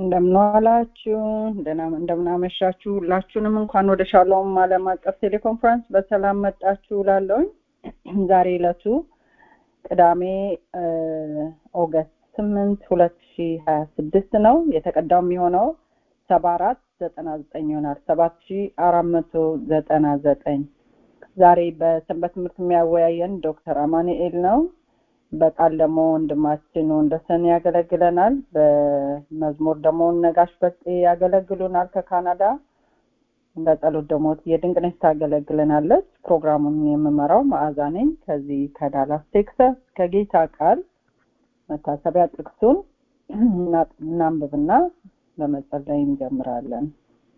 እንደምንዋላችሁ እንደምናመሻችሁ ሁላችሁንም እንኳን ወደ ሻሎም ዓለም አቀፍ ቴሌኮንፈረንስ በሰላም መጣችሁ ላለውኝ ዛሬ ዕለቱ ቅዳሜ ኦገስት ስምንት ሁለት ሺ ሀያ ስድስት ነው የተቀዳው የሚሆነው ሰባ አራት ዘጠና ዘጠኝ ይሆናል ሰባት ሺ አራት መቶ ዘጠና ዘጠኝ ዛሬ በሰንበት ትምህርት የሚያወያየን ዶክተር አማኑኤል ነው በቃል ደግሞ ወንድማችን ወንደሰን ያገለግለናል በመዝሙር ደግሞ ነጋሽ በጤ ያገለግሉናል ከካናዳ በጸሎት ደግሞ የድንቅነሽ ታገለግለናለች ፕሮግራሙን የምመራው መዓዛ ነኝ ከዚህ ከዳላስ ቴክሳስ ከጌታ ቃል መታሰቢያ ጥቅሱን እናንብብና በመጸለይ እንጀምራለን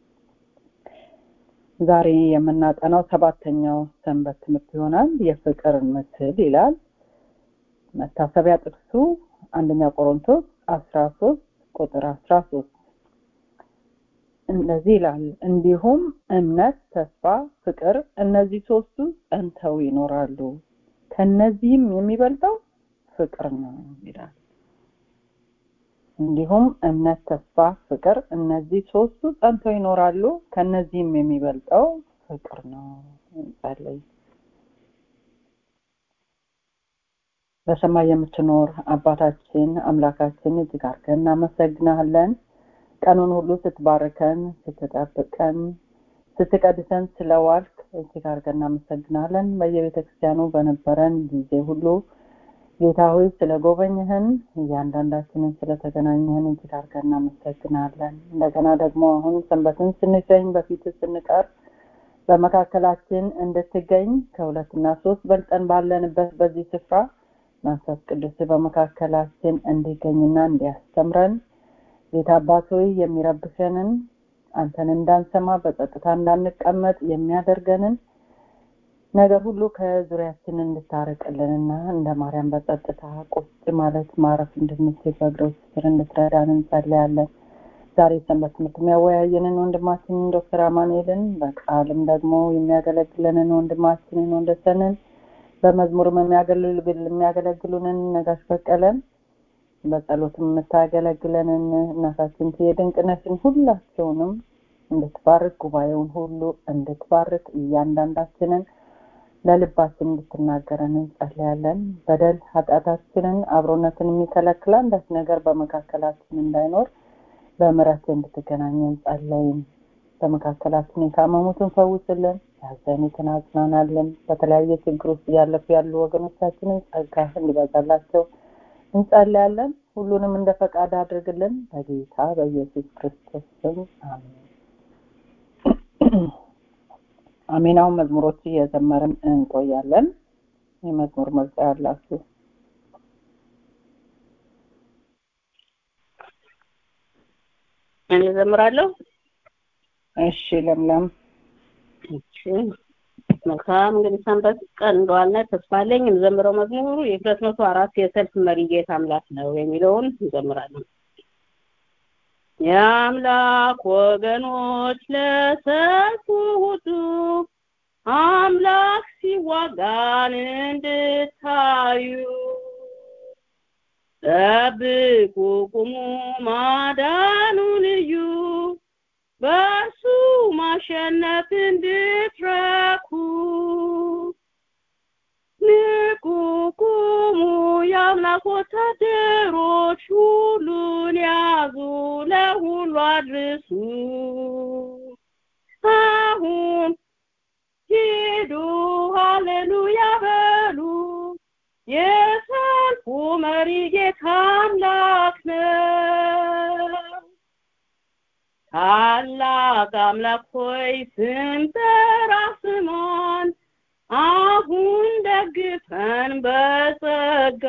ዛሬ የምናጠናው ሰባተኛው ሰንበት ትምህርት ይሆናል የፍቅር ምስል ይላል መታሰቢያ ጥቅሱ አንደኛ ቆሮንቶስ አስራ ሶስት ቁጥር አስራ ሶስት እንደዚህ ይላል እንዲሁም እምነት ተስፋ ፍቅር እነዚህ ሶስቱ ጸንተው ይኖራሉ ከነዚህም የሚበልጠው ፍቅር ነው ይላል እንዲሁም እምነት ተስፋ ፍቅር እነዚህ ሶስቱ ጸንተው ይኖራሉ ከነዚህም የሚበልጠው ፍቅር ነው ጸልይ በሰማይ የምትኖር አባታችን አምላካችን እጅግ አድርገን እናመሰግናለን ቀኑን ሁሉ ስትባርከን ስትጠብቀን ስትቀድሰን ስለዋልክ እጅግ አድርገን እናመሰግናለን በየቤተ ክርስቲያኑ በነበረን ጊዜ ሁሉ ጌታ ሆይ ስለ ጎበኝህን እያንዳንዳችንን ስለተገናኘህን እጅግ አድርገን እናመሰግናለን እንደገና ደግሞ አሁን ሰንበትን ስንገኝ በፊት ስንቀር በመካከላችን እንድትገኝ ከሁለትና ሶስት በልጠን ባለንበት በዚህ ስፍራ መንፈስ ቅዱስ በመካከላችን እንዲገኝና እንዲያስተምረን ጌታ አባት ሆይ የሚረብሸንን አንተን እንዳንሰማ በጸጥታ እንዳንቀመጥ የሚያደርገንን ነገር ሁሉ ከዙሪያችን እንድታረቅልንና እንደ ማርያም በጸጥታ ቁጭ ማለት ማረፍ እንድንችል በእግሮች ስር እንድትረዳን እንጸልያለን ዛሬ ሰንበት ትምህርት የሚያወያየንን ወንድማችንን ዶክተር አማኑኤልን በቃልም ደግሞ የሚያገለግለንን ወንድማችንን ወንደሰንን በመዝሙርም የሚያገለግሉንን ነጋሽ በቀለን በጸሎትም የምታገለግለንን እናታችን የድንቅነትን ሁላቸውንም እንድትባርክ ጉባኤውን ሁሉ እንድትባርክ እያንዳንዳችንን ለልባችን እንድትናገረን እንጸልያለን በደል ኃጢአታችንን አብሮነትን የሚከለክል አንዳች ነገር በመካከላችን እንዳይኖር በምረት እንድትገናኘን ጸለይም በመካከላችን የታመሙትን ፈውስልን ያዘኑትን አጽናናለን በተለያየ ችግር ውስጥ እያለፉ ያሉ ወገኖቻችንን ጸጋ እንዲበዛላቸው እንጸልያለን ሁሉንም እንደ ፈቃድ አድርግልን በጌታ በኢየሱስ ክርስቶስ ስም አሜን አሜናውን መዝሙሮች እየዘመርን እንቆያለን የመዝሙር ምርጫ ያላችሁ እኔ ዘምራለሁ እሺ ለምለም እሺ መልካም እንግዲህ ሰንበት ቀን እንደዋልነ ተስፋ አለኝ የምዘምረው መዝሙሩ የሁለት መቶ አራት የሰልፍ መሪ ጌታ አምላክ ነው የሚለውን እንዘምራለን የአምላክ ወገኖች ለሰልፉ ሁሉ አምላክ ሲዋጋን እንድታዩ ጠብቁ ቁሙ ማዳኑ ልዩ በእርሱ ማሸነፍ እንድትረኩ ንቁ ቁሙ የአምላክ ወታደሮች ሁሉን ያዙ ለሁሉ አድርሱ አሁን ሂዱ ሃሌሉያ በሉ የሰልፉ መሪ ጌታ አምላክ ነው ታላቅ አምላክ ሆይ ስንጠራ ስማን አሁን ደግፈን በጸጋ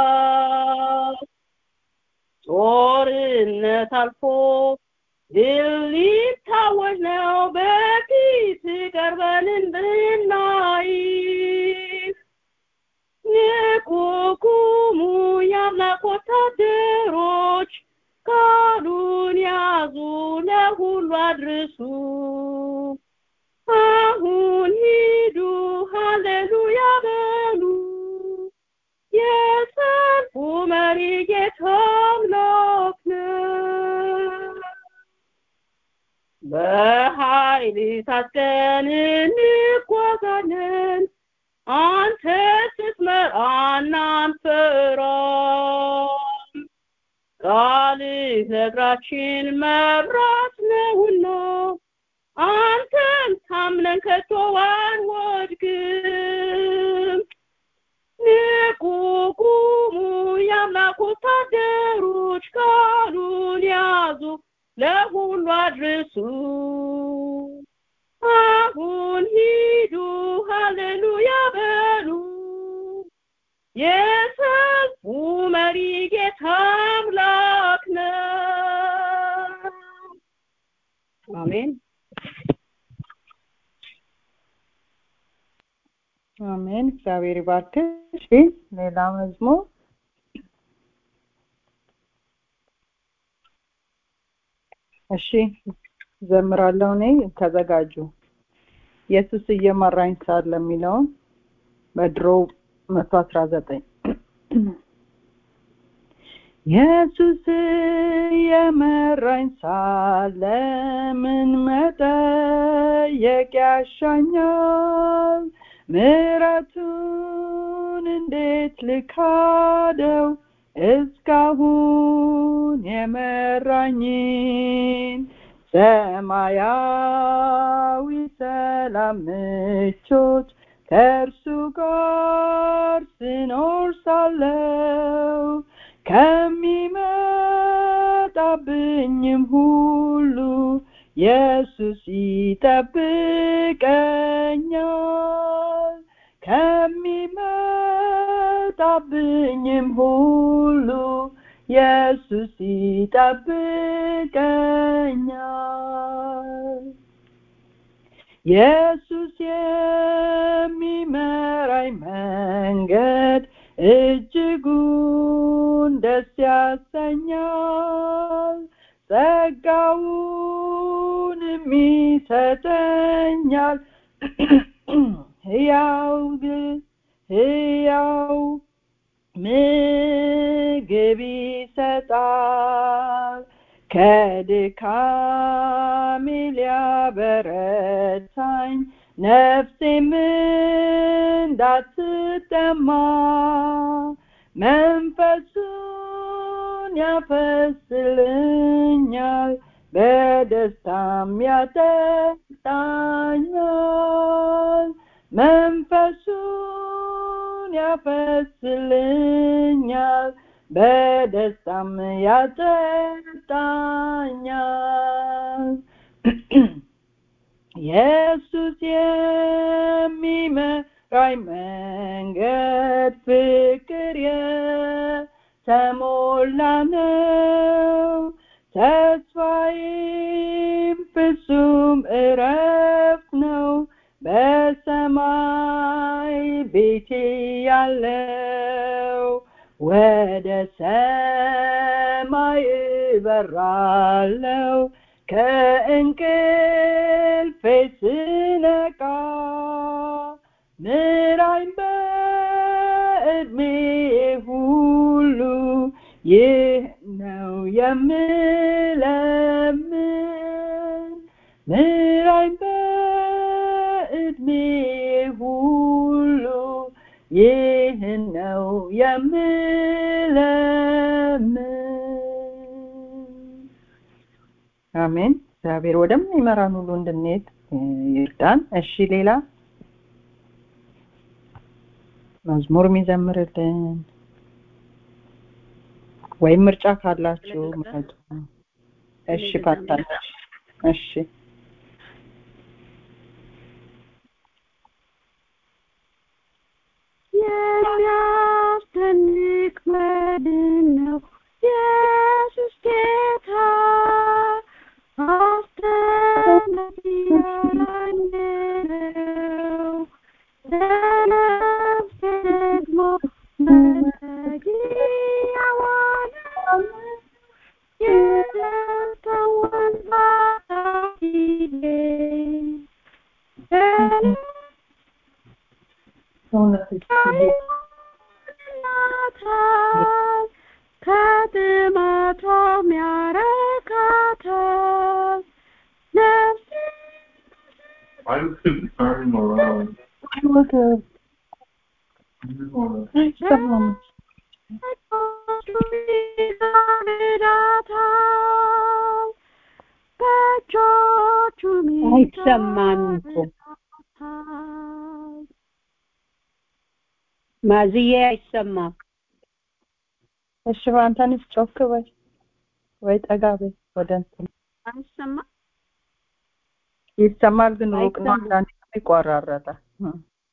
ጦርነት አልፎ ድል ሊታወጅ ነው በፊት ቀርበን እንድናይ ንቁ ቁሙ የአምላክ ወታደሮች ቃሉን ያዙ ለሁሉ አድርሱ አሁን ሂዱ ሃሌሉያ በሉ የሰልፉ መሪ ጌታ አምላክ ነው በኃይል ታጥቀን እንጓዛለን አንተ ስትመራን አንፈራም ቃልህ ለእግራችን መብራት ነውና አንተን ታምነን ከቶ አንወድቅም ንቁ ቁሙ የአምላክ ወታደሮች ቃሉን ያዙ ለሁሉ አድርሱ አሁን ሂዱ ሃሌሉያ በሉ የሰልፉ መሪ ጌታ አምላክ ነው አሜን አሜን። እግዚአብሔር ይባርክሽ። ሌላ መዝሙር እሺ፣ ዘምራለሁ። እኔ ተዘጋጁ። ኢየሱስ እየመራኝ ሳለ የሚለውን በድሮ መቶ አስራ ዘጠኝ ኢየሱስ የመራኝ ሳለ ምን መጠየቅ ያሻኛል? ምሕረቱን እንዴት ልካደው እስካሁን የመራኝን ሰማያዊ ሰላም ምቾት ከእርሱ ጋር ስኖር ሳለው ከሚመጣብኝም ሁሉ ኢየሱስ ይጠብቀኛል ከሚመጣብኝም ሁሉ ኢየሱስ ይጠብቀኛል ኢየሱስ የሚመራኝ መንገድ እጅጉን ደስ ያሰኛል ጸጋውንም ይሰጠኛል ሕያው ሕያው ምግብ ይሰጣል ከድካሜ ሊያበረታኝ ነፍሴም እንዳትጠማ መንፈሱን ያፈስልኛል በደስታም ያጠጣኛል መንፈሱን ያፈስልኛል በደስታም ያጠጣኛል ኢየሱስ የሚመራኝ መንገድ ፍቅር የተሞላ ነው ተስፋዬም ፍጹም እረፍት ነው በሰማይ ቤቴ ያለው ወደ ሰማይ እበራለው ከእንቅልፌ ስነቃ ምራኝ በእድሜ ሁሉ ይህ ነው የምለምን ምራኝ በእድሜ ሁሉ ይህን ነው የምለምን አሜን እግዚአብሔር ወደሚመራን ሁሉ እንድንሄድ ይርዳን እሺ ሌላ መዝሙር የሚዘምርልን ወይም ምርጫ ካላችሁ ምረጡ እሺ ፓታለች እሺ የሚያስደንቅ መድን ነው ኢየሱስ ጌታ አስደናቂ አዳኝ ነው ለነፍሴ ደግሞ መጠጊያዋ ነው የደስታዋን ባጣ ጊዜ ያድናታል ከጥማቷም ያረካታል I couldn't turn him around. ወገብ You wanna አይሰማም። አይሰማም እኮ ማዝዬ አይሰማም። እሺ በአንተንስ ጮክ በይ ወይ ጠጋ በይ ወደ እንትን አይሰማም ይሰማል፣ ግን ሩቅ ነው። አይሰማም። አንዳንዴ ይቆራረጣል። እ።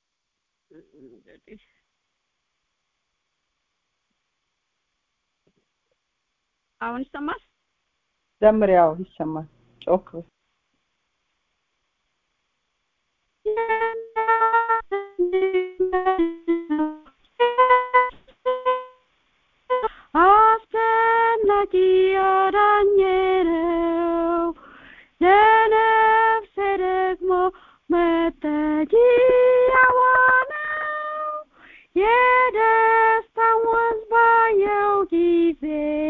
አሁን ይሰማል? ዘምሪ። ያው ይሰማል። ጮክ በይ። አስፈላጊ አዳኝ ነው ለነፍሴ ደግሞ መጠጊያዋ ነው የደስታን ወንዝ ባየው ጊዜ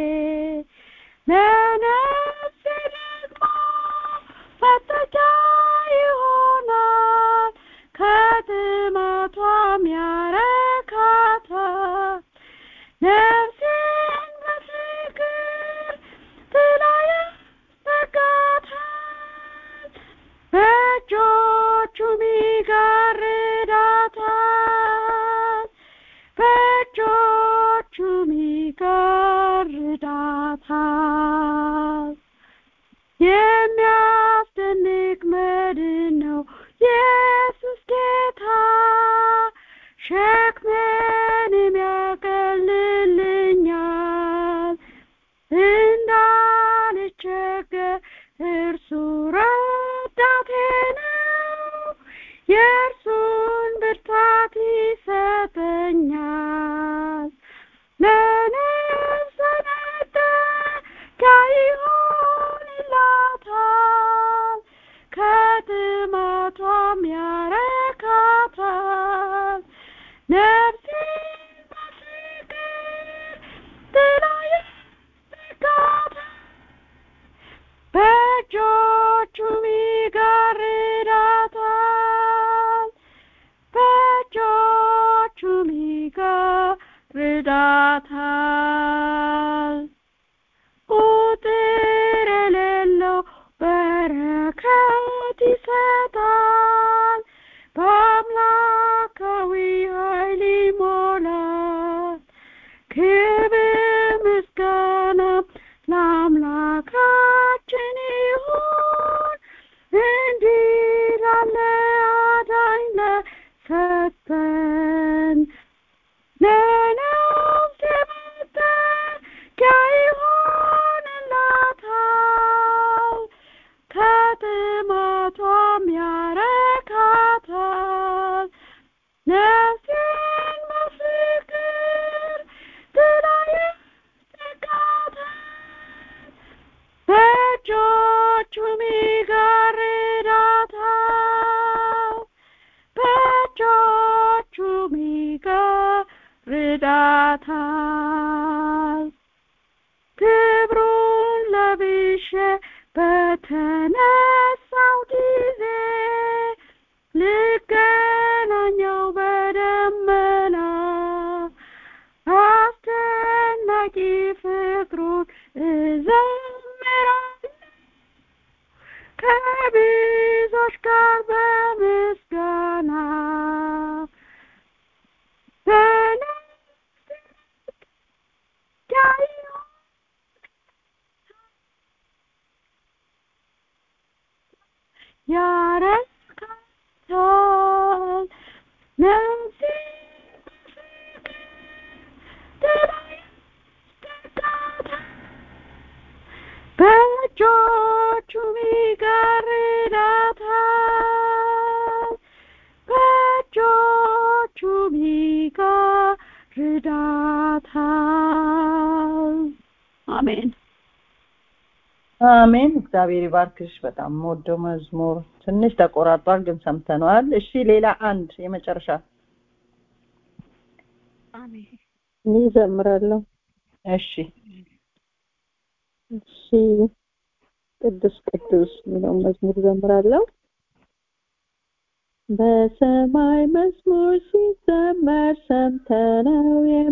ለነፍሴ ደግሞ መጠጊያ ይሆናል ከጥማቷም ያረካታል ነፍሴን በፍቅር ጥላ ያስጠጋታል በእጆቹም ይጋርዳታል በእጆቹም ይጋርዳታል የሚያስደንቅ መድን ነው ኢየሱስ ጌታ ሸክሜንም ያቀልልኛል እንዳልቸገር እርሱ ረዳቴ ነው የእርሱን ብርታት ይሰጠኛል ለነፍሴ መጠጊያ ይሆንላታል ከጥማቷም ያረካታል ነፍሴን በፍቅር ጥላ ያስጠጋታል በእጆቹም ይጋርዳታል በእጆቹም ይጋርዳታል ቁጥር የሌለው በረከት ይሰጣል በአምላካዊ ኃይል ይሞላል ክብር ምስጋና ለአምላካችን ይሁን እንዲህ ላለ አዳኝ ለሰጠን ለነፍሴ መጠጊያ ይሆንላታል ከጥማቷም ያረካታል ነፍሴን በፍቅር ጥላ ያስጠጋታል በእጆቹም ይጋርዳታል በእጆቹም ይጋርዳታል ክብሩን ለብሼ በተነሳው ጊዜ ልገናኘው በደመና አስደናቂ ፍቅሩን እዘምራለሁ ከብዙዎች ጋር በምስጋና በነፍሴ መጠጊያ ይሆን ያረካታል ነፍሴ ጥላ ያስጠጋታል በእጆቹም ይጋርዳታል በእጆቹም ይጋርዳታል አሜን አሜን። እግዚአብሔር ይባርክሽ። በጣም የምወደው መዝሙር ትንሽ ተቆራርጧል፣ ግን ሰምተነዋል። እሺ፣ ሌላ አንድ የመጨረሻ አሜን እኔ እዘምራለሁ። እሺ፣ እሺ ቅዱስ ቅዱስ የሚለውን መዝሙር እዘምራለሁ። በሰማይ መዝሙር ሲዘመር ሰምተነው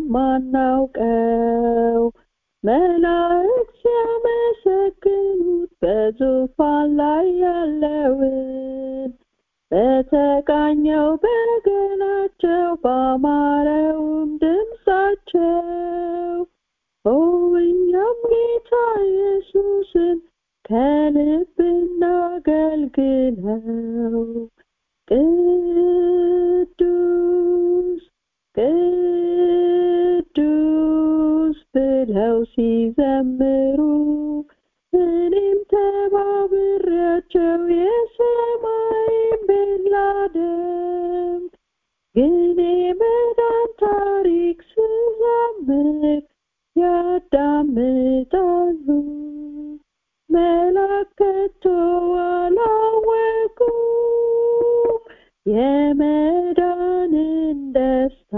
የማናውቀው መላእክት ሲያመሰግኑት በዙፋን ላይ ያለውን በተቃኘው በገናቸው ባማረውም ድምፃቸው ኦ እኛም ጌታ ኢየሱስን ከልብ እናገልግለው ቅዱስ ቅዱስ ብለው ሲዘምሩ እኔም ተባብሬያቸው የሰማይን ቤት ላደምጥ ግን የመዳን ታሪክ ስዘምር ያዳምጣሉ መላከቶ አላወቁም የመዳንን ደስታ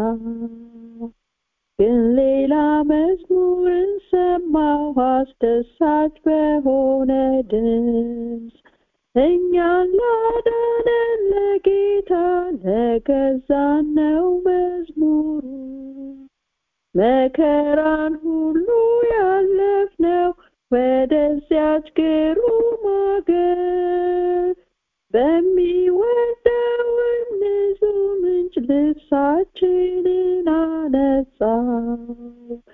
ግን ሌላ መዝሙርን ሰማሁ አስደሳች በሆነ ድምፅ እኛን ላዳነን ለጌታ ለገዛን ነው መዝሙሩ መከራን ሁሉ ያለፍነው ወደዚያች ግሩም አገር በሚወደውም ንጹህ ምንጭ ልብሳችንን አነጻው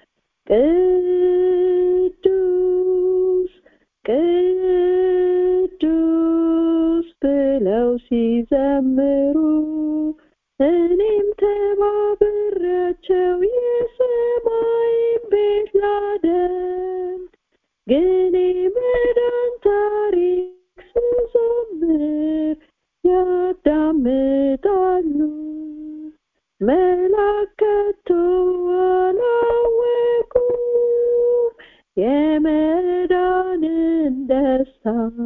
ቅዱስ ቅዱስ ብለው ሲዘምሩ እኔም ተባብሬያቸው የሰማይን ቤት ላደምጥ ግን የመዳን ታሪክ ስዘምር ያዳምጣሉ መላከቶ አላወቁም የመዳንን ደስታ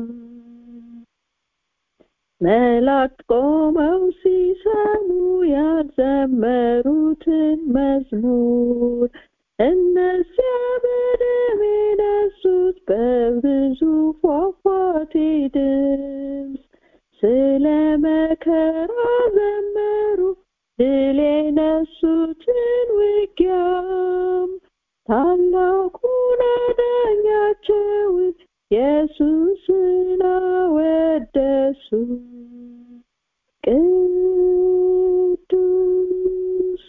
መላእክት ቆመው ሲሰሙ ያልዘመሩትን መዝሙር እነዚያ በደም የነሱት በብዙ ፏፏቴ ድምፅ ስለ መከራ ዘመሩ ድል የነሱትን ውጊያም ታላቁን አዳኛቸውን ኢየሱስን አወደሱ ቅዱስ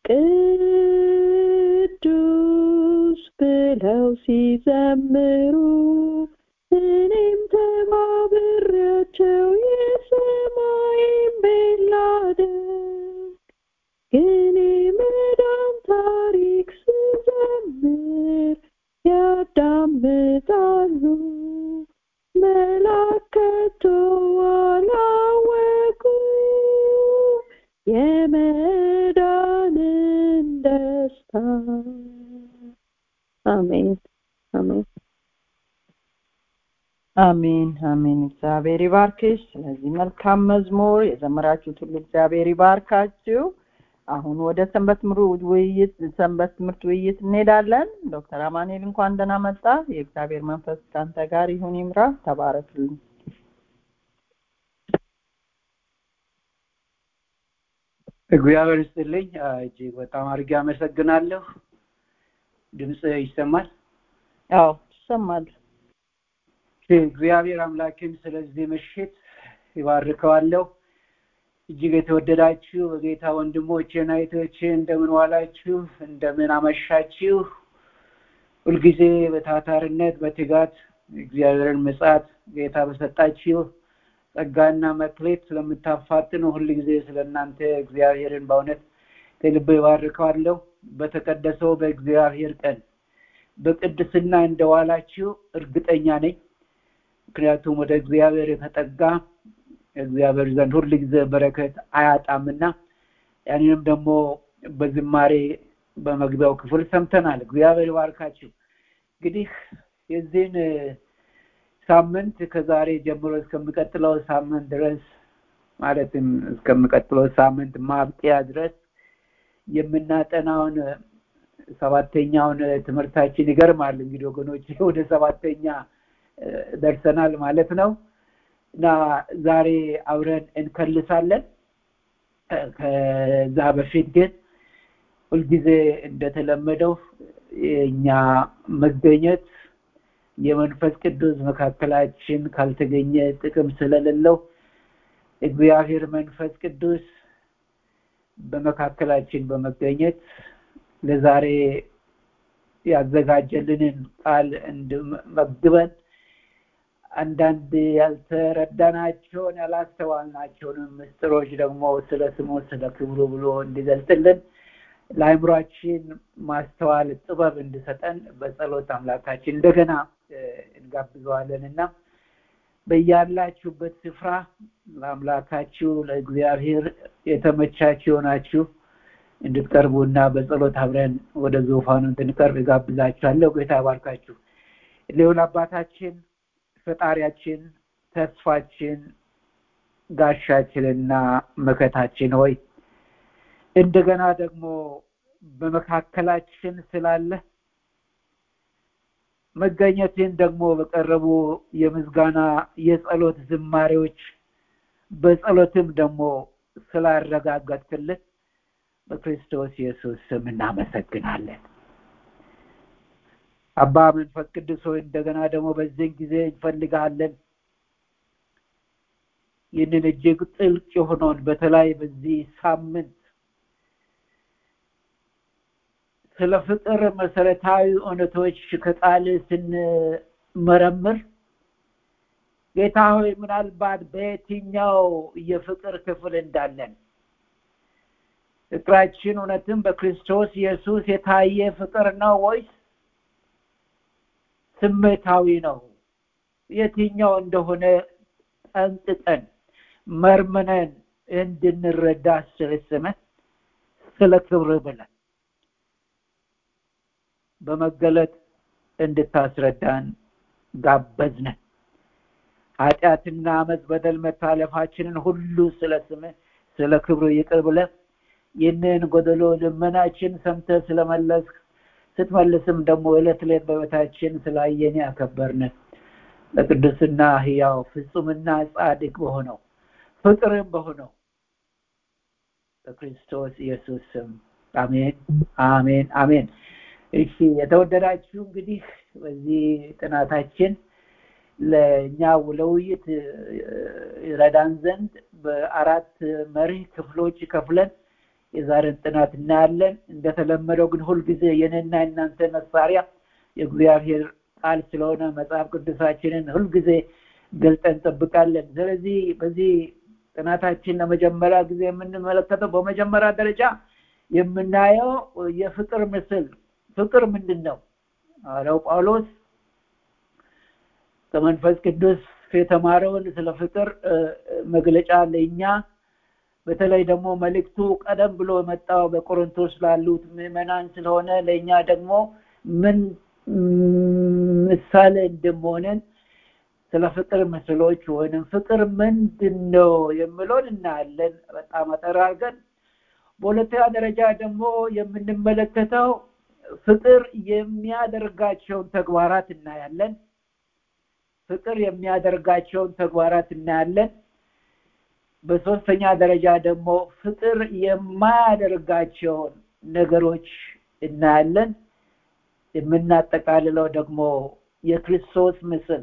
ቅዱስ ብለው ሲዘምሩ እኔም ተባብሬያቸው የሰማይን ቤት ላደምጥ ግን የመዳን ታሪክ ስዘምር ያዳምጣሉ መላከቶ አላወቁም የመዳንን ደስታ አሜን አሜን አሜን አሜን እግዚአብሔር ይባርክሽ ስለዚህ መልካም መዝሙር የዘመራችሁት ሁሉ እግዚአብሔር ይባርካችሁ አሁን ወደ ሰንበት ትምህርት ውይይት ሰንበት ትምህርት ውይይት እንሄዳለን ዶክተር አማኑኤል እንኳን ደህና መጣ የእግዚአብሔር መንፈስ ካንተ ጋር ይሁን ይምራ ተባረክልኝ እግዚአብሔር ይስጥልኝ እጅግ በጣም አድርጌ አመሰግናለሁ ድምፅ ይሰማል አዎ ይሰማል እግዚአብሔር አምላክን ስለዚህ ምሽት ይባርከዋለሁ እጅግ የተወደዳችሁ በጌታ ወንድሞቼ እና እህቶቼ እንደምን ዋላችሁ እንደምን አመሻችሁ ሁልጊዜ በታታርነት በትጋት እግዚአብሔርን ምጽአት ጌታ በሰጣችሁ ጸጋና መክሌት ስለምታፋጥኑ ሁል ጊዜ ስለ እናንተ እግዚአብሔርን በእውነት ከልብ ይባርከዋለሁ በተቀደሰው በእግዚአብሔር ቀን በቅድስና እንደዋላችሁ እርግጠኛ ነኝ ምክንያቱም ወደ እግዚአብሔር የተጠጋ እግዚአብሔር ዘንድ ሁል ጊዜ በረከት አያጣምና ያንንም ደግሞ በዝማሬ በመግቢያው ክፍል ሰምተናል እግዚአብሔር ይባርካችሁ እንግዲህ የዚህን ሳምንት ከዛሬ ጀምሮ እስከሚቀጥለው ሳምንት ድረስ ማለትም እስከሚቀጥለው ሳምንት ማብቂያ ድረስ የምናጠናውን ሰባተኛውን ትምህርታችን ይገርማል እንግዲህ ወገኖች ወደ ሰባተኛ ደርሰናል ማለት ነው እና ዛሬ አብረን እንከልሳለን። ከዛ በፊት ግን ሁልጊዜ እንደተለመደው የእኛ መገኘት የመንፈስ ቅዱስ መካከላችን ካልተገኘ ጥቅም ስለሌለው እግዚአብሔር መንፈስ ቅዱስ በመካከላችን በመገኘት ለዛሬ ያዘጋጀልንን ቃል እንድመግበን አንዳንድ ያልተረዳናቸውን ያላስተዋልናቸውንም ምስጢሮች ደግሞ ስለ ስሙ ስለ ክብሩ ብሎ እንዲገልጥልን ለአእምሯችን ማስተዋል ጥበብ እንዲሰጠን በጸሎት አምላካችን እንደገና እንጋብዘዋለን እና በያላችሁበት ስፍራ ለአምላካችሁ ለእግዚአብሔር የተመቻችሁ ናችሁ እንድትቀርቡ እና በጸሎት አብረን ወደ ዙፋኑ እንድንቀርብ እጋብዛችኋለሁ። ጌታ ባርካችሁ። ሊሆን አባታችን ፈጣሪያችን፣ ተስፋችን፣ ጋሻችንና መከታችን ሆይ እንደገና ደግሞ በመካከላችን ስላለ መገኘትን ደግሞ በቀረቡ የምስጋና የጸሎት ዝማሬዎች በጸሎትም ደግሞ ስላረጋገጥክልን በክርስቶስ ኢየሱስ ስም እናመሰግናለን። አባ መንፈስ ቅዱስ ሆይ እንደገና ደግሞ በዚህን ጊዜ እንፈልጋለን። ይህንን እጅግ ጥልቅ የሆነውን በተለይ በዚህ ሳምንት ስለ ፍቅር መሰረታዊ እውነቶች ከቃል ስንመረምር ጌታ ሆይ ምናልባት በየትኛው የፍቅር ክፍል እንዳለን ፍቅራችን እውነትም በክርስቶስ ኢየሱስ የታየ ፍቅር ነው ወይስ ስሜታዊ ነው? የትኛው እንደሆነ ጠንቅቀን መርምነን እንድንረዳ ስለስመን ስለ ክብር ብለን በመገለጥ እንድታስረዳን ጋበዝነን። ኃጢአትና አመፅ፣ በደል፣ መታለፋችንን ሁሉ ስለ ስምህ ስለ ክብሩ ይቅር ብለህ ይህንን ጎደሎ ልመናችን ሰምተህ ስለመለስክ ስትመልስም ደግሞ ዕለት ዕለት በቤታችን ስላየን ያከበርን ለቅዱስና ህያው ፍጹምና ጻድቅ በሆነው ፍቅርም በሆነው በክርስቶስ ኢየሱስ ስም አሜን፣ አሜን፣ አሜን። እሺ የተወደዳችሁ እንግዲህ በዚህ ጥናታችን ለእኛ ለውይይት ይረዳን ዘንድ በአራት መርህ ክፍሎች ከፍለን የዛሬን ጥናት እናያለን። እንደተለመደው ግን ሁልጊዜ የኔና የእናንተ መሳሪያ የእግዚአብሔር ቃል ስለሆነ መጽሐፍ ቅዱሳችንን ሁልጊዜ ገልጠን እንጠብቃለን። ስለዚህ በዚህ ጥናታችን ለመጀመሪያ ጊዜ የምንመለከተው በመጀመሪያ ደረጃ የምናየው የፍቅር ምስል ፍቅር ምንድን ነው? ሐዋርያው ጳውሎስ ከመንፈስ ቅዱስ የተማረውን ስለ ፍቅር መግለጫ ለእኛ በተለይ ደግሞ መልእክቱ ቀደም ብሎ የመጣው በቆሮንቶስ ላሉት ምዕመናን ስለሆነ ለእኛ ደግሞ ምን ምሳሌ እንደመሆንን ስለ ፍቅር ምስሎች ወይንም ፍቅር ምንድን ነው የሚለውን እናያለን በጣም አጠር አድርገን። በሁለተኛ ደረጃ ደግሞ የምንመለከተው ፍቅር የሚያደርጋቸውን ተግባራት እናያለን። ፍቅር የሚያደርጋቸውን ተግባራት እናያለን። በሶስተኛ ደረጃ ደግሞ ፍቅር የማያደርጋቸውን ነገሮች እናያለን። የምናጠቃልለው ደግሞ የክርስቶስ ምስል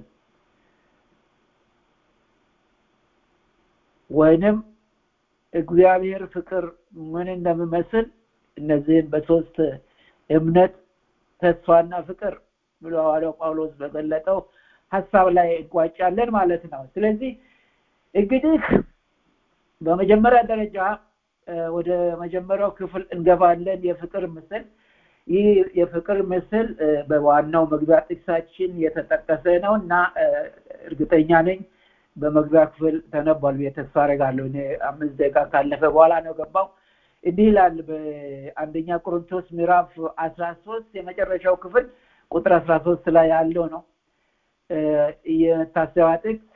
ወይንም እግዚአብሔር ፍቅር ምን እንደሚመስል እነዚህን በሶስት እምነት፣ ተስፋና ፍቅር ብሎ ሐዋርያው ጳውሎስ በገለጠው ሀሳብ ላይ እንቋጫለን ማለት ነው። ስለዚህ እንግዲህ በመጀመሪያ ደረጃ ወደ መጀመሪያው ክፍል እንገባለን። የፍቅር ምስል ይህ የፍቅር ምስል በዋናው መግቢያ ጥቅሳችን የተጠቀሰ ነው እና እርግጠኛ ነኝ በመግቢያ ክፍል ተነቧል ብዬ ተስፋ አደርጋለሁ። እኔ አምስት ደቂቃ ካለፈ በኋላ ነው ገባው። እንዲህ ይላል በአንደኛ ቆሮንቶስ ምዕራፍ አስራ ሶስት የመጨረሻው ክፍል ቁጥር አስራ ሶስት ላይ ያለው ነው የመታሰቢያ ጥቅስ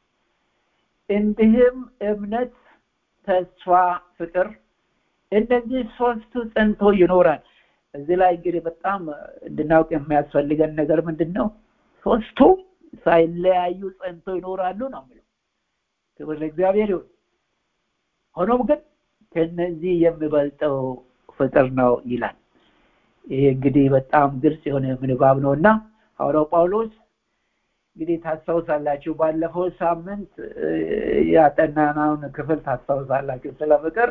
እንዲህም እምነት፣ ተስፋ፣ ፍቅር እነዚህ ሶስቱ ጸንቶ ይኖራል። እዚህ ላይ እንግዲህ በጣም እንድናውቅ የሚያስፈልገን ነገር ምንድን ነው? ሶስቱም ሳይለያዩ ጸንቶ ይኖራሉ ነው የሚለው። ክብር ለእግዚአብሔር ይሁን ሆኖም ግን ከነዚህ የሚበልጠው ፍቅር ነው ይላል ይሄ እንግዲህ በጣም ግልጽ የሆነ ምንባብ ነው እና ሐዋርያው ጳውሎስ እንግዲህ ታስታውሳላችሁ ባለፈው ሳምንት ያጠናናውን ክፍል ታስታውሳላችሁ ስለ ፍቅር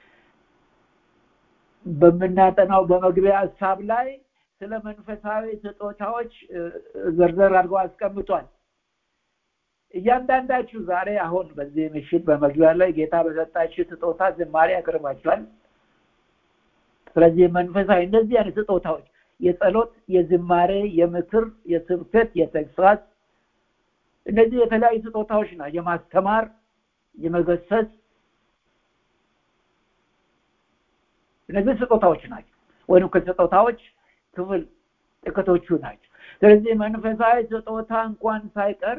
በምናጠናው በመግቢያ ሀሳብ ላይ ስለ መንፈሳዊ ስጦታዎች ዘርዘር አድርገው አስቀምጧል እያንዳንዳችሁ ዛሬ አሁን በዚህ ምሽት በመግቢያ ላይ ጌታ በሰጣችሁ ስጦታ ዝማሬ ያቀርባችኋል ስለዚህ መንፈሳዊ እነዚህ አይነት ስጦታዎች የጸሎት የዝማሬ የምክር የስብከት የተግሳጽ እነዚህ የተለያዩ ስጦታዎች ናቸው የማስተማር የመገሰጽ እነዚህ ስጦታዎች ናቸው ወይም ከስጦታዎች ክፍል ጥቂቶቹ ናቸው ስለዚህ መንፈሳዊ ስጦታ እንኳን ሳይቀር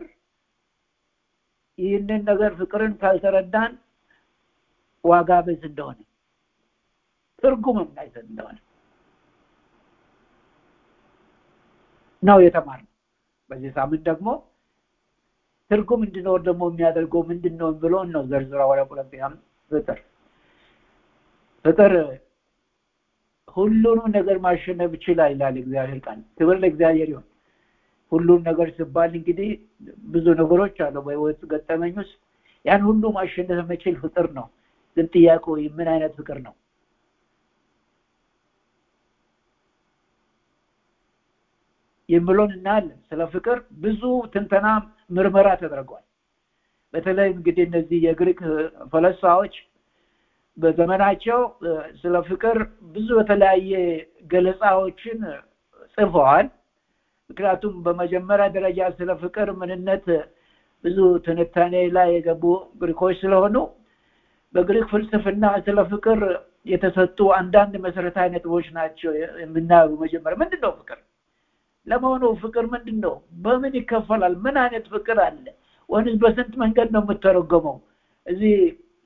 ይህንን ነገር ፍቅርን ካልተረዳን ዋጋ ቢስ እንደሆነ ትርጉም የማይሰጥ እንደሆነ ነው የተማርነው በዚህ ሳምንት ደግሞ ትርጉም እንዲኖር ደግሞ የሚያደርገው ምንድን ነው ብሎ ነው ዘርዝራ ወደ ቆለምቢያም ፍቅር ፍቅር ሁሉንም ነገር ማሸነፍ ይችላል ይላል እግዚአብሔር ቃል ክብር ለእግዚአብሔር ይሁን ሁሉም ነገር ሲባል እንግዲህ ብዙ ነገሮች አሉ በህይወት ገጠመኝ ውስጥ ያን ሁሉ ማሸነፍ የሚችል ፍቅር ነው ግን ጥያቄው ምን አይነት ፍቅር ነው የሚለውን እናያለን ስለ ፍቅር ብዙ ትንተና ምርመራ ተደርጓል በተለይ እንግዲህ እነዚህ የግሪክ ፈለስፋዎች በዘመናቸው ስለ ፍቅር ብዙ የተለያየ ገለጻዎችን ጽፈዋል ምክንያቱም በመጀመሪያ ደረጃ ስለ ፍቅር ምንነት ብዙ ትንታኔ ላይ የገቡ ግሪኮች ስለሆኑ በግሪክ ፍልስፍና ስለ ፍቅር የተሰጡ አንዳንድ መሰረታዊ ነጥቦች ናቸው የምናየው መጀመሪያ ምንድን ነው ፍቅር ለመሆኑ ፍቅር ምንድን ነው በምን ይከፈላል ምን አይነት ፍቅር አለ ወይንስ በስንት መንገድ ነው የምተረጎመው እዚህ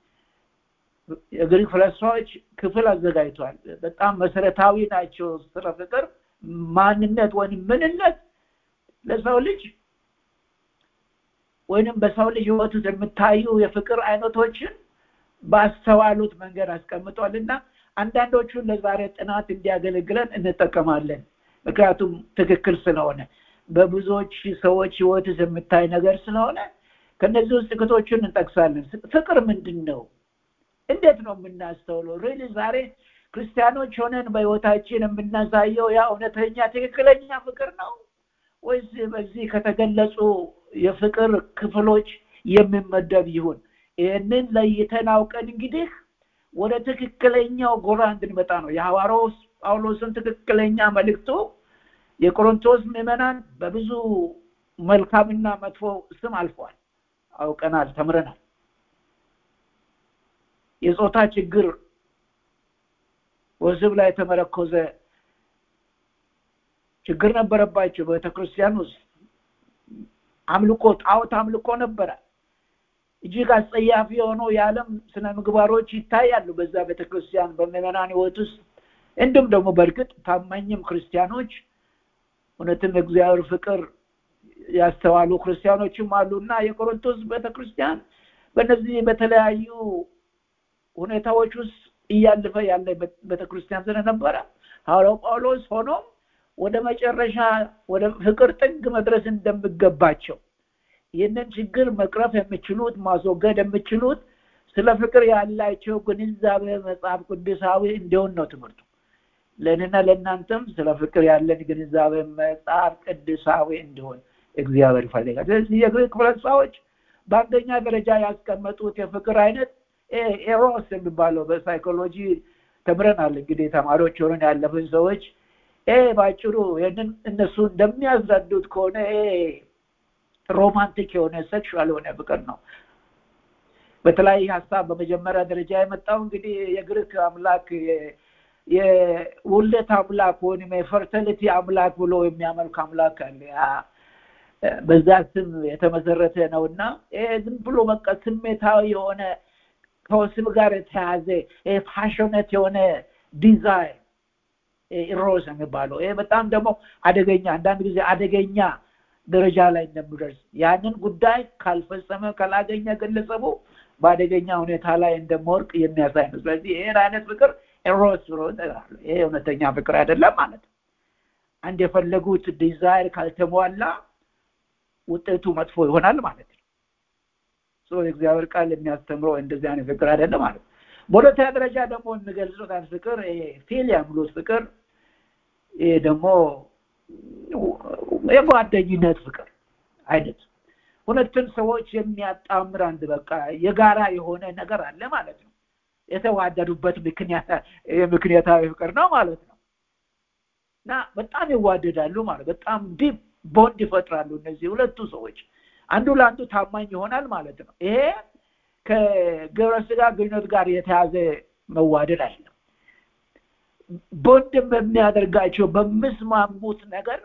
የግሪክ ፈለስፋዎች ክፍል አዘጋጅቷል በጣም መሰረታዊ ናቸው ስለ ፍቅር ማንነት ወይም ምንነት ለሰው ልጅ ወይንም በሰው ልጅ ህይወት ውስጥ የምታዩ የፍቅር አይነቶችን ባስተዋሉት መንገድ አስቀምጧል እና አንዳንዶቹን ለዛሬ ጥናት እንዲያገለግለን እንጠቀማለን ምክንያቱም ትክክል ስለሆነ በብዙዎች ሰዎች ህይወት ውስጥ የምታይ ነገር ስለሆነ ከነዚህ ውስጥ ጥቂቶቹን እንጠቅሳለን ፍቅር ምንድን ነው እንዴት ነው የምናስተውለው ሪሊ ዛሬ ክርስቲያኖች ሆነን በህይወታችን የምናሳየው ያ እውነተኛ ትክክለኛ ፍቅር ነው ወይስ በዚህ ከተገለጹ የፍቅር ክፍሎች የሚመደብ ይሁን ይህንን ለይተን አውቀን እንግዲህ ወደ ትክክለኛው ጎራ እንድንመጣ ነው የሐዋርያው ጳውሎስን ትክክለኛ መልእክቱ የቆሮንቶስ ምዕመናን በብዙ መልካምና መጥፎ ስም አልፈዋል አውቀናል ተምረናል የጾታ ችግር ወስብ ላይ የተመረኮዘ ችግር ነበረባቸው በቤተክርስቲያን ውስጥ አምልኮ ጣዖት አምልኮ ነበረ እጅግ አስጸያፊ የሆነው የዓለም ስነ ምግባሮች ይታያሉ በዛ ቤተክርስቲያን በምዕመናን ህይወት ውስጥ እንዲሁም ደግሞ በእርግጥ ታማኝም ክርስቲያኖች እውነትም የእግዚአብሔር ፍቅር ያስተዋሉ ክርስቲያኖችም አሉና የቆሮንቶስ ቤተክርስቲያን በእነዚህ በተለያዩ ሁኔታዎች ውስጥ እያለፈ ያለ ቤተክርስቲያን ስለነበረ ሐዋርያው ጳውሎስ ሆኖም ወደ መጨረሻ ወደ ፍቅር ጥግ መድረስ እንደሚገባቸው ይህንን ችግር መቅረፍ የሚችሉት ማስወገድ የሚችሉት ስለ ፍቅር ያላቸው ግንዛቤ መጽሐፍ ቅዱሳዊ እንዲሆን ነው ትምህርቱ ለእኔና ለእናንተም ስለ ፍቅር ያለን ግንዛቤ መጽሐፍ ቅዱሳዊ እንዲሆን እግዚአብሔር ይፈልጋል ስለዚህ የግሪክ ፈለስፋዎች በአንደኛ ደረጃ ያስቀመጡት የፍቅር አይነት ኤሮስ የሚባለው በሳይኮሎጂ ተምረናል እንግዲህ ተማሪዎች ሆነን ያለፍን ሰዎች ባጭሩ ይህንን እነሱ እንደሚያስረዱት ከሆነ ሮማንቲክ የሆነ ሴክሹዋል የሆነ ፍቅር ነው በተለያየ ሀሳብ በመጀመሪያ ደረጃ የመጣው እንግዲህ የግሪክ አምላክ የውልደት አምላክ ወይም የፈርተሊቲ አምላክ ብሎ የሚያመልክ አምላክ አለ በዛ ስም የተመሰረተ ነው እና ዝም ብሎ በቃ ስሜታዊ የሆነ ከወስብ ጋር የተያዘ ፓሽነት የሆነ ዲዛይን ኢሮስ የሚባለው ይሄ በጣም ደግሞ አደገኛ አንዳንድ ጊዜ አደገኛ ደረጃ ላይ እንደሚደርስ ያንን ጉዳይ ካልፈጸመ ካላገኘ ግለሰቡ በአደገኛ ሁኔታ ላይ እንደመወርቅ የሚያሳይ ነው ስለዚህ ይህን አይነት ፍቅር ኤሮስ ብሎ ይጠራሉ ይሄ እውነተኛ ፍቅር አይደለም ማለት ነው አንድ የፈለጉት ዲዛይር ካልተሟላ ውጤቱ መጥፎ ይሆናል ማለት ነው ሶ የእግዚአብሔር ቃል የሚያስተምረው እንደዚህ አይነት ፍቅር አይደለም ማለት ነው በሁለተኛ ደረጃ ደግሞ የሚገልጹት አይነት ፍቅር ፊሊያ ብሎት ፍቅር ይሄ ደግሞ የጓደኝነት ፍቅር አይነት ሁለቱን ሰዎች የሚያጣምር አንድ በቃ የጋራ የሆነ ነገር አለ ማለት ነው የተዋደዱበት ምክንያታዊ ፍቅር ነው ማለት ነው እና በጣም ይዋደዳሉ ማለት በጣም ዲፕ ቦንድ ይፈጥራሉ እነዚህ ሁለቱ ሰዎች አንዱ ለአንዱ ታማኝ ይሆናል ማለት ነው ይሄ ከግብረ ስጋ ግንኙነት ጋር የተያዘ መዋደድ አይደለም ቦንድም በሚያደርጋቸው በምስማሙት ነገር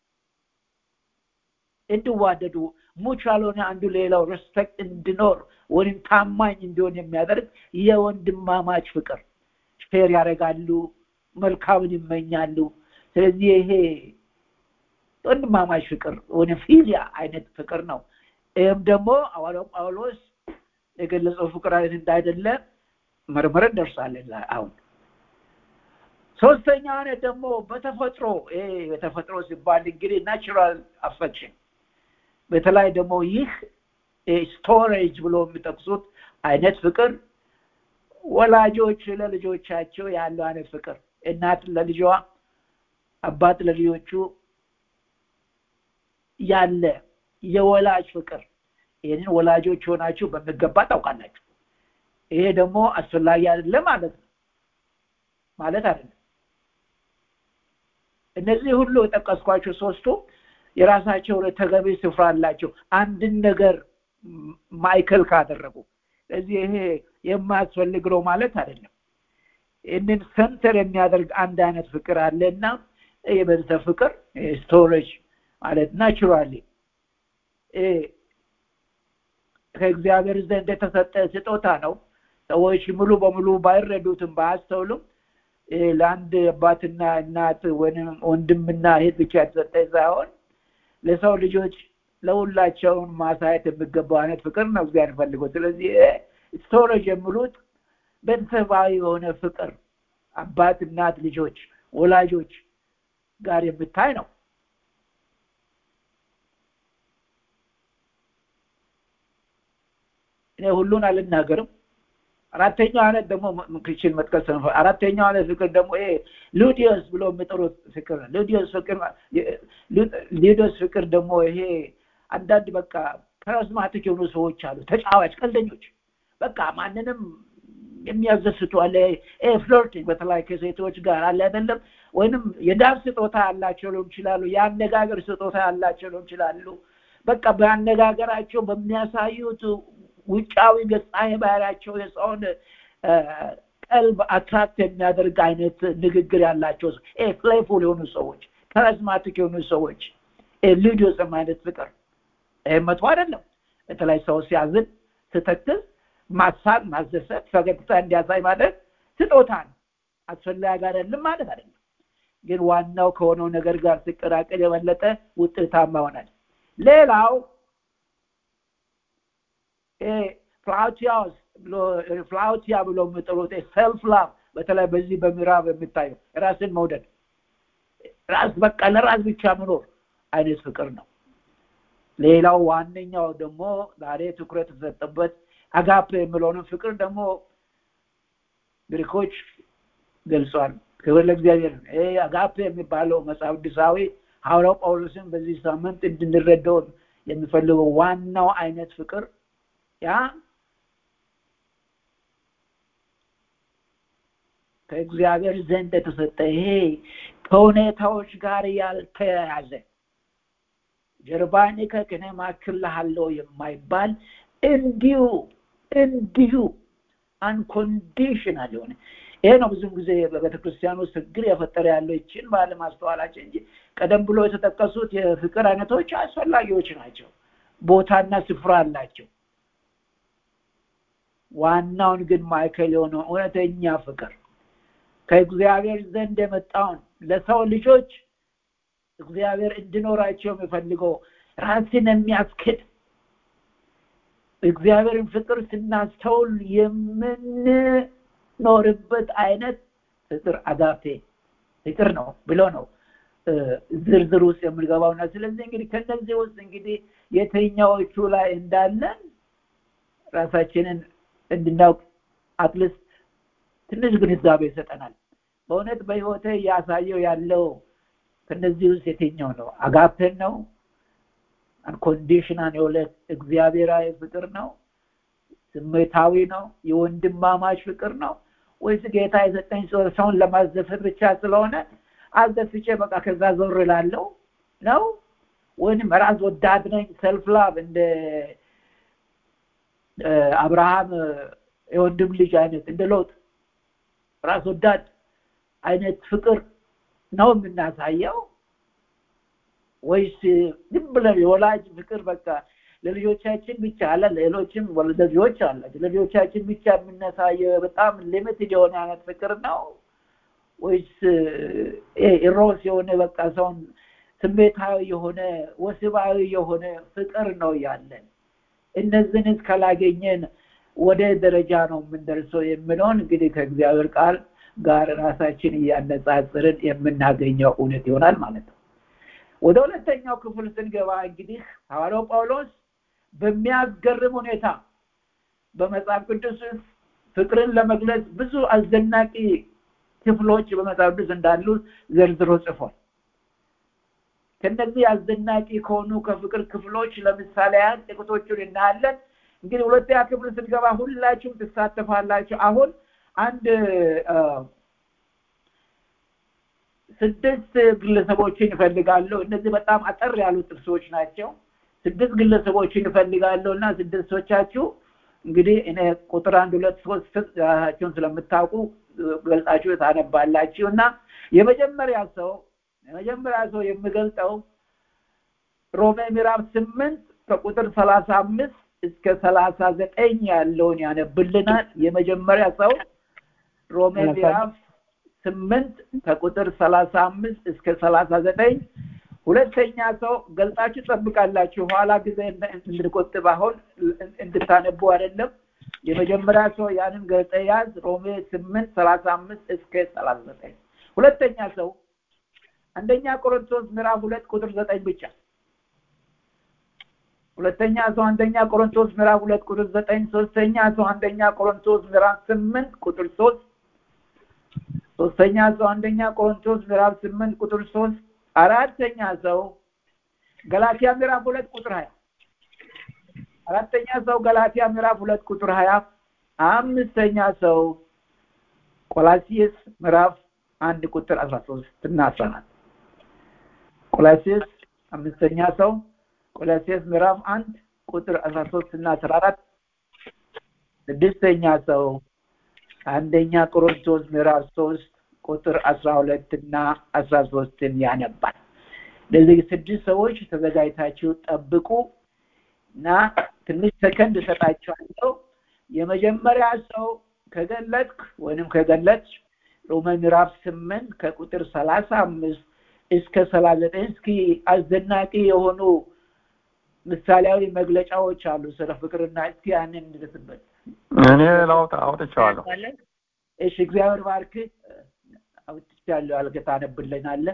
እንዲዋደዱ ሙቹዋል ሆነ አንዱ ሌላው ሬስፔክት እንዲኖር ወይም ታማኝ እንዲሆን የሚያደርግ የወንድማማች ፍቅር ፌር ያደርጋሉ መልካምን ይመኛሉ ስለዚህ ይሄ ወንድማማች ፍቅር ወይም ፊሊያ አይነት ፍቅር ነው ይህም ደግሞ ሐዋርያው ጳውሎስ የገለጸው ፍቅር አይነት እንዳይደለ መርምረን ደርሳለን አሁን ሶስተኛ አይነት ደግሞ በተፈጥሮ ይሄ በተፈጥሮ ሲባል እንግዲህ ናቹራል አፌክሽን በተለይ ደግሞ ይህ ስቶሬጅ ብሎ የሚጠቅሱት አይነት ፍቅር ወላጆች ለልጆቻቸው ያለው አይነት ፍቅር እናት ለልጇ አባት ለልጆቹ ያለ የወላጅ ፍቅር ይህንን ወላጆች ሆናችሁ በሚገባ ታውቃላችሁ ይሄ ደግሞ አስፈላጊ አይደለም ማለት ነው ማለት አይደለም እነዚህ ሁሉ የጠቀስኳቸው ሶስቱ የራሳቸው ተገቢ ስፍራ አላቸው አንድን ነገር ማይከል ካደረጉ ስለዚህ ይሄ የማያስፈልግ ነው ማለት አይደለም ይህንን ሰንተር የሚያደርግ አንድ አይነት ፍቅር አለ እና የቤተሰብ ፍቅር ስቶሬጅ ማለት ናቹራሊ ከእግዚአብሔር ዘንድ የተሰጠ ስጦታ ነው ሰዎች ሙሉ በሙሉ ባይረዱትም ባያስተውሉም ለአንድ አባትና እናት ወይም ወንድምና እህት ብቻ የተሰጠ ሳይሆን ለሰው ልጆች ለሁላቸውን ማሳየት የሚገባው አይነት ፍቅር ነው እግዚአብሔር ፈልገው ስለዚህ ስቶሬጅ የሚሉት ቤተሰባዊ የሆነ ፍቅር አባት እናት ልጆች ወላጆች ጋር የምታይ ነው እኔ ሁሉን አልናገርም አራተኛው አይነት ደግሞ ክችል መጥቀስ ነው አራተኛው አይነት ፍቅር ደግሞ ይሄ ሉዲዮስ ብሎ የሚጠሩት ፍቅር ነው ሉዲዮስ ፍቅር ሉዲዮስ ፍቅር ደግሞ ይሄ አንዳንድ በቃ ካሪዝማቲክ የሆኑ ሰዎች አሉ ተጫዋች ቀልደኞች በቃ ማንንም የሚያዘስቱ አለ ፍሎርቲንግ በተለይ ከሴቶች ጋር አለ አይደለም ወይንም የዳንስ ስጦታ ያላቸው ሊሆን ይችላሉ የአነጋገር ስጦታ ያላቸው ሊሆን ይችላሉ በቃ በአነጋገራቸው በሚያሳዩት ውጫዊ ገጻ ባህሪያቸው የሰውን ቀልብ አትራክት የሚያደርግ አይነት ንግግር ያላቸው ፕሌይፉል የሆኑ ሰዎች ካሪዝማቲክ የሆኑ ሰዎች ሉዲዮስም አይነት ፍቅር ይህ መጥፎ አይደለም በተለይ ሰው ሲያዝን ስተክዝ ማሳቅ ማስደሰት ፈገግታ እንዲያሳይ ማለት ስጦታ ነው አስፈላጊ አይደለም ማለት አይደለም ግን ዋናው ከሆነው ነገር ጋር ሲቀላቀል የበለጠ ውጤታማ ይሆናል ሌላው ፍላውቲያስ ብሎ ፍላውቲያ ብሎ የሚጠሩት ሰልፍ ላቭ በተለይ በዚህ በምዕራብ የሚታየው ራስን መውደድ ራስ በቃ ለራስ ብቻ መኖር አይነት ፍቅር ነው ሌላው ዋነኛው ደግሞ ዛሬ ትኩረት የተሰጠበት አጋፕ የሚለውንም ፍቅር ደግሞ ግሪኮች ገልጿል ክብር ለእግዚአብሔር ይሄ አጋፕ የሚባለው መጽሐፍ ቅዱሳዊ ሐዋርያው ጳውሎስን በዚህ ሳምንት እንድንረዳው የሚፈልገው ዋናው አይነት ፍቅር ያ ከእግዚአብሔር ዘንድ የተሰጠ ይሄ ከሁኔታዎች ጋር ያልተያያዘ ጀርባን ከክነ ማክልሃለው የማይባል እንዲሁ እንዲሁ አንኮንዲሽናል የሆነ ይሄ ነው ብዙም ጊዜ በቤተክርስቲያን ውስጥ ችግር የፈጠረ ያለው ይችን ባለማስተዋላችን እንጂ ቀደም ብሎ የተጠቀሱት የፍቅር አይነቶች አስፈላጊዎች ናቸው ቦታና ስፍራ አላቸው ዋናውን ግን ማዕከል የሆነው እውነተኛ ፍቅር ከእግዚአብሔር ዘንድ የመጣውን ለሰው ልጆች እግዚአብሔር እንዲኖራቸው የሚፈልገው ራስን የሚያስክድ እግዚአብሔርን ፍቅር ስናስተውል የምንኖርበት አይነት ፍቅር አጋፔ ፍቅር ነው ብሎ ነው ዝርዝር ውስጥ የምንገባውና ስለዚህ እንግዲህ ከነዚህ ውስጥ እንግዲህ የትኛዎቹ ላይ እንዳለን ራሳችንን እንድናውቅ አትሊስት ትንሽ ግንዛቤ ይሰጠናል በእውነት በህይወቴ እያሳየው ያለው ከነዚህ ውስጥ የትኛው ነው አጋፔን ነው አንኮንዲሽናል የሆነ እግዚአብሔራዊ ፍቅር ነው ስሜታዊ ነው የወንድማማች ፍቅር ነው ወይስ ጌታ የሰጠኝ ሰውን ለማዘፈን ብቻ ስለሆነ አዘፍቼ በቃ ከዛ ዞር ላለው ነው ወይም ራስ ወዳድ ነኝ ሰልፍ ላቭ እንደ አብርሃም የወንድም ልጅ አይነት እንደ ሎጥ ራስ ወዳድ አይነት ፍቅር ነው የምናሳየው ወይስ ዝም ብለን የወላጅ ፍቅር በቃ ለልጆቻችን ብቻ አለ ሌሎችም ልጆች አላቸው ለልጆቻችን ብቻ የምናሳየው በጣም ሊሚትድ የሆነ አይነት ፍቅር ነው ወይስ ኢሮስ የሆነ በቃ ሰውን ስሜታዊ የሆነ ወስባዊ የሆነ ፍቅር ነው ያለን እነዚህን እስካላገኘን ወደ ደረጃ ነው የምንደርሰው የምለውን እንግዲህ ከእግዚአብሔር ቃል ጋር ራሳችን እያነጻጽርን የምናገኘው እውነት ይሆናል ማለት ነው ወደ ሁለተኛው ክፍል ስንገባ እንግዲህ ሐዋርያው ጳውሎስ በሚያስገርም ሁኔታ በመጽሐፍ ቅዱስ ውስጥ ፍቅርን ለመግለጽ ብዙ አስደናቂ ክፍሎች በመጽሐፍ ቅዱስ እንዳሉ ዘርዝሮ ጽፏል ከነዚህ አስደናቂ ከሆኑ ከፍቅር ክፍሎች ለምሳሌ ያህል ጥቂቶቹን እናያለን እንግዲህ ሁለተኛ ክፍል ስንገባ ሁላችሁም ትሳተፋላችሁ አሁን አንድ ስድስት ግለሰቦችን ይፈልጋለሁ እነዚህ በጣም አጠር ያሉ ጥቅሶች ናቸው ስድስት ግለሰቦችን ይፈልጋለሁ እና ስድስቶቻችሁ እንግዲህ እኔ ቁጥር አንድ ሁለት ሶስት ራሳቸውን ስለምታውቁ ገልጻችሁ ታነባላችሁ እና የመጀመሪያ ሰው የመጀመሪያ ሰው የምገልጠው ሮሜ ምዕራፍ ስምንት ከቁጥር ሰላሳ አምስት እስከ ሰላሳ ዘጠኝ ያለውን ያነብልናል የመጀመሪያ ሰው ሮሜ ምዕራፍ ስምንት ከቁጥር ሰላሳ አምስት እስከ ሰላሳ ዘጠኝ ሁለተኛ ሰው ገልጣችሁ ጠብቃላችሁ ኋላ ጊዜ እንድንቆጥብ አሁን እንድታነቡ አይደለም የመጀመሪያ ሰው ያንን ገልጠ ያዝ ሮሜ ስምንት ሰላሳ አምስት እስከ ሰላሳ ዘጠኝ ሁለተኛ ሰው አንደኛ ቆሮንቶስ ምዕራፍ ሁለት ቁጥር ዘጠኝ ብቻ ሁለተኛ ሰው አንደኛ ቆሮንቶስ ምዕራፍ ሁለት ቁጥር ዘጠኝ ሶስተኛ ሰው አንደኛ ቆሮንቶስ ምዕራፍ ስምንት ቁጥር ሶስት ሶስተኛ ሰው አንደኛ ቆሮንቶስ ምዕራፍ ስምንት ቁጥር ሶስት አራተኛ ሰው ገላትያ ምዕራፍ ሁለት ቁጥር ሀያ አራተኛ ሰው ገላትያ ምዕራፍ ሁለት ቁጥር ሀያ አምስተኛ ሰው ቆላሲየስ ምዕራፍ አንድ ቁጥር አስራ ሶስት እና አስራ አራት ቆላሲየስ አምስተኛ ሰው ቆላሲየስ ምዕራፍ አንድ ቁጥር አስራ ሶስት እና አስራ አራት ስድስተኛ ሰው አንደኛ ቆሮንቶስ ምዕራፍ ሶስት ቁጥር አስራ ሁለት እና አስራ ሶስትን ያነባል ለዚህ ስድስት ሰዎች ተዘጋጅታችሁ ጠብቁ እና ትንሽ ሰከንድ እሰጣችኋለሁ የመጀመሪያ ሰው ከገለጥክ ወይንም ከገለጥ ሮሜ ምዕራፍ ስምንት ከቁጥር ሰላሳ አምስት እስከ ሰላሳ ዘጠኝ እስኪ አስደናቂ የሆኑ ምሳሌያዊ መግለጫዎች አሉ ስለ ፍቅርና እስኪ ያንን እንድርስበት እኔ ላውጣ አውጥቼዋለሁ እሺ እግዚአብሔር ባርክ አውጥቻለሁ አልገ ታነብልናለህ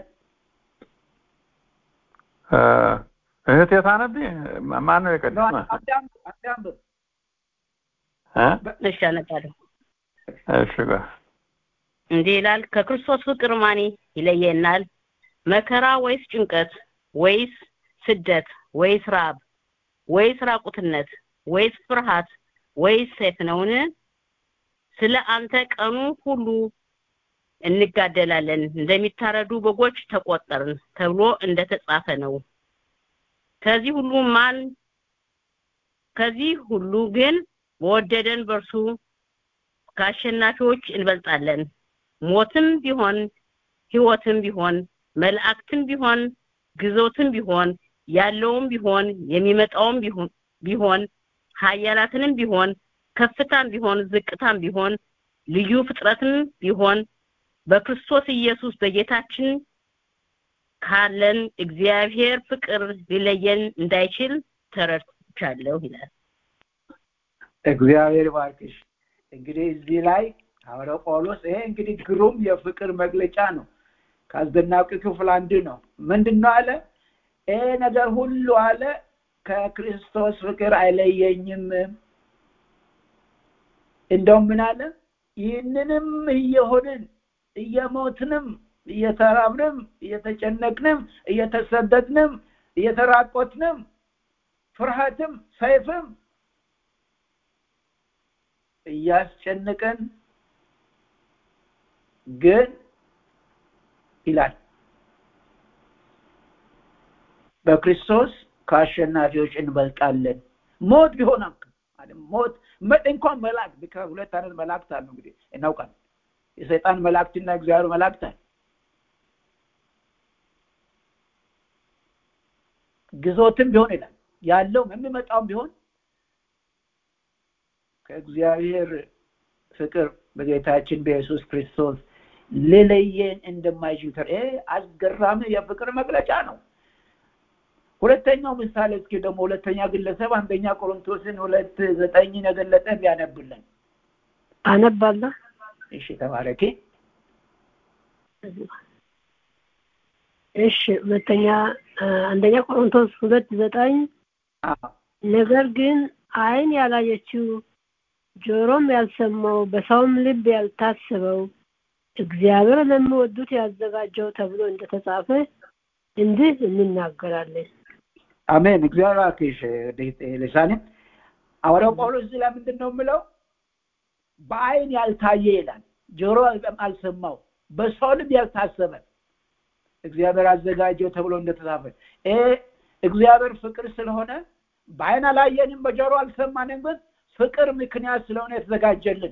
እህቴ ታነቢ ማን ነው የቀደመ አዳምብ እሺ አነባለሁ እሺ ጋር እንዲህ ይላል ከክርስቶስ ፍቅር ማን ይለየናል መከራ ወይስ ጭንቀት ወይስ ስደት ወይስ ራብ ወይስ ራቁትነት ወይስ ፍርሃት ወይስ ሰይፍ ነውን ስለ አንተ ቀኑ ሁሉ እንጋደላለን እንደሚታረዱ በጎች ተቆጠርን ተብሎ እንደተጻፈ ነው ከዚህ ሁሉ ማን ከዚህ ሁሉ ግን በወደደን በርሱ ከአሸናፊዎች እንበልጣለን ሞትም ቢሆን ህይወትም ቢሆን መላእክትም ቢሆን ግዞትም ቢሆን ያለውም ቢሆን የሚመጣውም ቢሆን ቢሆን ሀያላትንም ቢሆን ከፍታም ቢሆን ዝቅታም ቢሆን ልዩ ፍጥረትም ቢሆን በክርስቶስ ኢየሱስ በጌታችን ካለን እግዚአብሔር ፍቅር ሊለየን እንዳይችል ተረድቻለሁ ይላል። እግዚአብሔር ባርክሽ። እንግዲህ እዚህ ላይ ሐዋርያው ጳውሎስ ይሄ እንግዲህ ግሩም የፍቅር መግለጫ ነው። ከአስደናቂ ክፍል አንዱ ነው። ምንድን ነው አለ? ይሄ ነገር ሁሉ አለ ከክርስቶስ ፍቅር አይለየኝም። እንደውም ምን አለ? ይህንንም እየሆንን እየሞትንም እየተራብንም እየተጨነቅንም እየተሰደድንም እየተራቆትንም ፍርሃትም ሰይፍም እያስጨነቀን ግን ይላል በክርስቶስ ከአሸናፊዎች እንበልጣለን። ሞት ቢሆን ሞት እንኳን መላእክት ሁለት አይነት መላእክት አሉ እንግዲህ እናውቃለን። የሰይጣን መላእክትና እግዚአብሔር መላእክት አለ። ግዞትም ቢሆን ይላል ያለውም የሚመጣውም ቢሆን ከእግዚአብሔር ፍቅር በጌታችን በኢየሱስ ክርስቶስ ሊለየን እንደማይችል ይሄ አስገራሚ የፍቅር መግለጫ ነው። ሁለተኛው ምሳሌ እስኪ ደግሞ ሁለተኛ ግለሰብ አንደኛ ቆሮንቶስን ሁለት ዘጠኝን የገለጠ ቢያነብልን። አነባለሁ። እሺ ተባረኪ። እሺ ሁለተኛ አንደኛ ቆሮንቶስ ሁለት ዘጠኝ ነገር ግን ዓይን ያላየችው ጆሮም ያልሰማው በሰውም ልብ ያልታሰበው እግዚአብሔር ለሚወዱት ያዘጋጀው ተብሎ እንደተጻፈ እንዲህ እንናገራለን። አሜን። እግዚአብሔር አክሽ ልሳኔ ሐዋርያው ጳውሎስ እዚህ ላይ ምንድን ነው የምለው? በአይን ያልታየ ይላል፣ ጆሮ አልሰማው፣ በሰው ልብ ያልታሰበ እግዚአብሔር አዘጋጀው ተብሎ እንደተጻፈ ይሄ እግዚአብሔር ፍቅር ስለሆነ በአይን አላየንም፣ በጆሮ አልሰማንም፣ ግን ፍቅር ምክንያት ስለሆነ የተዘጋጀልን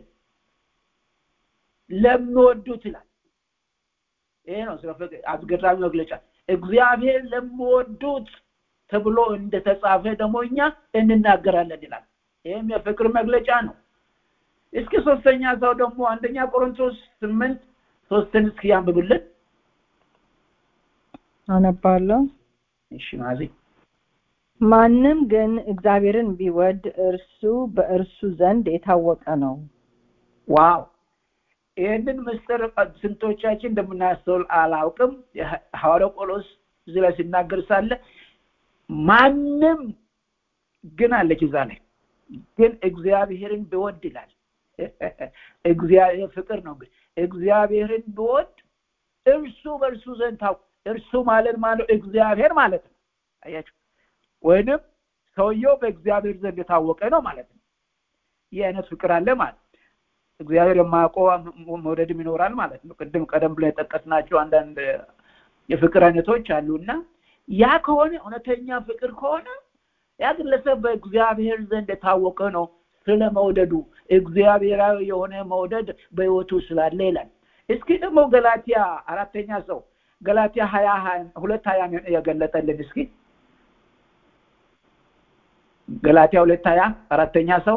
ለሚወዱት ይላል። ይሄ ነው ስለ ፍቅር አስገራሚ መግለጫ። እግዚአብሔር ለሚወዱት ተብሎ እንደተጻፈ ደግሞ እኛ እንናገራለን ይላል። ይህም የፍቅር መግለጫ ነው። እስኪ ሶስተኛ ሰው ደግሞ አንደኛ ቆሮንቶስ ስምንት ሶስትን እስኪ ያንብብልን። አነባለሁ። እሺ ማዚ ማንም ግን እግዚአብሔርን ቢወድ እርሱ በእርሱ ዘንድ የታወቀ ነው። ዋው! ይህንን ምስጢር ስንቶቻችን እንደምናስተውል አላውቅም። ሐዋርያው ጳውሎስ እዚህ ላይ ሲናገር ሳለ ማንም ግን አለች እዛ ላይ ግን እግዚአብሔርን ቢወድ ይላል። እግዚአብሔር ፍቅር ነው። እንግዲህ እግዚአብሔርን ቢወድ እርሱ በእርሱ ዘንድ ታው እርሱ ማለት ማለት እግዚአብሔር ማለት ነው። አያችሁ፣ ወይንም ሰውየው በእግዚአብሔር ዘንድ የታወቀ ነው ማለት ነው። ይህ አይነት ፍቅር አለ ማለት እግዚአብሔር የማያውቀው መውደድም ይኖራል ማለት ነው። ቅድም ቀደም ብሎ የጠቀስናቸው አንዳንድ የፍቅር አይነቶች አሉ እና ያ ከሆነ እውነተኛ ፍቅር ከሆነ ያ ግለሰብ በእግዚአብሔር ዘንድ የታወቀ ነው ስለ መውደዱ እግዚአብሔራዊ የሆነ መውደድ በህይወቱ ስላለ ይላል። እስኪ ደግሞ ገላትያ አራተኛ ሰው ገላትያ ሀያ ሁለት ሀያ የገለጠልን እስኪ ገላትያ ሁለት ሀያ አራተኛ ሰው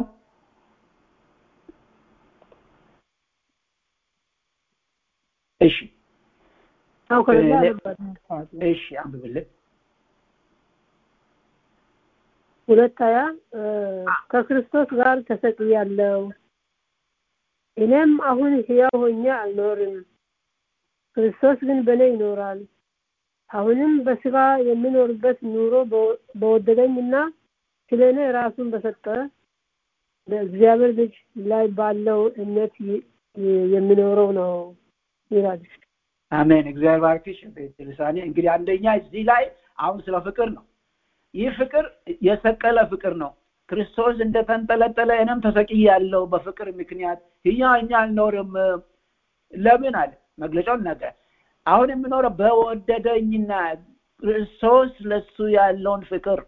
እሺ አው ከዛ እሺ አንብብልን ሁለት ሀያ ከክርስቶስ ጋር ተሰቅያለሁ እኔም አሁን ሕያው ሆኜ አልኖርም ክርስቶስ ግን በእኔ ይኖራል አሁንም በስጋ የምኖርበት ኑሮ በወደደኝና ስለ እኔ ራሱን በሰጠ በእግዚአብሔር ልጅ ላይ ባለው እምነት የሚኖረው ነው ይላል። አሜን። እግዚአብሔር ባርክሽ ልሳኔ። እንግዲህ አንደኛ እዚህ ላይ አሁን ስለ ፍቅር ነው። ይህ ፍቅር የሰቀለ ፍቅር ነው። ክርስቶስ እንደተንጠለጠለ እኔም ተሰቅያለሁ በፍቅር ምክንያት እኛ እኛ አልኖርም። ለምን አለ መግለጫውን ነገር አሁን የምኖረው በወደደኝና ክርስቶስ ለሱ ያለውን ፍቅር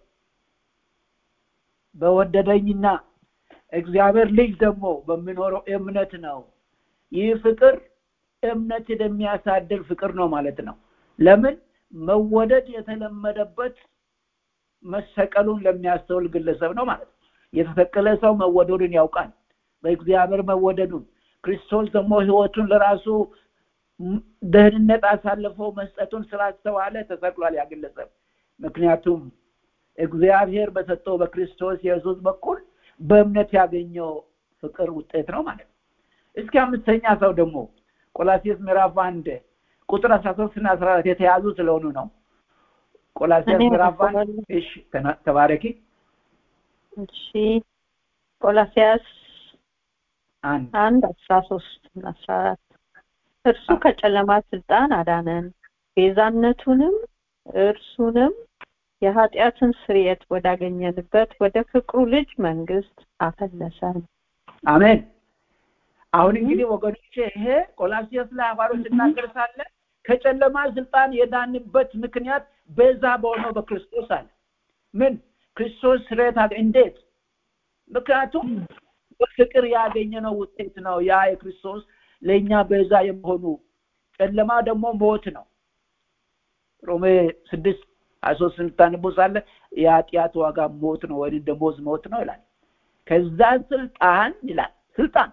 በወደደኝና እግዚአብሔር ልጅ ደግሞ በሚኖረው እምነት ነው። ይህ ፍቅር እምነትን የሚያሳድር ፍቅር ነው ማለት ነው። ለምን መወደድ የተለመደበት መሰቀሉን ለሚያስተውል ግለሰብ ነው ማለት ነው። የተሰቀለ ሰው መወደዱን ያውቃል፣ በእግዚአብሔር መወደዱን። ክርስቶስ ደግሞ ህይወቱን ለራሱ ም- ደህንነት አሳልፎ መስጠቱን ስላስተዋለ ተሰቅሏል ያ ግለሰብ ምክንያቱም እግዚአብሔር በሰጠው በክርስቶስ ኢየሱስ በኩል በእምነት ያገኘው ፍቅር ውጤት ነው ማለት ነው እስኪ አምስተኛ ሰው ደግሞ ቆላሲስ ምዕራፍ አንድ ቁጥር አስራ ሶስት እና አስራ አራት የተያዙ ስለሆኑ ነው ቆላሲስ እኔ ምዕራፍ አንድ አነባለሁ። እሺ ተና- ተባረኪ እሺ ቆላሲያስ አንድ አንድ አስራ ሶስት እና አስራ አራት እርሱ ከጨለማ ስልጣን አዳነን ቤዛነቱንም እርሱንም የኃጢአትን ስርየት ወዳገኘንበት ወደ ፍቅሩ ልጅ መንግስት አፈለሰን አሜን አሁን እንግዲህ ወገኖቼ ይሄ ቆላሲያስ ላይ ሐዋርያው ሲናገር ሳለ ከጨለማ ስልጣን የዳንበት ምክንያት በዛ በሆነው በክርስቶስ አለ ምን ክርስቶስ ስርየት አገ እንዴት ምክንያቱም በፍቅር ያገኘነው ውጤት ነው ያ የክርስቶስ ለእኛ በዛ የመሆኑ ጨለማ ደግሞ ሞት ነው ሮሜ ስድስት ሀያ ሶስት ስንታንቦ ሳለ የኃጢአት ዋጋ ሞት ነው ወይም ደሞዝ ሞት ነው ይላል ከዛ ስልጣን ይላል ስልጣን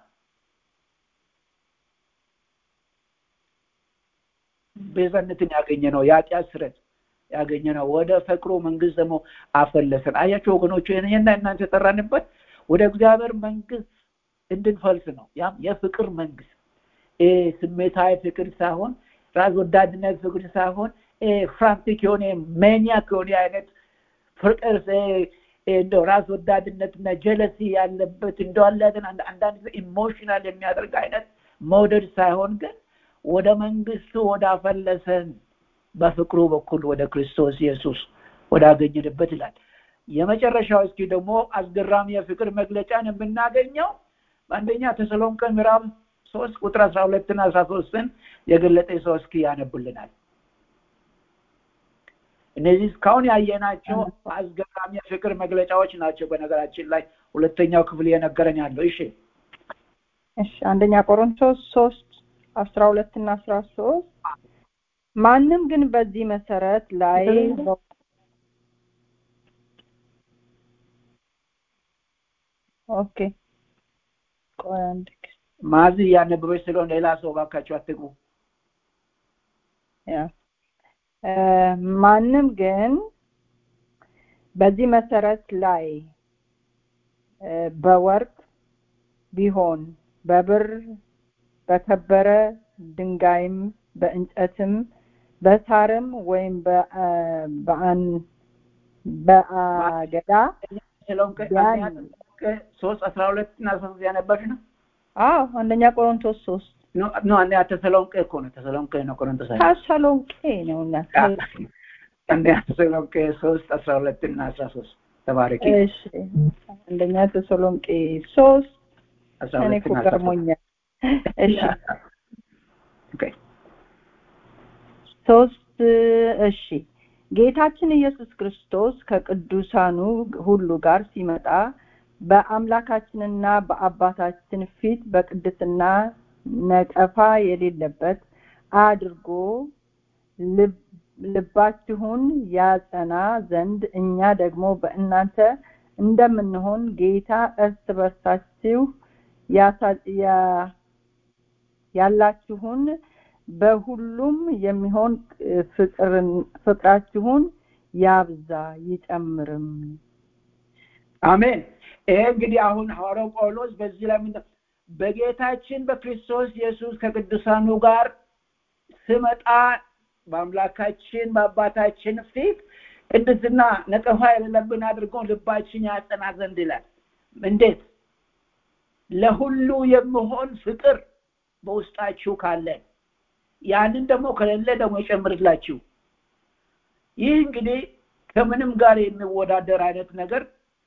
ቤዛነትን ያገኘ ነው የኃጢአት ስረት ያገኘ ነው ወደ ፍቅሩ መንግስት ደግሞ አፈለሰን አያቸው ወገኖቹ ይህና እናንተ የጠራንበት ወደ እግዚአብሔር መንግስት እንድንፈልስ ነው ያም የፍቅር መንግስት ይሄ ስሜታዊ ፍቅር ሳይሆን ራስ ወዳድነት ፍቅር ሳይሆን ፍራንቲክ የሆነ ሜኒያክ የሆነ አይነት ፍቅር እንደው ራስ ወዳድነትና ጀለሲ ያለበት እንደዋለትን አንዳንድ ጊዜ ኢሞሽናል የሚያደርግ አይነት መውደድ ሳይሆን ግን ወደ መንግስቱ ወዳፈለሰን በፍቅሩ በኩል ወደ ክርስቶስ ኢየሱስ ወዳገኘንበት ይላል የመጨረሻው እስኪ ደግሞ አስገራሚ የፍቅር መግለጫን የምናገኘው በአንደኛ ተሰሎንቄ ምዕራፍ ሶስት ቁጥር አስራ ሁለትና አስራ ሶስትን የገለጠ ሰው እስኪ ያነቡልናል እነዚህ እስካሁን ያየናቸው አስገራሚ የፍቅር መግለጫዎች ናቸው በነገራችን ላይ ሁለተኛው ክፍል እየነገረን ያለው እሺ እሺ አንደኛ ቆሮንቶስ ሶስት አስራ ሁለት እና አስራ ሶስት ማንም ግን በዚህ መሰረት ላይ ኦኬ ቆይ አንድ ጊዜ ማዚ እያነበበች ስለሆነ ሌላ ሰው ባካቸው አትግቡ ያ እ ማንም ግን በዚህ መሰረት ላይ እ በወርቅ ቢሆን በብር በከበረ ድንጋይም በእንጨትም በሳርም ወይም በአ- በአን በአገዳ ተሰሎንቄ ያን- አንደኛ ተሰሎንቄ ሶስት አስራ ሁለት እና አስራ ሶስት ያነበብሽ ነው አዎ አንደኛ ቆሮንቶስ ሶስት ኖ ኖ አንደኛ ተሰሎንቄ እኮ ነው ተሰሎንቄ ነው ቆሮንቶስ አይደለም። ተሰሎንቄ ነው እና አንደኛ ተሰሎንቄ ሶስት አስራ ሁለት እና አስራ ሶስት ተባረኪ እሺ አንደኛ ተሰሎንቄ ሶስት አስራ እኔ ሁለት እኮ እና አስራ ሶስት ገርሞኛል እሺ ኦኬ ሶስት እሺ ጌታችን ኢየሱስ ክርስቶስ ከቅዱሳኑ ሁሉ ጋር ሲመጣ በአምላካችንና በአባታችን ፊት በቅድስና ነቀፋ የሌለበት አድርጎ ልብ- ልባችሁን ያጸና ዘንድ እኛ ደግሞ በእናንተ እንደምንሆን ጌታ እርስ በርሳችሁ ያሳ- ያ- ያላችሁን በሁሉም የሚሆን ፍቅርን ፍቅራችሁን ያብዛ ይጨምርም አሜን ይሄ እንግዲህ አሁን ሐዋርያው ጳውሎስ በዚህ ላይ ምንድን በጌታችን በክርስቶስ ኢየሱስ ከቅዱሳኑ ጋር ስመጣ በአምላካችን በአባታችን ፊት ቅድስና ነቀፋ የሌለብን አድርጎ ልባችን ያጸና ዘንድ ይላል እንዴት ለሁሉ የምሆን ፍቅር በውስጣችሁ ካለ ያንን ደግሞ ከሌለ ደግሞ ይጨምርላችሁ ይህ እንግዲህ ከምንም ጋር የሚወዳደር አይነት ነገር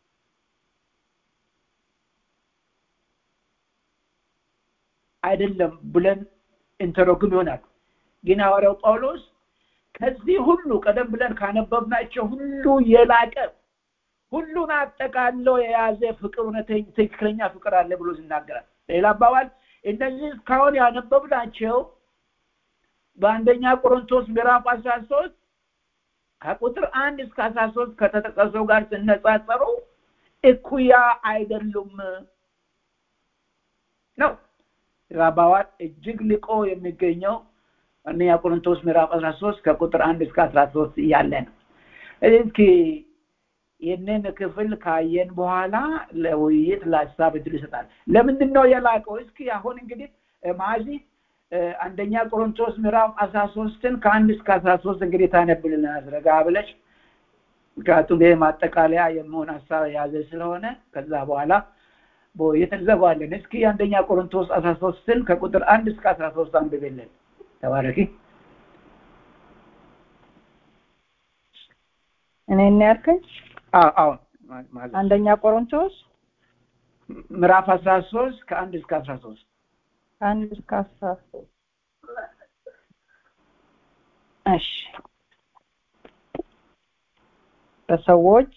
አይደለም ብለን እንተረጉም ይሆናል ግን ሐዋርያው ጳውሎስ ከዚህ ሁሉ ቀደም ብለን ካነበብናቸው ሁሉ የላቀ ሁሉን አጠቃሎ የያዘ ፍቅር እውነተኛ ትክክለኛ ፍቅር አለ ብሎ ይናገራል ሌላ አባባል እነዚህ እስካሁን ያነበብናቸው በአንደኛ ቆሮንቶስ ምዕራፍ አስራ ሶስት ከቁጥር አንድ እስከ አስራ ሶስት ከተጠቀሰው ጋር ሲነጻጸሩ እኩያ አይደሉም ነው አባባል እጅግ ልቆ የሚገኘው አንደኛ ቆሮንቶስ ምዕራፍ አስራ ሶስት ከቁጥር አንድ እስከ አስራ ሶስት እያለ ነው እስኪ ይህንን ክፍል ካየን በኋላ ለውይይት ለሀሳብ እድል ይሰጣል ለምንድን ነው የላቀው እስኪ አሁን እንግዲህ ማዚ አንደኛ ቆሮንቶስ ምዕራፍ አስራ ሶስትን ከአንድ እስከ አስራ ሶስት እንግዲህ ታነብልናል ረጋ ብለሽ ምክንያቱም ይህ ማጠቃለያ የመሆን ሀሳብ የያዘ ስለሆነ ከዛ በኋላ በውይይት እንዘጋዋለን እስኪ አንደኛ ቆሮንቶስ አስራ ሶስትን ከቁጥር አንድ እስከ አስራ ሶስት አንብብልን ተባረኪ እኔ እና ያልከኝ አዎ አንደኛ ቆሮንቶስ ምዕራፍ አስራ ሶስት ከአንድ እስከ አስራ ሶስት አንድ እስከ አስራ ሶስት እሺ በሰዎች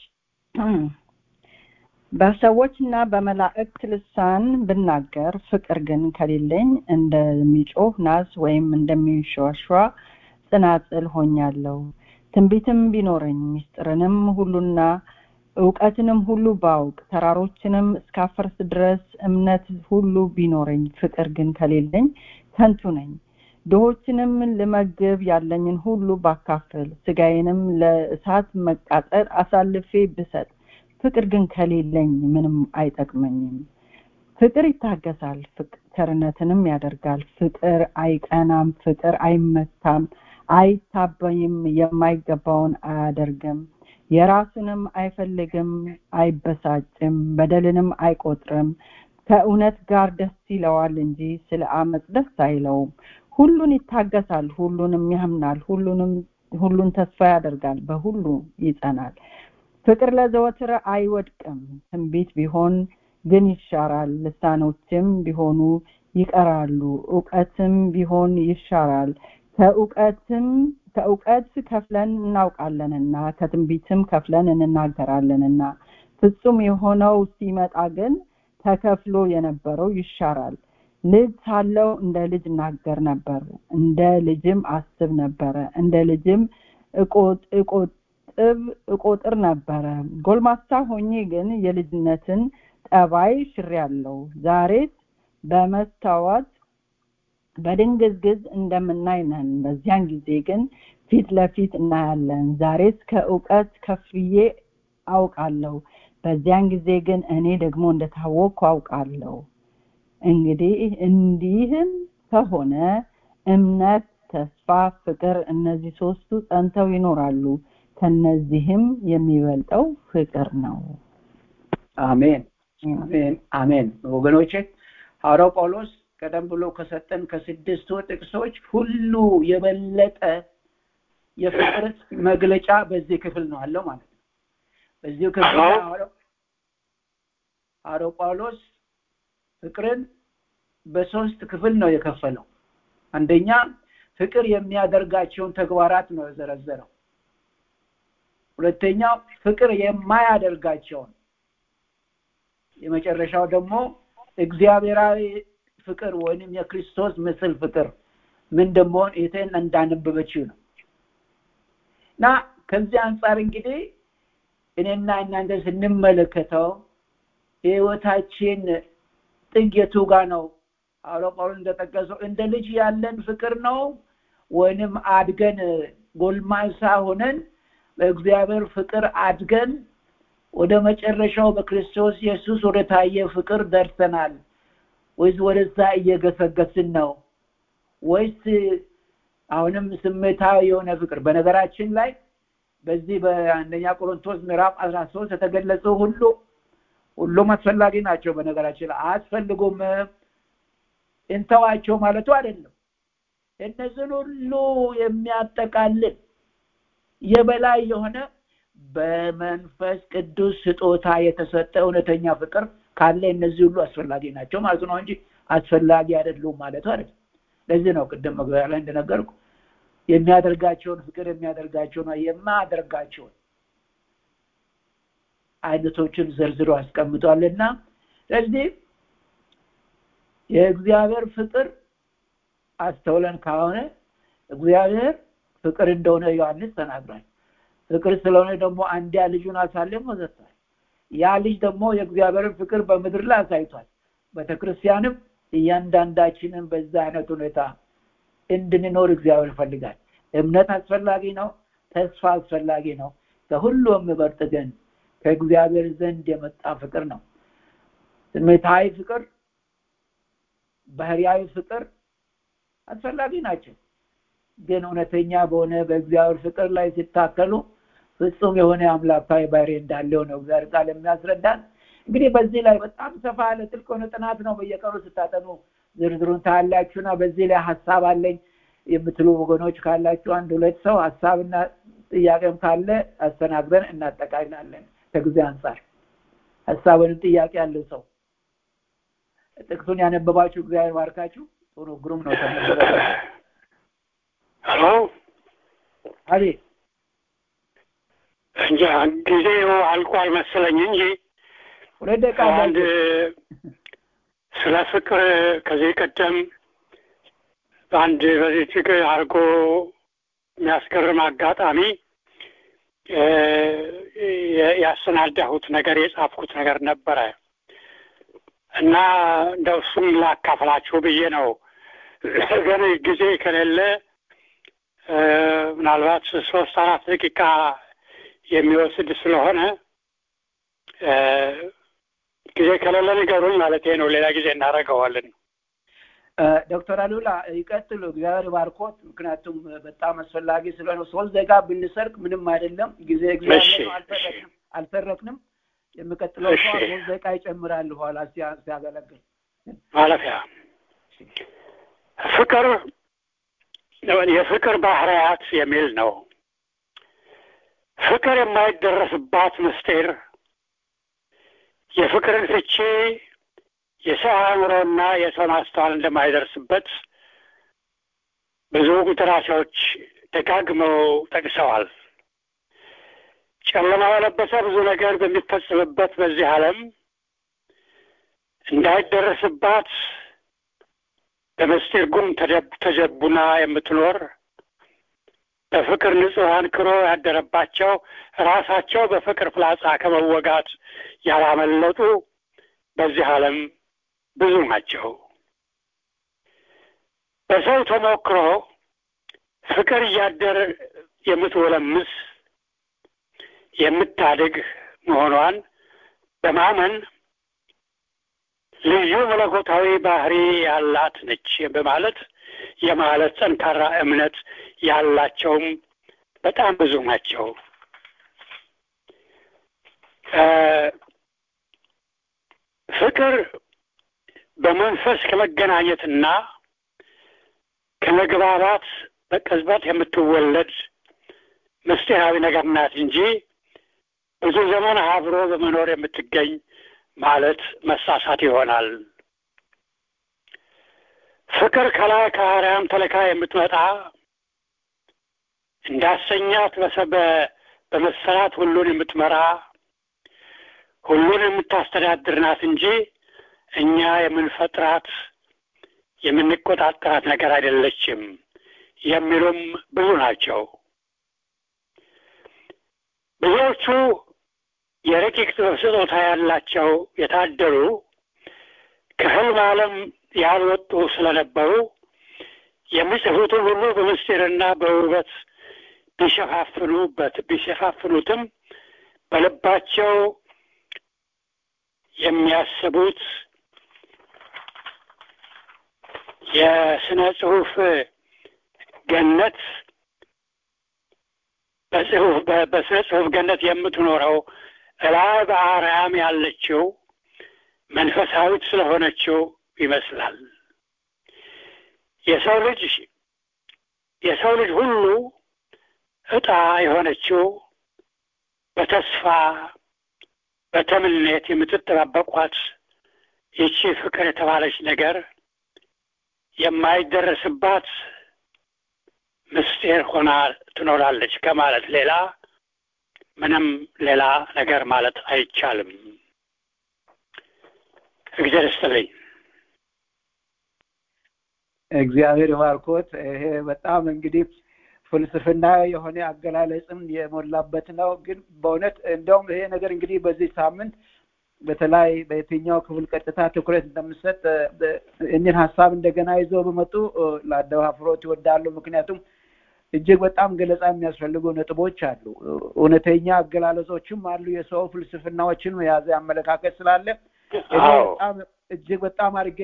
በሰዎች እና በመላእክት ልሳን ብናገር ፍቅር ግን ከሌለኝ እንደሚጮህ ናስ ወይም እንደሚንሸዋሸዋ ጽናጽል ሆኛለሁ ትንቢትም ቢኖረኝ ምስጢርንም ሁሉና እውቀትንም ሁሉ ባውቅ ተራሮችንም እስካፈርስ ድረስ እምነት ሁሉ ቢኖረኝ ፍቅር ግን ከሌለኝ ከንቱ ነኝ ድሆችንም ልመግብ ያለኝን ሁሉ ባካፍል ስጋዬንም ለእሳት መቃጠል አሳልፌ ብሰጥ ፍቅር ግን ከሌለኝ ምንም አይጠቅመኝም ፍቅር ይታገሳል ቸርነትንም ያደርጋል ፍቅር አይቀናም ፍቅር አይመታም አይታበይም የማይገባውን አያደርግም የራሱንም አይፈልግም አይበሳጭም በደልንም አይቆጥርም ከእውነት ጋር ደስ ይለዋል እንጂ ስለ አመፅ ደስ አይለውም ሁሉን ይታገሳል ሁሉንም ያምናል ሁሉንም ሁሉን ተስፋ ያደርጋል በሁሉ ይጸናል ፍቅር ለዘወትር አይወድቅም ትንቢት ቢሆን ግን ይሻራል ልሳኖችም ቢሆኑ ይቀራሉ እውቀትም ቢሆን ይሻራል ከእውቀትም ከእውቀት ከፍለን እናውቃለንና ከትንቢትም ከፍለን እንናገራለንና ፍጹም የሆነው ሲመጣ ግን ተከፍሎ የነበረው ይሻራል ልጅ ሳለው እንደ ልጅ እናገር ነበር እንደ ልጅም አስብ ነበረ እንደ ልጅም እቆጥብ እቆጥር ነበረ ጎልማሳ ሆኜ ግን የልጅነትን ጠባይ ሽሬያለሁ ዛሬስ በመስታወት በድንግዝግዝ እንደምናይ ነን በዚያን ጊዜ ግን ፊት ለፊት እናያለን ዛሬስ ከእውቀት ከፍዬ አውቃለሁ በዚያን ጊዜ ግን እኔ ደግሞ እንደታወቅኩ አውቃለሁ እንግዲህ እንዲህም ከሆነ እምነት ተስፋ ፍቅር እነዚህ ሶስቱ ጸንተው ይኖራሉ ከነዚህም የሚበልጠው ፍቅር ነው አሜን አሜን አሜን ወገኖቼ ሐዋርያው ጳውሎስ ቀደም ብሎ ከሰጠን ከስድስቱ ጥቅሶች ሁሉ የበለጠ የፍቅር መግለጫ በዚህ ክፍል ነው አለው ማለት ነው በዚሁ ክፍል ሐዋርያው ጳውሎስ ፍቅርን በሶስት ክፍል ነው የከፈለው አንደኛ ፍቅር የሚያደርጋቸውን ተግባራት ነው የዘረዘረው ሁለተኛው ፍቅር የማያደርጋቸውን የመጨረሻው ደግሞ እግዚአብሔራዊ ፍቅር ወይንም የክርስቶስ ምስል ፍቅር ምን እንደመሆን ይህን እንዳነበበችው ነው እና ከዚህ አንጻር እንግዲህ እኔና እናንተ ስንመለከተው የህይወታችን ጥግ የቱ ጋር ነው ሐዋርያው ጳውሎስ እንደጠቀሰው እንደ ልጅ ያለን ፍቅር ነው ወይንም አድገን ጎልማሳ ሆነን በእግዚአብሔር ፍቅር አድገን ወደ መጨረሻው በክርስቶስ ኢየሱስ ወደ ታየ ፍቅር ደርሰናል ወይስ ወደዛ እየገሰገስን ነው ወይስ አሁንም ስሜታዊ የሆነ ፍቅር በነገራችን ላይ በዚህ በአንደኛ ቆሮንቶስ ምዕራፍ አስራ ሶስት የተገለጹ ሁሉ ሁሉም አስፈላጊ ናቸው በነገራችን ላይ አያስፈልጉም እንተዋቸው ማለቱ አይደለም እነዚህን ሁሉ የሚያጠቃልል የበላይ የሆነ በመንፈስ ቅዱስ ስጦታ የተሰጠ እውነተኛ ፍቅር ካለ እነዚህ ሁሉ አስፈላጊ ናቸው ማለት ነው እንጂ አስፈላጊ አይደሉም ማለቱ አይደለም ለዚህ ነው ቅድም መግቢያ ላይ እንደነገርኩ የሚያደርጋቸውን ፍቅር የሚያደርጋቸውን የማያደርጋቸውን አይነቶችን ዘርዝሮ አስቀምጧልና ስለዚህ የእግዚአብሔር ፍቅር አስተውለን ከሆነ እግዚአብሔር ፍቅር እንደሆነ ዮሐንስ ተናግሯል ፍቅር ስለሆነ ደግሞ አንዲያ ልጁን አሳልፎ ሰጥቷል ያ ልጅ ደግሞ የእግዚአብሔርን ፍቅር በምድር ላይ አሳይቷል ቤተክርስቲያንም እያንዳንዳችንን በዛ አይነት ሁኔታ እንድንኖር እግዚአብሔር ይፈልጋል። እምነት አስፈላጊ ነው። ተስፋ አስፈላጊ ነው። ከሁሉ የሚበልጥ ግን ከእግዚአብሔር ዘንድ የመጣ ፍቅር ነው። ስሜታዊ ፍቅር፣ ባህሪያዊ ፍቅር አስፈላጊ ናቸው። ግን እውነተኛ በሆነ በእግዚአብሔር ፍቅር ላይ ሲታከሉ ፍጹም የሆነ አምላካዊ ባህሪ እንዳለው ነው እግዚአብሔር ቃል የሚያስረዳን። እንግዲህ በዚህ ላይ በጣም ሰፋ ያለ ጥልቅ የሆነ ጥናት ነው። በየቀኑ ስታጠኑ ዝርዝሩን ታያላችሁና በዚህ ላይ ሀሳብ አለኝ የምትሉ ወገኖች ካላችሁ አንድ ሁለት ሰው ሀሳብና ጥያቄም ካለ አስተናግደን እናጠቃልላለን። ከጊዜ አንጻር ሀሳብ ወይም ጥያቄ ያለው ሰው ጥቅሱን ያነበባችሁ እግዚአብሔር ባርካችሁ። ጥሩ ግሩም ነው። ተነበበ። ሄሎ አቤት እንጃ ጊዜው አልቋል መሰለኝ እንጂ ሁለት ደቂቃ አንድ ስለ ፍቅር ከዚህ ቀደም በአንድ በዚህ እጅግ አድርጎ የሚያስገርም አጋጣሚ ያሰናዳሁት ነገር የጻፍኩት ነገር ነበረ እና እንደው እሱም ላካፍላችሁ ብዬ ነው። ግን ጊዜ ከሌለ ምናልባት ሶስት አራት ደቂቃ የሚወስድ ስለሆነ ጊዜ ከሌለ ንገሩኝ ማለት ነው። ሌላ ጊዜ እናደርገዋለን። ዶክተር አሉላ ይቀጥሉ። እግዚአብሔር ባርኮት። ምክንያቱም በጣም አስፈላጊ ስለሆነ ሶስት ደቂቃ ብንሰርቅ ምንም አይደለም። ጊዜ እግዚአብሔር ነው። አልሰረቅንም አልሰረቅንም። የሚቀጥለው ሰው ሶስት ደቂቃ ይጨምራል ኋላ ሲያገለግል ማለፊያ ፍቅር የፍቅር ባህሪያት የሚል ነው። ፍቅር የማይደረስባት ምስጢር የፍቅርን ፍቺ የሰው አእምሮና የሰው ማስተዋል እንደማይደርስበት ብዙ ደራሲዎች ደጋግመው ጠቅሰዋል። ጨለማ የለበሰ ብዙ ነገር በሚፈጽምበት በዚህ ዓለም እንዳይደረስባት በምስጢር ጉም ተጀቡና የምትኖር በፍቅር ንጹሕ አንክሮ ያደረባቸው ራሳቸው በፍቅር ፍላጻ ከመወጋት ያላመለጡ በዚህ ዓለም ብዙ ናቸው። በሰው ተሞክሮ ፍቅር እያደር የምትወለምስ የምታድግ መሆኗን በማመን ልዩ መለኮታዊ ባህሪ ያላት ነች በማለት የማለት ጠንካራ እምነት ያላቸውም በጣም ብዙ ናቸው። ፍቅር በመንፈስ ከመገናኘትና ከመግባባት በቅጽበት የምትወለድ ምስጢራዊ ነገር ናት እንጂ ብዙ ዘመን አብሮ በመኖር የምትገኝ ማለት መሳሳት ይሆናል። ፍቅር ከላይ ከአርያም ተልካ የምትመጣ እንዳሰኛት በመሰራት ሁሉን የምትመራ ሁሉን የምታስተዳድር ናት እንጂ እኛ የምንፈጥራት የምንቆጣጠራት ነገር አይደለችም የሚሉም ብዙ ናቸው። ብዙዎቹ የረቂቅ ጥበብ ስጦታ ያላቸው የታደሉ ከህልም ዓለም ያልወጡ ስለነበሩ የሚጽፉትን ሁሉ በምስጢርና በውበት ቢሸፋፍኑበት ቢሸፋፍኑትም በልባቸው የሚያስቡት የስነ ጽሁፍ ገነት በጽሁፍ በስነ ጽሁፍ ገነት የምትኖረው እላይ በአርያም ያለችው መንፈሳዊት ስለሆነችው ይመስላል። የሰው ልጅ የሰው ልጅ ሁሉ እጣ የሆነችው በተስፋ በተምኔት የምትጠባበቋት ይቺ ፍቅር የተባለች ነገር የማይደረስባት ምስጢር ሆና ትኖራለች ከማለት ሌላ ምንም ሌላ ነገር ማለት አይቻልም። እግዚአብሔር ይስጥልኝ። እግዚአብሔር ባርኮት። ይሄ በጣም እንግዲህ ፍልስፍና የሆነ አገላለጽም የሞላበት ነው። ግን በእውነት እንደውም ይሄ ነገር እንግዲህ በዚህ ሳምንት በተለይ በየትኛው ክፍል ቀጥታ ትኩረት እንደምሰጥ እኒን ሀሳብ እንደገና ይዞ በመጡ ለአደፋፍሮት ይወዳሉ። ምክንያቱም እጅግ በጣም ገለጻ የሚያስፈልጉ ነጥቦች አሉ። እውነተኛ አገላለጾችም አሉ። የሰው ፍልስፍናዎችን የያዘ አመለካከት ስላለ እኔ በጣም እጅግ በጣም አድርጌ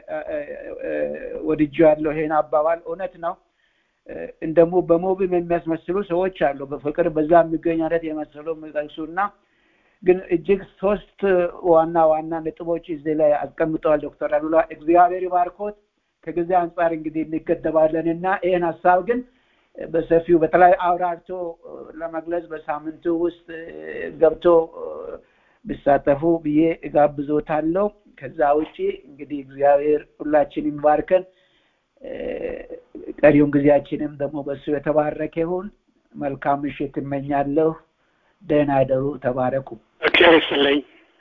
ወድጄ ያለው ይሄን አባባል እውነት ነው። እንደሞ በሞብም የሚያስመስሉ ሰዎች አሉ። በፍቅር በዛ የሚገኝ አይነት የመሰሉ የሚጠቅሱ እና ግን እጅግ ሶስት ዋና ዋና ነጥቦች እዚህ ላይ አስቀምጠዋል ዶክተር አሉላ እግዚአብሔር ባርኮት። ከጊዜ አንጻር እንግዲህ እንገደባለን እና ይህን ሀሳብ ግን በሰፊው በተለይ አብራርቶ ለመግለጽ በሳምንቱ ውስጥ ገብቶ ቢሳተፉ ብዬ እጋብዞታለሁ። ከዛ ውጪ እንግዲህ እግዚአብሔር ሁላችን ይባርከን። ቀሪውን ጊዜያችንም ደግሞ በሱ የተባረከ ይሁን። መልካም ምሽት እመኛለሁ። ደህና ደሩ። ተባረኩ። እግዚአብሔር ይስጥልኝ።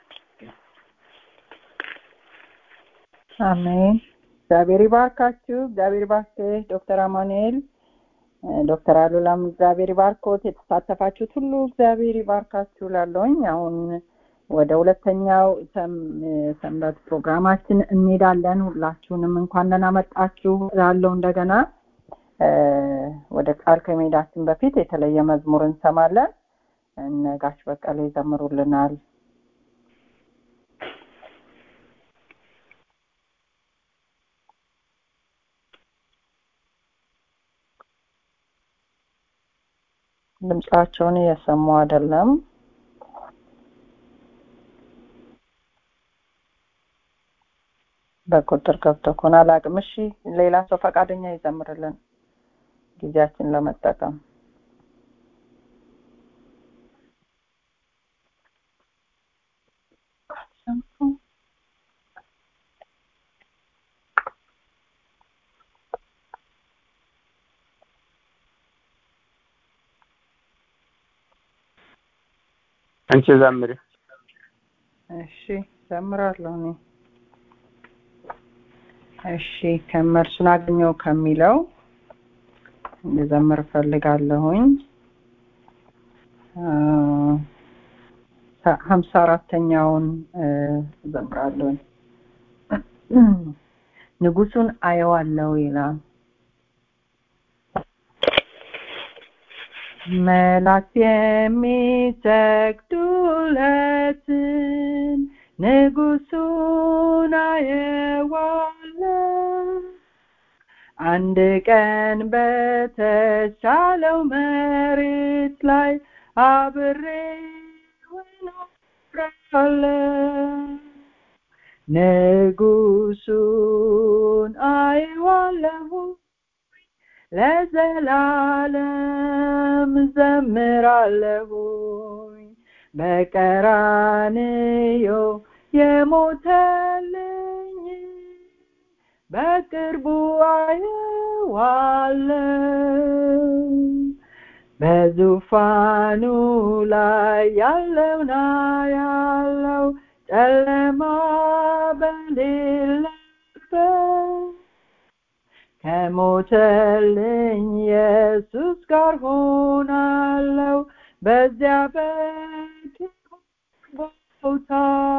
አሜን። እግዚአብሔር ይባርካችሁ። እግዚአብሔር ይባርክህ ዶክተር አማኑኤል ዶክተር አሉላም እግዚአብሔር ይባርኮት። የተሳተፋችሁት ሁሉ እግዚአብሔር ይባርካችሁ ላለውኝ አሁን ወደ ሁለተኛው ሰንበት ፕሮግራማችን እንሄዳለን። ሁላችሁንም እንኳን ደህና መጣችሁ ላለው እንደገና ወደ ቃል ከመሄዳችን በፊት የተለየ መዝሙር እንሰማለን። እነ ጋሽ በቀለ ይዘምሩልናል። ድምጻቸውን እየሰሙ አይደለም። በቁጥር ገብቶ ከሆነ አላውቅም። እሺ ሌላ ሰው ፈቃደኛ ይዘምርልን ጊዜያችን ለመጠቀም አንቺ ዘምሪ። እሺ ዘምራለሁ እኔ። እሺ ከመርሱን አገኘው ከሚለው ልዘምር እፈልጋለሁኝ። ሀምሳ አራተኛውን እዘምራለሁኝ። ንጉሱን አየዋለሁ ይላል። መላእክት የሚሰግዱለትን ንጉሱን አየዋለሁ። አንድ ቀን በተሻለው መሬት ላይ አብሬው እኖራለሁ። ንጉሱን አየዋለሁ ለዘላለም ዘምራለሁኝ በቀራንዮ የሞተልኝ በቅርቡ አየዋለሁ በዙፋኑ ላይ ያለውና ያለው ጨለማ በሌለበት ከሞተልኝ ኢየሱስ ጋር ሆናለሁ በዚያ በክብር ቦታ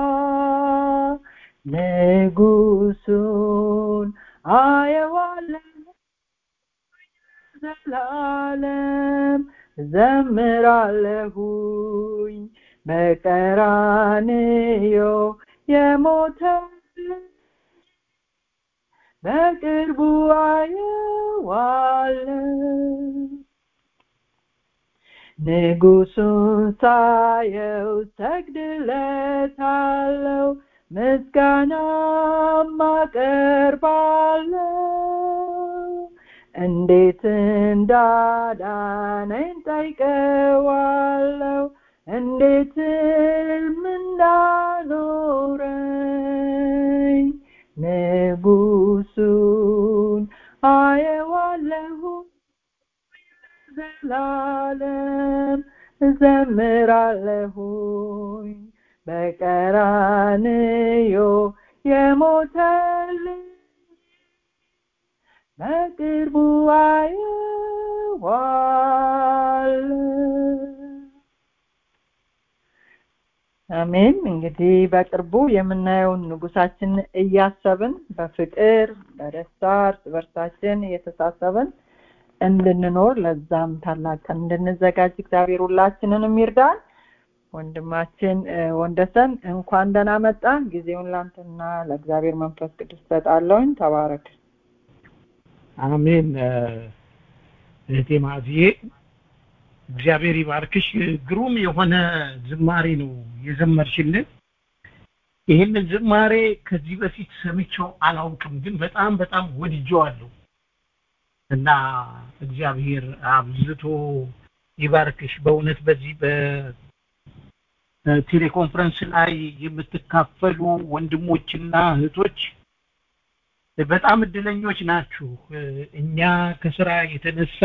ንጉሱን አየዋለሁ ዘላለም ዘምራለሁኝ በቀራንዮ የሞተልኝ በቅርቡ አየዋለሁ ንጉሱን ሳየው ሰግድለታለሁ ምስጋናም አቀርባለሁ እንዴት እንዳዳነኝ ጠይቀዋለሁ እንዴትም እንዳኖረኝ ንጉሱን አየዋለሁ ዘላለም እዘምራለሁኝ በቀራንዮ የሞተልኝ በቅርቡ አየዋለሁ። አሜን። እንግዲህ በቅርቡ የምናየውን ንጉሳችን እያሰብን በፍቅር በደስታ እርስ በርሳችን እየተሳሰብን እንድንኖር ለዛም ታላቅ ቀን እንድንዘጋጅ እግዚአብሔር ሁላችንንም ይርዳን። ወንድማችን እ፣ ወንደሰን እንኳን ደህና መጣ። ጊዜውን ላንተና ለእግዚአብሔር መንፈስ ቅዱስ ሰጣለሁኝ። ተባረክ። አሜን እ፣ እህቴ ማዝዬ እግዚአብሔር ይባርክሽ ግሩም የሆነ ዝማሬ ነው የዘመርሽልን ይህንን ዝማሬ ከዚህ በፊት ሰምቼው አላውቅም ግን በጣም በጣም ወድጄዋለሁ እና እግዚአብሔር አብዝቶ ይባርክሽ በእውነት በዚህ በቴሌኮንፈረንስ ላይ የምትካፈሉ ወንድሞችና እህቶች በጣም እድለኞች ናችሁ እኛ ከስራ የተነሳ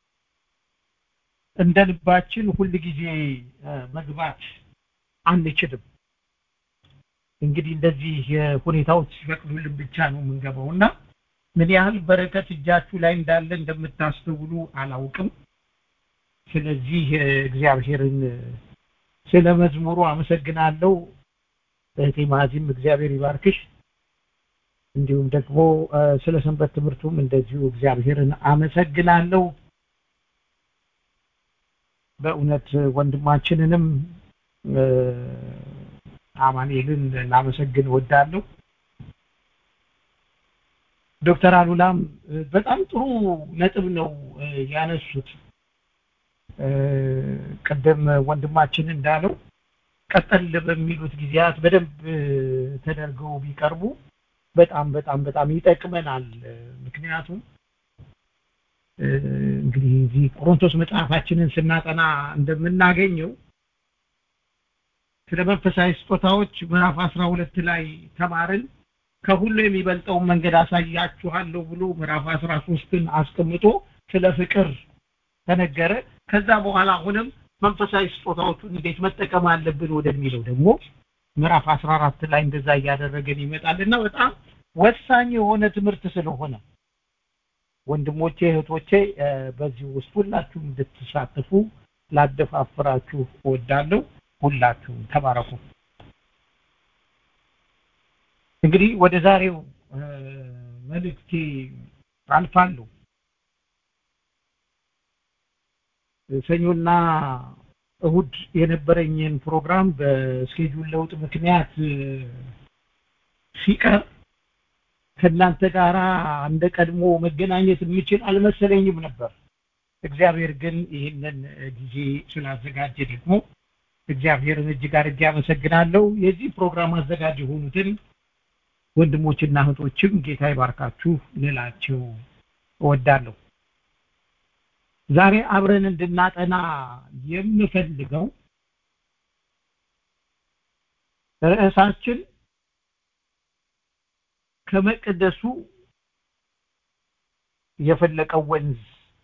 እንደ ልባችን ሁል ጊዜ መግባት አንችልም እንግዲህ እንደዚህ ሁኔታዎች ሲፈቅዱልን ብቻ ነው የምንገባው እና ምን ያህል በረከት እጃችሁ ላይ እንዳለ እንደምታስተውሉ አላውቅም ስለዚህ እግዚአብሔርን ስለ መዝሙሩ አመሰግናለሁ እህቴ ማዚም እግዚአብሔር ይባርክሽ እንዲሁም ደግሞ ስለ ሰንበት ትምህርቱም እንደዚሁ እግዚአብሔርን አመሰግናለሁ በእውነት ወንድማችንንም አማኑኤልን ላመሰግን ወዳለሁ ዶክተር አሉላም በጣም ጥሩ ነጥብ ነው ያነሱት ቀደም ወንድማችን እንዳለው ቀጠል በሚሉት ጊዜያት በደንብ ተደርገው ቢቀርቡ በጣም በጣም በጣም ይጠቅመናል ምክንያቱም እንግዲህ እዚህ ቆሮንቶስ መጽሐፋችንን ስናጠና እንደምናገኘው ስለ መንፈሳዊ ስጦታዎች ምዕራፍ አስራ ሁለት ላይ ተማርን ከሁሉ የሚበልጠውን መንገድ አሳያችኋለሁ ብሎ ምዕራፍ አስራ ሶስትን አስቀምጦ ስለ ፍቅር ተነገረ ከዛ በኋላ አሁንም መንፈሳዊ ስጦታዎቹን እንዴት መጠቀም አለብን ወደሚለው ደግሞ ምዕራፍ 14 ላይ እንደዛ እያደረገን ይመጣልና በጣም ወሳኝ የሆነ ትምህርት ስለሆነ ወንድሞቼ እህቶቼ በዚህ ውስጥ ሁላችሁም እንድትሳተፉ ላደፋፍራችሁ እወዳለሁ ሁላችሁም ተባረኩ እንግዲህ ወደ ዛሬው መልእክቴ አልፋለሁ ሰኞና እሁድ የነበረኝን ፕሮግራም በስኬጁል ለውጥ ምክንያት ሲቀር ከእናንተ ጋር እንደ ቀድሞ መገናኘት የምችል አልመሰለኝም ነበር እግዚአብሔር ግን ይህንን ጊዜ ስላዘጋጀ ደግሞ እግዚአብሔርን እጅግ አድርጌ አመሰግናለሁ የዚህ ፕሮግራም አዘጋጅ የሆኑትን ወንድሞችና እህቶችም ጌታ ይባርካችሁ ልላቸው እወዳለሁ ዛሬ አብረን እንድናጠና የምፈልገው ርዕሳችን ከመቅደሱ የፈለቀው ወንዝ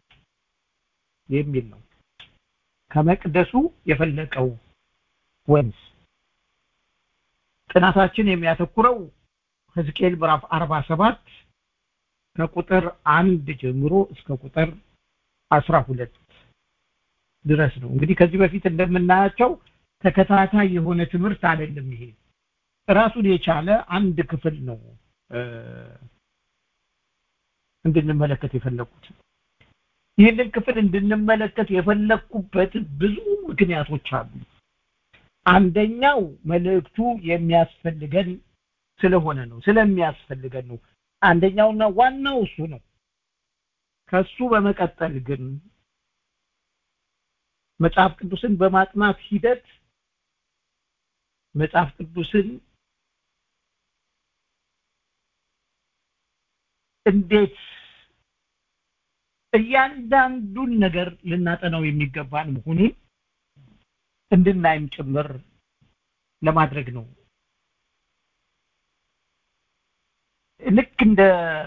የሚል ነው ከመቅደሱ የፈለቀው ወንዝ ጥናታችን የሚያተኩረው ሕዝቅኤል ምዕራፍ 47 ከቁጥር አንድ ጀምሮ እስከ ቁጥር አስራ ሁለት ድረስ ነው እንግዲህ ከዚህ በፊት እንደምናያቸው ተከታታይ የሆነ ትምህርት አይደለም ይሄ ራሱን የቻለ አንድ ክፍል ነው እንድንመለከት የፈለኩት ይህንን ክፍል እንድንመለከት የፈለኩበት ብዙ ምክንያቶች አሉ አንደኛው መልእክቱ የሚያስፈልገን ስለሆነ ነው ስለሚያስፈልገን ነው አንደኛውና ዋናው እሱ ነው ከሱ በመቀጠል ግን መጽሐፍ ቅዱስን በማጥናት ሂደት መጽሐፍ ቅዱስን እንዴት እያንዳንዱን ነገር ልናጠናው የሚገባን መሆኑን እንድናይም ጭምር ለማድረግ ነው ልክ እንደ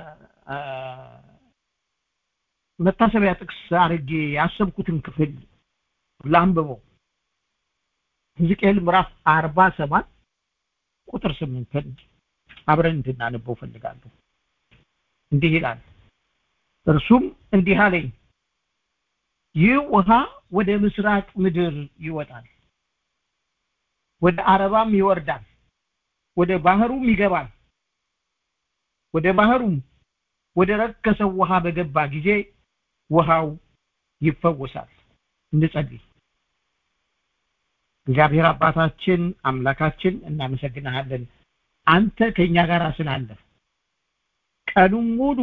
መታሰቢያ ጥቅስ አድርጌ ያሰብኩትን ክፍል ላንብበው ሕዝቅኤል ምዕራፍ አርባ ሰባት ቁጥር ስምንትን አብረን እንድናነበው ፈልጋለሁ እንዲህ ይላል እርሱም እንዲህ አለኝ ይህ ውሃ ወደ ምስራቅ ምድር ይወጣል ወደ አረባም ይወርዳል ወደ ባህሩም ይገባል ወደ ባህሩም ወደ ረከሰው ውሃ በገባ ጊዜ ውሃው ይፈወሳል እንጸልይ እግዚአብሔር አባታችን አምላካችን እናመሰግናለን አንተ ከኛ ጋር ስላለ ቀኑን ሙሉ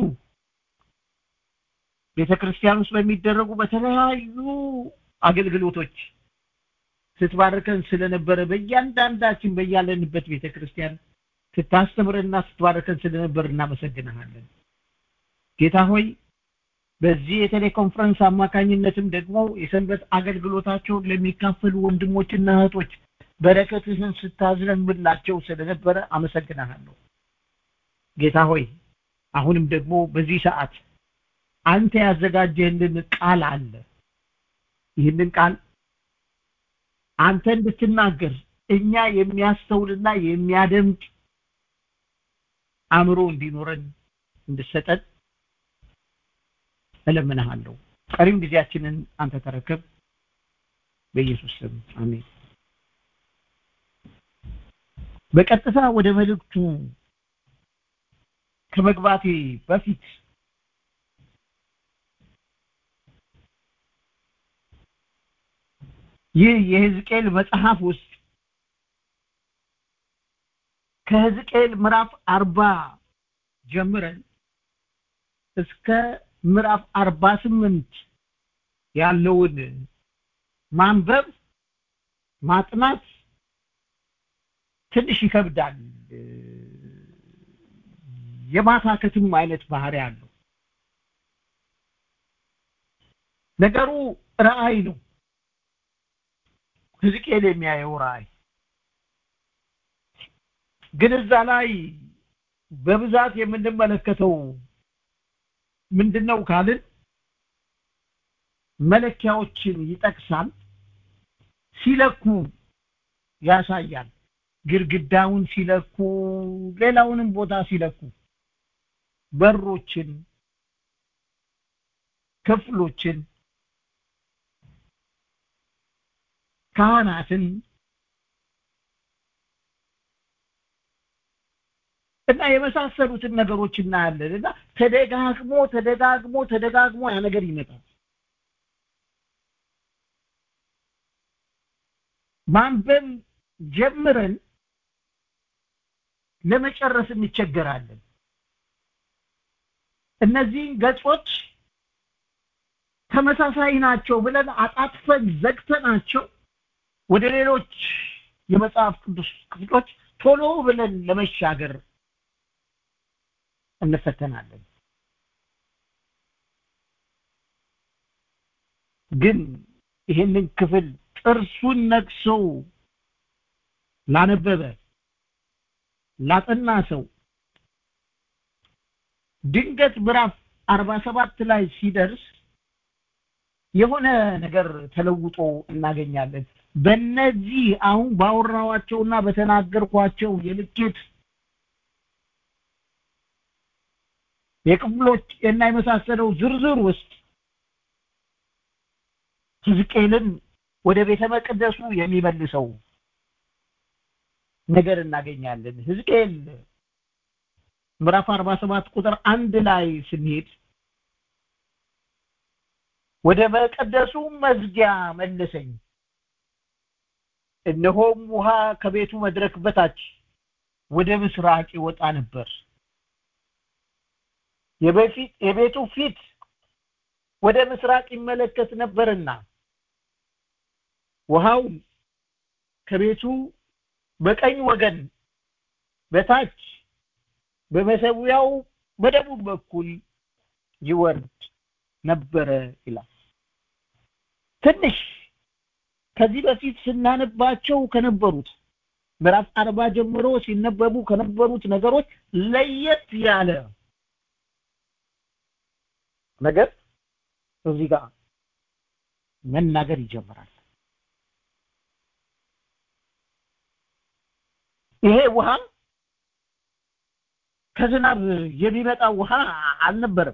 ቤተክርስቲያን ውስጥ በሚደረጉ በተለያዩ አገልግሎቶች ስትባርከን ስለነበረ በእያንዳንዳችን በያለንበት ቤተክርስቲያን ስታስተምረንና ስትባርከን ስለነበር እናመሰግናለን ጌታ ሆይ በዚህ የቴሌኮንፈረንስ አማካኝነትም ደግሞ የሰንበት አገልግሎታቸውን ለሚካፈሉ ወንድሞችና እህቶች በረከትህን ስታዝነምላቸው ስለነበረ አመሰግናለሁ ጌታ ሆይ አሁንም ደግሞ በዚህ ሰዓት አንተ ያዘጋጀህልን ቃል አለ ይህንን ቃል አንተ እንድትናገር እኛ የሚያስተውልና የሚያደምጥ አእምሮ እንዲኖረን እንድሰጠን እለምንሃለሁ ቀሪም ጊዜያችንን አንተ ተረከብ በኢየሱስ ስም አሜን በቀጥታ ወደ መልእክቱ ከመግባቴ በፊት ይህ የሕዝቅኤል መጽሐፍ ውስጥ ከሕዝቅኤል ምዕራፍ አርባ ጀምረን እስከ ምዕራፍ አርባ ስምንት ያለውን ማንበብ ማጥናት ትንሽ ይከብዳል የማታከትም አይነት ባህሪ አለው ነገሩ ራእይ ነው ሕዝቅኤል የሚያየው ራእይ ግን እዛ ላይ በብዛት የምንመለከተው ምንድነው ካልን መለኪያዎችን ይጠቅሳል ሲለኩ ያሳያል ግድግዳውን ሲለኩ ሌላውንም ቦታ ሲለኩ በሮችን ክፍሎችን ካህናትን እና የመሳሰሉትን ነገሮች እናያለን እና ተደጋግሞ ተደጋግሞ ተደጋግሞ ያ ነገር ይመጣል ማንበብ ጀምረን ለመጨረስ እንቸገራለን እነዚህን ገጾች ተመሳሳይ ናቸው ብለን አጣጥፈን ዘግተናቸው ወደ ሌሎች የመጽሐፍ ቅዱስ ክፍሎች ቶሎ ብለን ለመሻገር እንፈተናለን ግን ይህንን ክፍል ጥርሱን ነክሶ ላነበበ ላጠና ሰው ድንገት ምዕራፍ አርባ ሰባት ላይ ሲደርስ የሆነ ነገር ተለውጦ እናገኛለን በእነዚህ አሁን ባወራዋቸውና በተናገርኳቸው የልኬት የክፍሎች እና የመሳሰለው ዝርዝር ውስጥ ሕዝቅኤልን ወደ ቤተ መቅደሱ የሚመልሰው ነገር እናገኛለን ሕዝቅኤል ምዕራፍ 47 ቁጥር አንድ ላይ ስንሄድ ወደ መቀደሱ መዝጊያ መለሰኝ እነሆም ውሃ ከቤቱ መድረክ በታች ወደ ምስራቅ ይወጣ ነበር የበፊት የቤቱ ፊት ወደ ምስራቅ ይመለከት ነበርና ውሃው ከቤቱ በቀኝ ወገን በታች በመሰዊያው በደቡብ በኩል ይወርድ ነበረ ይላል ትንሽ ከዚህ በፊት ስናነባቸው ከነበሩት ምዕራፍ አርባ ጀምሮ ሲነበቡ ከነበሩት ነገሮች ለየት ያለ ነገር እዚህ ጋር መናገር ይጀምራል ይሄ ውሃ ከዝናብ የሚመጣ ውሃ አልነበረም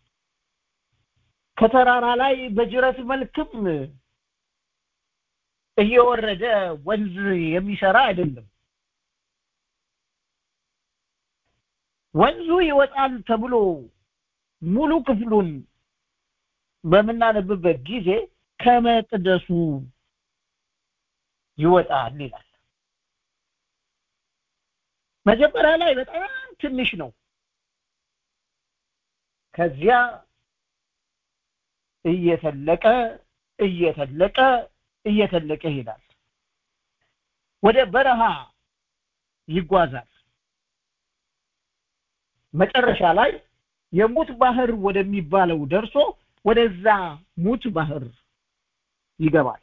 ከተራራ ላይ በጅረት መልክም እየወረደ ወንዝ የሚሰራ አይደለም ወንዙ ይወጣል ተብሎ ሙሉ ክፍሉን በምናነብበት ጊዜ ከመቅደሱ ይወጣል ይላል መጀመሪያ ላይ በጣም ትንሽ ነው ከዚያ እየተለቀ እየተለቀ እየተለቀ ይሄዳል ወደ በረሃ ይጓዛል መጨረሻ ላይ የሙት ባህር ወደሚባለው ደርሶ ወደዛ ሙት ባህር ይገባል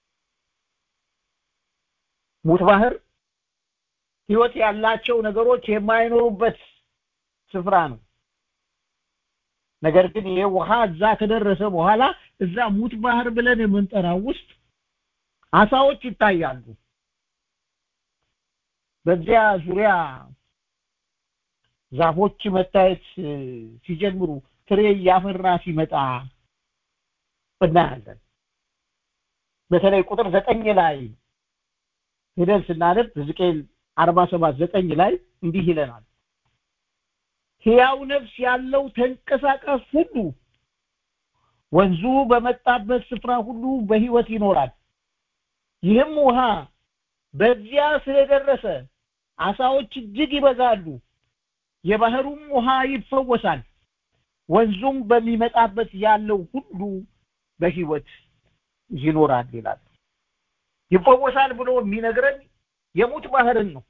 ሙት ባህር ህይወት ያላቸው ነገሮች የማይኖሩበት ስፍራ ነው ነገር ግን ይሄ ውሃ እዛ ከደረሰ በኋላ እዛ ሙት ባህር ብለን የምንጠራው ውስጥ አሳዎች ይታያሉ በዚያ ዙሪያ ዛፎች መታየት ሲጀምሩ ፍሬ እያፈራ ሲመጣ እናያለን በተለይ ቁጥር ዘጠኝ ላይ ሄደን ስናነብ ሕዝቅኤል አርባ ሰባት ዘጠኝ ላይ እንዲህ ይለናል ሕያው ነፍስ ያለው ተንቀሳቃሽ ሁሉ ወንዙ በመጣበት ስፍራ ሁሉ በህይወት ይኖራል ይህም ውሃ በዚያ ስለደረሰ አሳዎች እጅግ ይበዛሉ የባህሩም ውሃ ይፈወሳል ወንዙም በሚመጣበት ያለው ሁሉ በህይወት ይኖራል ይላል ይፈወሳል ብሎ የሚነግረን የሙት ባህርን ነው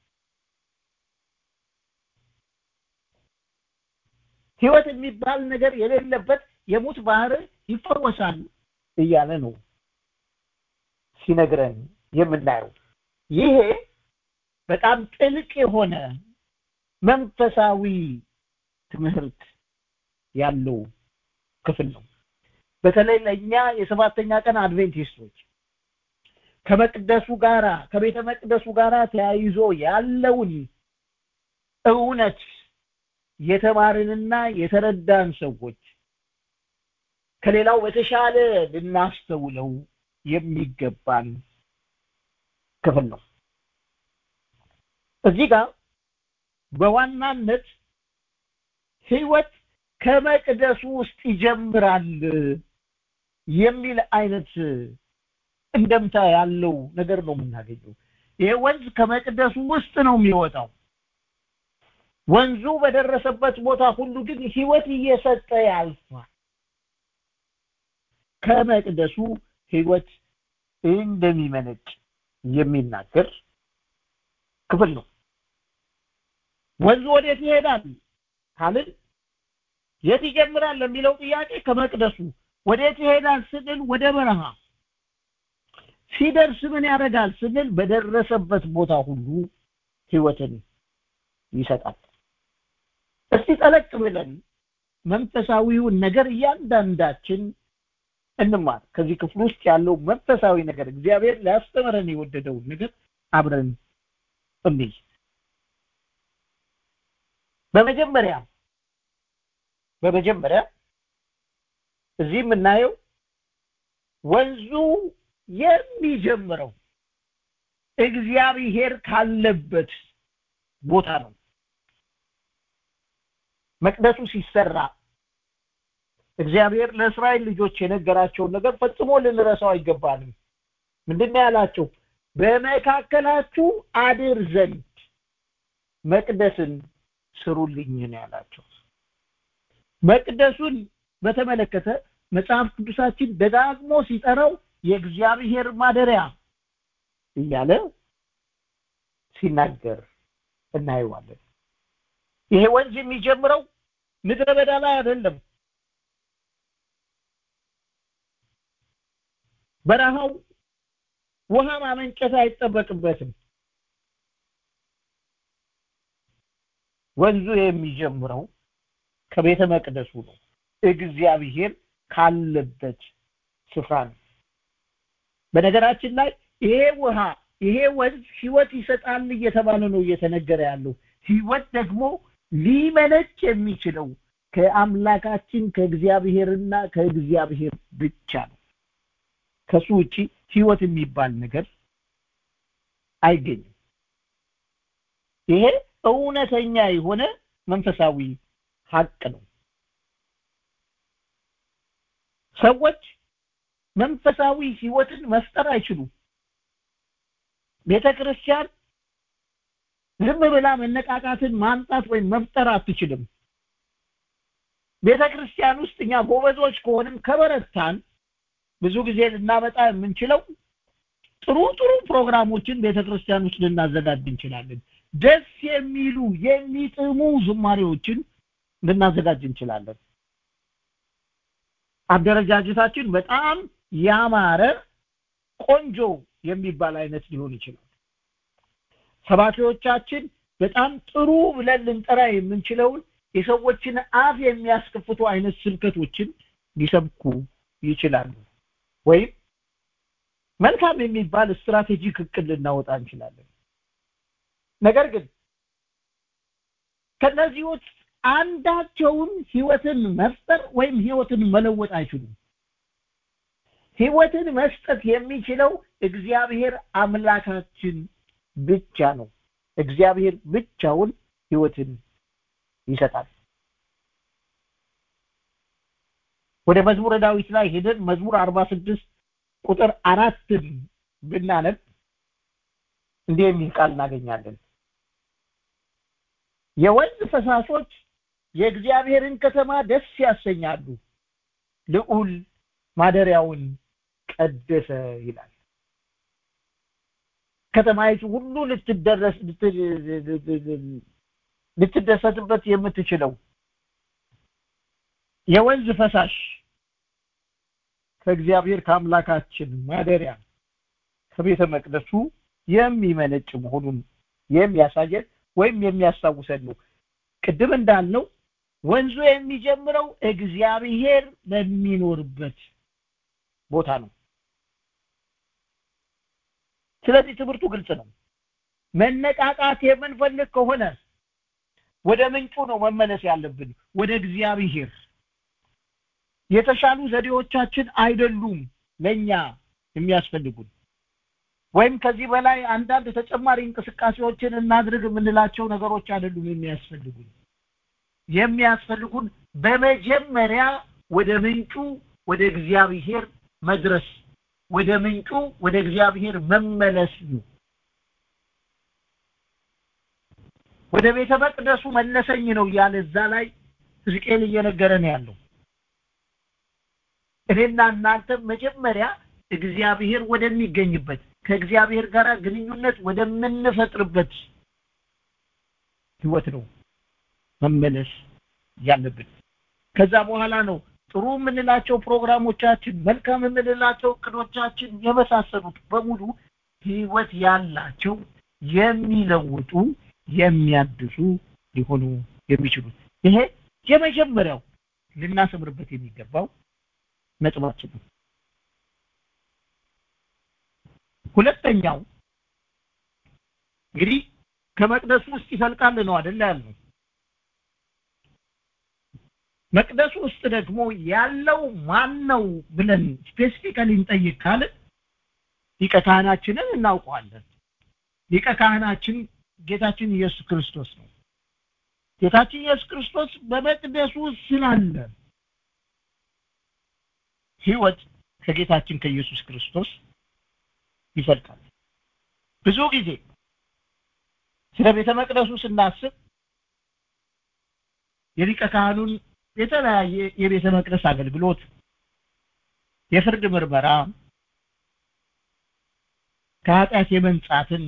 ህይወት የሚባል ነገር የሌለበት የሙት ባህር ይፈወሳል እያለ ነው ሲነግረን የምናየው ይሄ በጣም ጥልቅ የሆነ መንፈሳዊ ትምህርት ያለው ክፍል ነው በተለይ ለእኛ የሰባተኛ ቀን አድቬንቲስቶች ከመቅደሱ ጋራ ከቤተ መቅደሱ ጋራ ተያይዞ ያለውን እውነት የተማርንና የተረዳን ሰዎች ከሌላው በተሻለ ልናስተውለው የሚገባን ክፍል ነው እዚህ ጋር በዋናነት ህይወት ከመቅደሱ ውስጥ ይጀምራል የሚል አይነት እንደምታ ያለው ነገር ነው የምናገኘው ይሄ ወንዝ ከመቅደሱ ውስጥ ነው የሚወጣው ወንዙ በደረሰበት ቦታ ሁሉ ግን ህይወት እየሰጠ ያልፋል ከመቅደሱ ህይወት እንደሚመነጭ የሚናገር ክፍል ነው ወንዙ ወዴት ይሄዳል ካልን የት ይጀምራል ለሚለው ጥያቄ ከመቅደሱ ወዴት ይሄዳል ስንል ወደ በረሃ ሲደርስ ምን ያደርጋል ስንል በደረሰበት ቦታ ሁሉ ህይወትን ይሰጣል እስቲ ጠለቅ ብለን መንፈሳዊውን ነገር እያንዳንዳችን እንማር ከዚህ ክፍል ውስጥ ያለው መንፈሳዊ ነገር እግዚአብሔር ሊያስተምረን የወደደውን ነገር አብረን እንይ በመጀመሪያ በመጀመሪያ እዚህ የምናየው ወንዙ የሚጀምረው እግዚአብሔር ካለበት ቦታ ነው መቅደሱ ሲሰራ እግዚአብሔር ለእስራኤል ልጆች የነገራቸውን ነገር ፈጽሞ ልንረሳው አይገባንም ምንድን ያላቸው በመካከላችሁ አድር ዘንድ መቅደስን ስሩልኝ ነው ያላቸው መቅደሱን በተመለከተ መጽሐፍ ቅዱሳችን ደጋግሞ ሲጠራው የእግዚአብሔር ማደሪያ እያለ ሲናገር እናየዋለን ይሄ ወንዝ የሚጀምረው ምድረ በዳ ላይ አይደለም በረሃው ውሃ ማመንጨት አይጠበቅበትም ወንዙ የሚጀምረው ከቤተ መቅደሱ ነው እግዚአብሔር ካለበት ስፍራ ነው በነገራችን ላይ ይሄ ውሃ ይሄ ወንዝ ህይወት ይሰጣል እየተባለ ነው እየተነገረ ያለው ህይወት ደግሞ ሊመነጭ የሚችለው ከአምላካችን ከእግዚአብሔርና ከእግዚአብሔር ብቻ ነው ከሱ ውጪ ህይወት የሚባል ነገር አይገኝም ይሄ እውነተኛ የሆነ መንፈሳዊ ሀቅ ነው ሰዎች መንፈሳዊ ህይወትን መፍጠር አይችሉም ቤተ ክርስቲያን ዝም ብላ መነቃቃትን ማምጣት ወይም መፍጠር አትችልም ቤተ ክርስቲያን ውስጥ እኛ ጎበዞች ከሆንም ከበረታን ብዙ ጊዜ ልናመጣ የምንችለው ጥሩ ጥሩ ፕሮግራሞችን ቤተ ክርስቲያን ውስጥ ልናዘጋጅ እንችላለን ደስ የሚሉ የሚጥሙ ዝማሬዎችን ልናዘጋጅ እንችላለን አደረጃጀታችን በጣም ያማረ ቆንጆ የሚባል አይነት ሊሆን ይችላል ሰባኪዎቻችን በጣም ጥሩ ብለን ልንጠራ የምንችለውን የሰዎችን አፍ የሚያስከፍቱ አይነት ስብከቶችን ሊሰብኩ ይችላሉ ወይም መልካም የሚባል ስትራቴጂክ እቅድ ልናወጣ እንችላለን ነገር ግን ከነዚህ ውስጥ አንዳቸውን ህይወትን መፍጠር ወይም ህይወትን መለወጥ አይችሉም ህይወትን መስጠት የሚችለው እግዚአብሔር አምላካችን ብቻ ነው እግዚአብሔር ብቻውን ህይወትን ይሰጣል ወደ መዝሙረ ዳዊት ላይ ሄደን መዝሙር 46 ቁጥር አራትን ብናነብ እንዲህ የሚል ቃል እናገኛለን የወንዝ ፈሳሾች የእግዚአብሔርን ከተማ ደስ ያሰኛሉ ልዑል ማደሪያውን ቀደሰ ይላል ከተማይቱ ሁሉ ልትደረስ ልትደሰትበት የምትችለው የወንዝ ፈሳሽ ከእግዚአብሔር ከአምላካችን ማደሪያ ከቤተ መቅደሱ የሚመነጭ መሆኑን የሚያሳየን ወይም የሚያስታውሰን ነው ቅድም እንዳልነው ወንዙ የሚጀምረው እግዚአብሔር በሚኖርበት ቦታ ነው ስለዚህ ትምህርቱ ግልጽ ነው መነቃቃት የምንፈልግ ከሆነ ወደ ምንጩ ነው መመለስ ያለብን ወደ እግዚአብሔር የተሻሉ ዘዴዎቻችን አይደሉም ለኛ የሚያስፈልጉን ወይም ከዚህ በላይ አንዳንድ ተጨማሪ እንቅስቃሴዎችን እናድርግ የምንላቸው ነገሮች አይደሉም የሚያስፈልጉን የሚያስፈልጉን በመጀመሪያ ወደ ምንጩ ወደ እግዚአብሔር መድረስ ወደ ምንጩ ወደ እግዚአብሔር መመለስ ነው ወደ ቤተ መቅደሱ መለሰኝ ነው እያለ እዛ ላይ ሕዝቅኤል እየነገረን ያለው እኔና እናንተ መጀመሪያ እግዚአብሔር ወደሚገኝበት ከእግዚአብሔር ጋር ግንኙነት ወደምንፈጥርበት ህይወት ነው መመለስ ያለብን ከዛ በኋላ ነው ጥሩ የምንላቸው ፕሮግራሞቻችን መልካም የምንላቸው እቅዶቻችን የመሳሰሉት በሙሉ ህይወት ያላቸው የሚለውጡ የሚያድሱ ሊሆኑ የሚችሉት ይሄ የመጀመሪያው ልናሰምርበት የሚገባው ነጥባችን ነው ሁለተኛው እንግዲህ ከመቅደሱ ውስጥ ይፈልቃል ነው አይደል ያልነው መቅደሱ ውስጥ ደግሞ ያለው ማን ነው ብለን ስፔሲፊካሊ እንጠይቅ ካልን ሊቀ ካህናችንን እናውቀዋለን ሊቀ ካህናችን ጌታችን ኢየሱስ ክርስቶስ ነው ጌታችን ኢየሱስ ክርስቶስ በመቅደሱ ስላለ ህይወት ከጌታችን ከኢየሱስ ክርስቶስ ይፈልቃል ብዙ ጊዜ ስለ ቤተ መቅደሱ ስናስብ የሊቀ ካህኑን የተለያየ የቤተ መቅደስ አገልግሎት የፍርድ ምርመራ ከኃጢአት የመንጻትን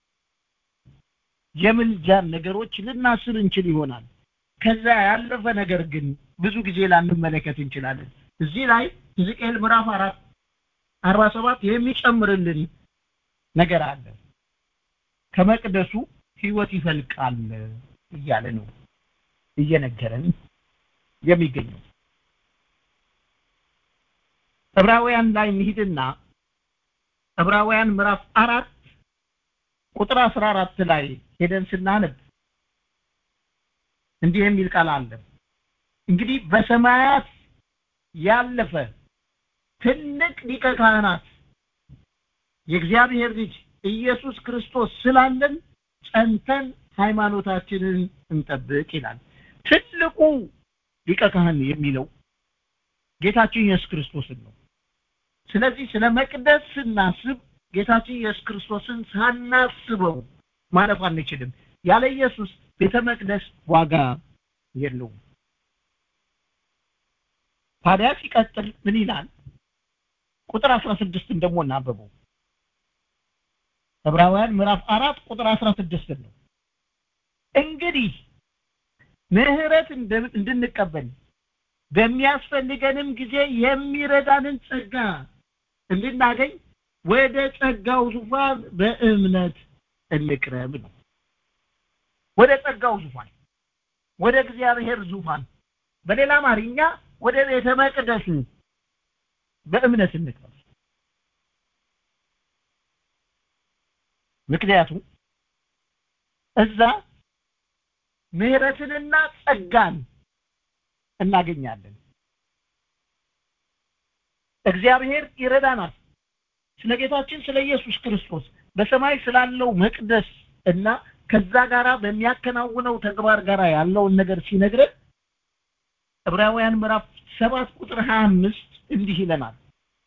የምልጃን ነገሮች ልናስብ እንችል ይሆናል ከዛ ያለፈ ነገር ግን ብዙ ጊዜ ላንመለከት እንችላለን እዚህ ላይ ሕዝቅኤል ምዕራፍ አራት አርባ ሰባት የሚጨምርልን ነገር አለ ከመቅደሱ ህይወት ይፈልቃል እያለ ነው እየነገረን የሚገኘው ዕብራውያን ላይ እንሂድና ዕብራውያን ምዕራፍ አራት ቁጥር አስራ አራት ላይ ሄደን ስናነብ እንዲህ የሚል ቃል አለ እንግዲህ በሰማያት ያለፈ ትልቅ ሊቀ ካህናት የእግዚአብሔር ልጅ ኢየሱስ ክርስቶስ ስላለን ጸንተን ሃይማኖታችንን እንጠብቅ ይላል ትልቁ ሊቀ ካህን የሚለው ጌታችን ኢየሱስ ክርስቶስን ነው ስለዚህ ስለ መቅደስ ስናስብ ጌታችን ኢየሱስ ክርስቶስን ሳናስበው ማለፍ አንችልም ያለ ኢየሱስ ቤተ መቅደስ ዋጋ የለውም ታዲያ ሲቀጥል ምን ይላል ቁጥር 16 ደግሞ እናንብበው ዕብራውያን ምዕራፍ አራት ቁጥር 16 ነው እንግዲህ ምህረት እንድንቀበል በሚያስፈልገንም ጊዜ የሚረዳንን ጸጋ እንድናገኝ ወደ ጸጋው ዙፋን በእምነት እንቅረብ ነው ወደ ጸጋው ዙፋን ወደ እግዚአብሔር ዙፋን በሌላ አማርኛ ወደ ቤተ መቅደሱ በእምነት እንቅረብ ምክንያቱም እዛ ምህረትንና ጸጋን እናገኛለን እግዚአብሔር ይረዳናል ስለ ጌታችን ስለ ኢየሱስ ክርስቶስ በሰማይ ስላለው መቅደስ እና ከዛ ጋራ በሚያከናውነው ተግባር ጋራ ያለውን ነገር ሲነግረን ዕብራውያን ምዕራፍ ሰባት ቁጥር 25 እንዲህ ይለናል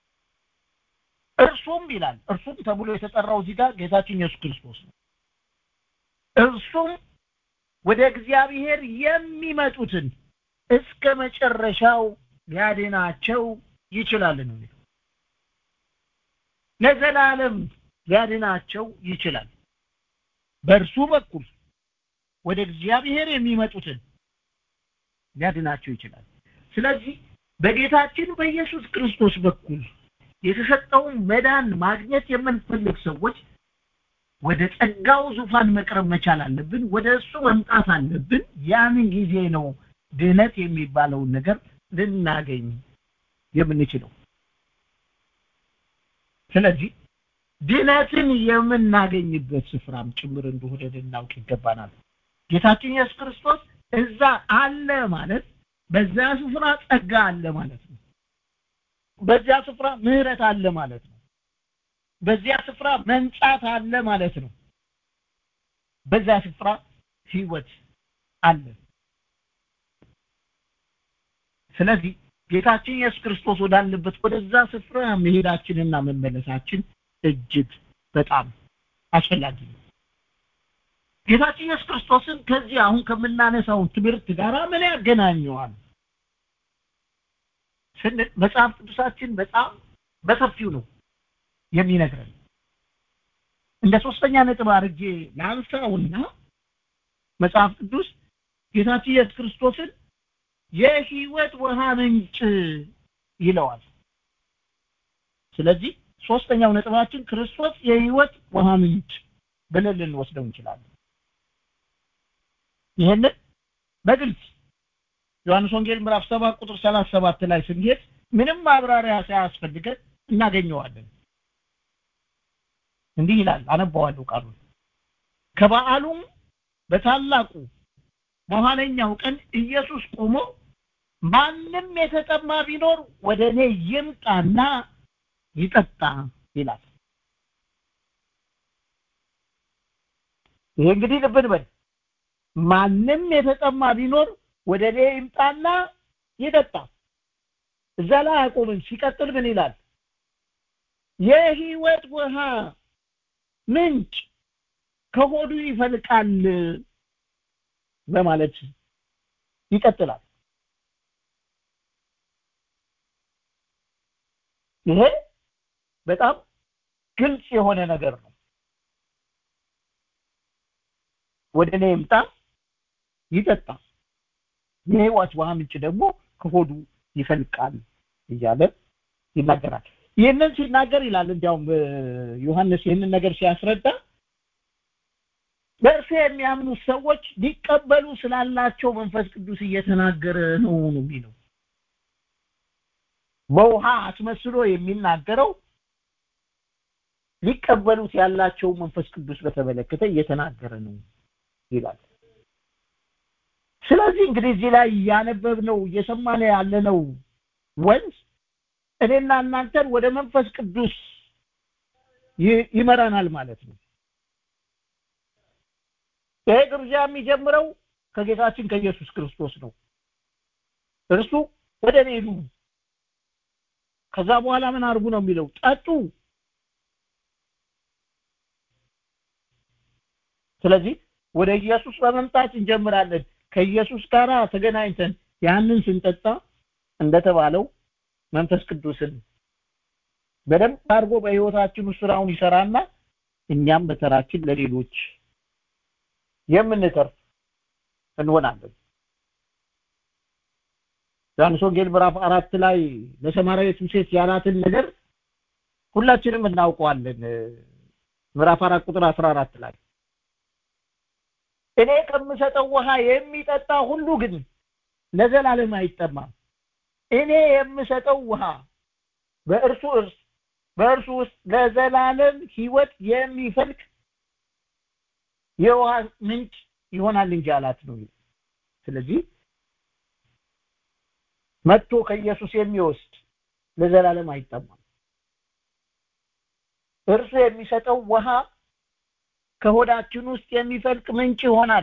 እርሱም ይላል እርሱም ተብሎ የተጠራው እዚህ ጋር ጌታችን ኢየሱስ ክርስቶስ ነው እርሱም ወደ እግዚአብሔር የሚመጡትን እስከ መጨረሻው ሊያድናቸው ይችላል ነው ለዘላለም ሊያድናቸው ይችላል በእርሱ በኩል ወደ እግዚአብሔር የሚመጡትን ሊያድናቸው ይችላል ስለዚህ በጌታችን በኢየሱስ ክርስቶስ በኩል የተሰጠውን መዳን ማግኘት የምንፈልግ ሰዎች ወደ ጸጋው ዙፋን መቅረብ መቻል አለብን ወደ እሱ መምጣት አለብን ያን ጊዜ ነው ድነት የሚባለውን ነገር ልናገኝ የምንችለው ስለዚህ ድነትን የምናገኝበት ስፍራም ጭምር እንደሆነ ልናውቅ ይገባናል ጌታችን ኢየሱስ ክርስቶስ እዛ አለ ማለት በዛ ስፍራ ጸጋ አለ ማለት ነው በዚያ ስፍራ ምህረት አለ ማለት ነው በዚያ ስፍራ መንጻት አለ ማለት ነው በዛ ስፍራ ህይወት አለ ስለዚህ ጌታችን ኢየሱስ ክርስቶስ ወዳለበት ወደዛ ስፍራ መሄዳችንና መመለሳችን እጅግ በጣም አስፈላጊ ነው ጌታችን ኢየሱስ ክርስቶስን ከዚህ አሁን ከምናነሳው ትምህርት ጋር ምን ያገናኘዋል ስንል መጽሐፍ ቅዱሳችን በጣም በሰፊው ነው የሚነግረን እንደ ሶስተኛ ነጥብ አድርጌ ላንሳውና መጽሐፍ ቅዱስ ጌታችን ኢየሱስ ክርስቶስን የህይወት ውሃ ምንጭ ይለዋል ስለዚህ ሶስተኛው ነጥባችን ክርስቶስ የህይወት ውሃ ምንጭ ብለን ልንወስደው እንችላለን ይህንን በግልጽ ዮሐንስ ወንጌል ምዕራፍ 7 ቁጥር 37 ላይ ስንሄድ ምንም ማብራሪያ ሳያስፈልገን እናገኘዋለን እንዲህ ይላል አነባዋለሁ ቃሉን ከበዓሉም በታላቁ በኋለኛው ቀን ኢየሱስ ቆሞ ማንም የተጠማ ቢኖር ወደ እኔ ይምጣና ይጠጣ ይላል ይሄ እንግዲህ ልብ እንበል ማንም የተጠማ ቢኖር ወደ እኔ ይምጣና ይጠጣ እዛ ላይ አቆምን ሲቀጥል ምን ይላል የህይወት ውሃ ምንጭ ከሆዱ ይፈልቃል በማለት ይቀጥላል ይሄ በጣም ግልጽ የሆነ ነገር ነው ወደ እኔ ይምጣ ይጠጣ የህይወት ውሃ ምንጭ ደግሞ ከሆዱ ይፈልቃል እያለ ይናገራል ይህንን ሲናገር ይላል እንዲያውም ዮሐንስ ይህንን ነገር ሲያስረዳ በእርሱ የሚያምኑ ሰዎች ሊቀበሉ ስላላቸው መንፈስ ቅዱስ እየተናገረ ነው ነው የሚለው በውሃ አስመስሎ የሚናገረው ሊቀበሉት ያላቸው መንፈስ ቅዱስ በተመለከተ እየተናገረ ነው ይላል ስለዚህ እንግዲህ እዚህ ላይ እያነበብነው እየሰማን ያለነው ወንዝ እኔና እናንተን ወደ መንፈስ ቅዱስ ይመራናል ማለት ነው ይሄ ግብዣ የሚጀምረው ከጌታችን ከኢየሱስ ክርስቶስ ነው እርሱ ወደ እኔ ኑ ከዛ በኋላ ምን አድርጉ ነው የሚለው ጠጡ ስለዚህ ወደ ኢየሱስ በመምጣት እንጀምራለን ከኢየሱስ ጋር ተገናኝተን ያንን ስንጠጣ እንደተባለው መንፈስ ቅዱስን በደንብ አድርጎ በህይወታችን ውስጥ ስራውን ይሰራና እኛም በተራችን ለሌሎች የምንተርፍ እንሆናለን ዮሐንስ ወንጌል ምዕራፍ አራት ላይ ለሰማርያዊቱ ሴት ያላትን ነገር ሁላችንም እናውቀዋለን ምዕራፍ አራት ቁጥር አስራ አራት ላይ እኔ ከምሰጠው ውሃ የሚጠጣ ሁሉ ግን ለዘላለም አይጠማም እኔ የምሰጠው ውሃ በእርሱ እርስ በእርሱ ውስጥ ለዘላለም ህይወት የሚፈልቅ የውሃ ምንጭ ይሆናል እንጂ አላት ነው ስለዚህ መጥቶ ከኢየሱስ የሚወስድ ለዘላለም አይጠማም እርሱ የሚሰጠው ውሃ ከሆዳችን ውስጥ የሚፈልቅ ምንጭ ይሆናል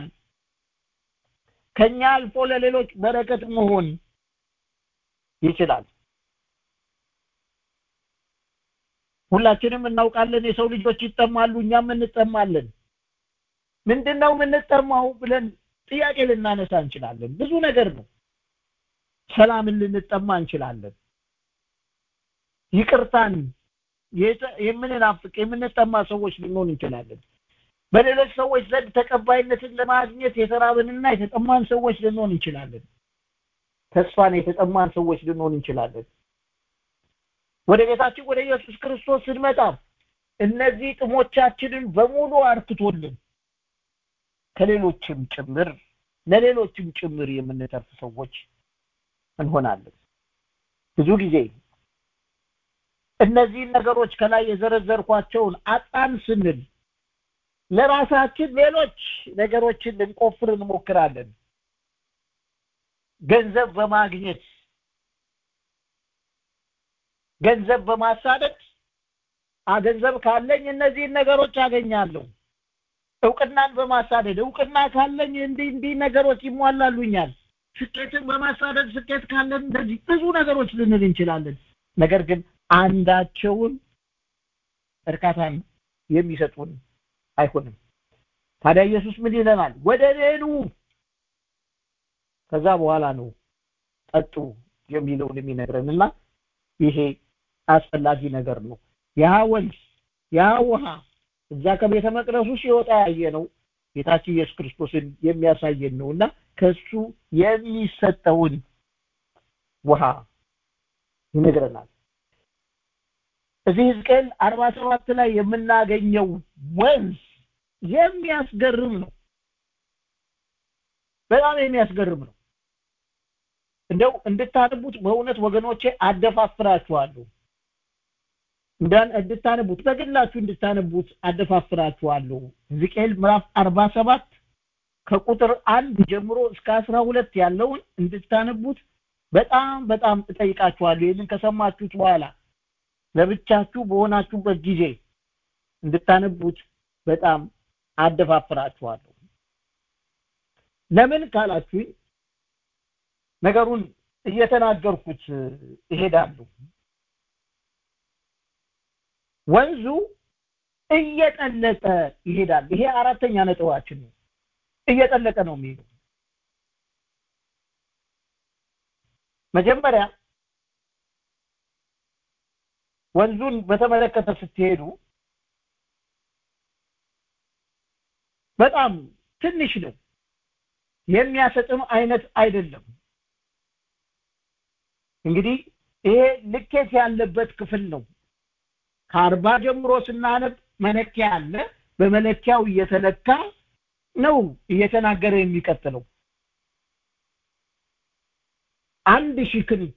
ከኛ አልፎ ለሌሎች በረከት መሆን ይችላል ሁላችንም እናውቃለን የሰው ልጆች ይጠማሉ እኛም እንጠማለን ምንድነው የምንጠማው ብለን ጥያቄ ልናነሳ እንችላለን ብዙ ነገር ነው ሰላምን ልንጠማ እንችላለን ይቅርታን የምንናፍቅ የምንጠማ ሰዎች ልንሆን እንችላለን በሌሎች ሰዎች ዘንድ ተቀባይነትን ለማግኘት የተራብንና የተጠማን ሰዎች ልንሆን እንችላለን ተስፋን የተጠማን ሰዎች ልንሆን እንችላለን ወደ ቤታችን ወደ ኢየሱስ ክርስቶስ ስንመጣ እነዚህ ጥሞቻችንን በሙሉ አርክቶልን ከሌሎችም ጭምር ለሌሎችም ጭምር የምንተርፍ ሰዎች እንሆናለን ብዙ ጊዜ እነዚህን ነገሮች ከላይ የዘረዘርኳቸውን አጣን ስንል ለራሳችን ሌሎች ነገሮችን ልንቆፍር እንሞክራለን ገንዘብ በማግኘት ገንዘብ በማሳደድ ገንዘብ ካለኝ እነዚህን ነገሮች አገኛለሁ እውቅናን በማሳደድ እውቅና ካለኝ እንዲህ እንዲህ ነገሮች ይሟላሉኛል ስኬትን በማሳደድ ስኬት ካለን እንደዚህ ብዙ ነገሮች ልንል እንችላለን ነገር ግን አንዳቸውን እርካታን የሚሰጡን አይሆንም ታዲያ ኢየሱስ ምን ይለናል ወደ እኔ ከዛ በኋላ ነው ጠጡ የሚለውን የሚነግረንና ይሄ አስፈላጊ ነገር ነው ያ ወንዝ ያ ውሃ እዛ ከቤተ መቅደሱ ሲወጣ ያየ ነው ጌታችን ኢየሱስ ክርስቶስን የሚያሳየን ነውና ከሱ የሚሰጠውን ውሃ ይነግረናል እዚህ ሕዝቅኤል አርባ ሰባት ላይ የምናገኘው ወንዝ የሚያስገርም ነው በጣም የሚያስገርም ነው እንደው እንድታነቡት በእውነት ወገኖቼ አደፋፍራችኋለሁ እንድታነቡት በግላችሁ እንድታነቡት አደፋፍራችኋለሁ ሕዝቅኤል ምዕራፍ አርባ ሰባት ከቁጥር አንድ ጀምሮ እስከ አስራ ሁለት ያለውን እንድታነቡት በጣም በጣም እጠይቃችኋለሁ ይህንን ከሰማችሁት በኋላ ለብቻችሁ በሆናችሁበት ጊዜ እንድታነቡት በጣም አደፋፍራችኋለሁ ለምን ካላችሁኝ ነገሩን እየተናገርኩት ይሄዳሉ ወንዙ እየጠለቀ ይሄዳል ይሄ አራተኛ ነጥባችን ነው እየጠለቀ ነው የሚሄደው መጀመሪያ ወንዙን በተመለከተ ስትሄዱ በጣም ትንሽ ነው የሚያሰጥም አይነት አይደለም እንግዲህ ይሄ ልኬት ያለበት ክፍል ነው ከአርባ ጀምሮ ስናነብ መለኪያ አለ በመለኪያው እየተለካ ነው እየተናገረ የሚቀጥለው አንድ ሺህ ክንድ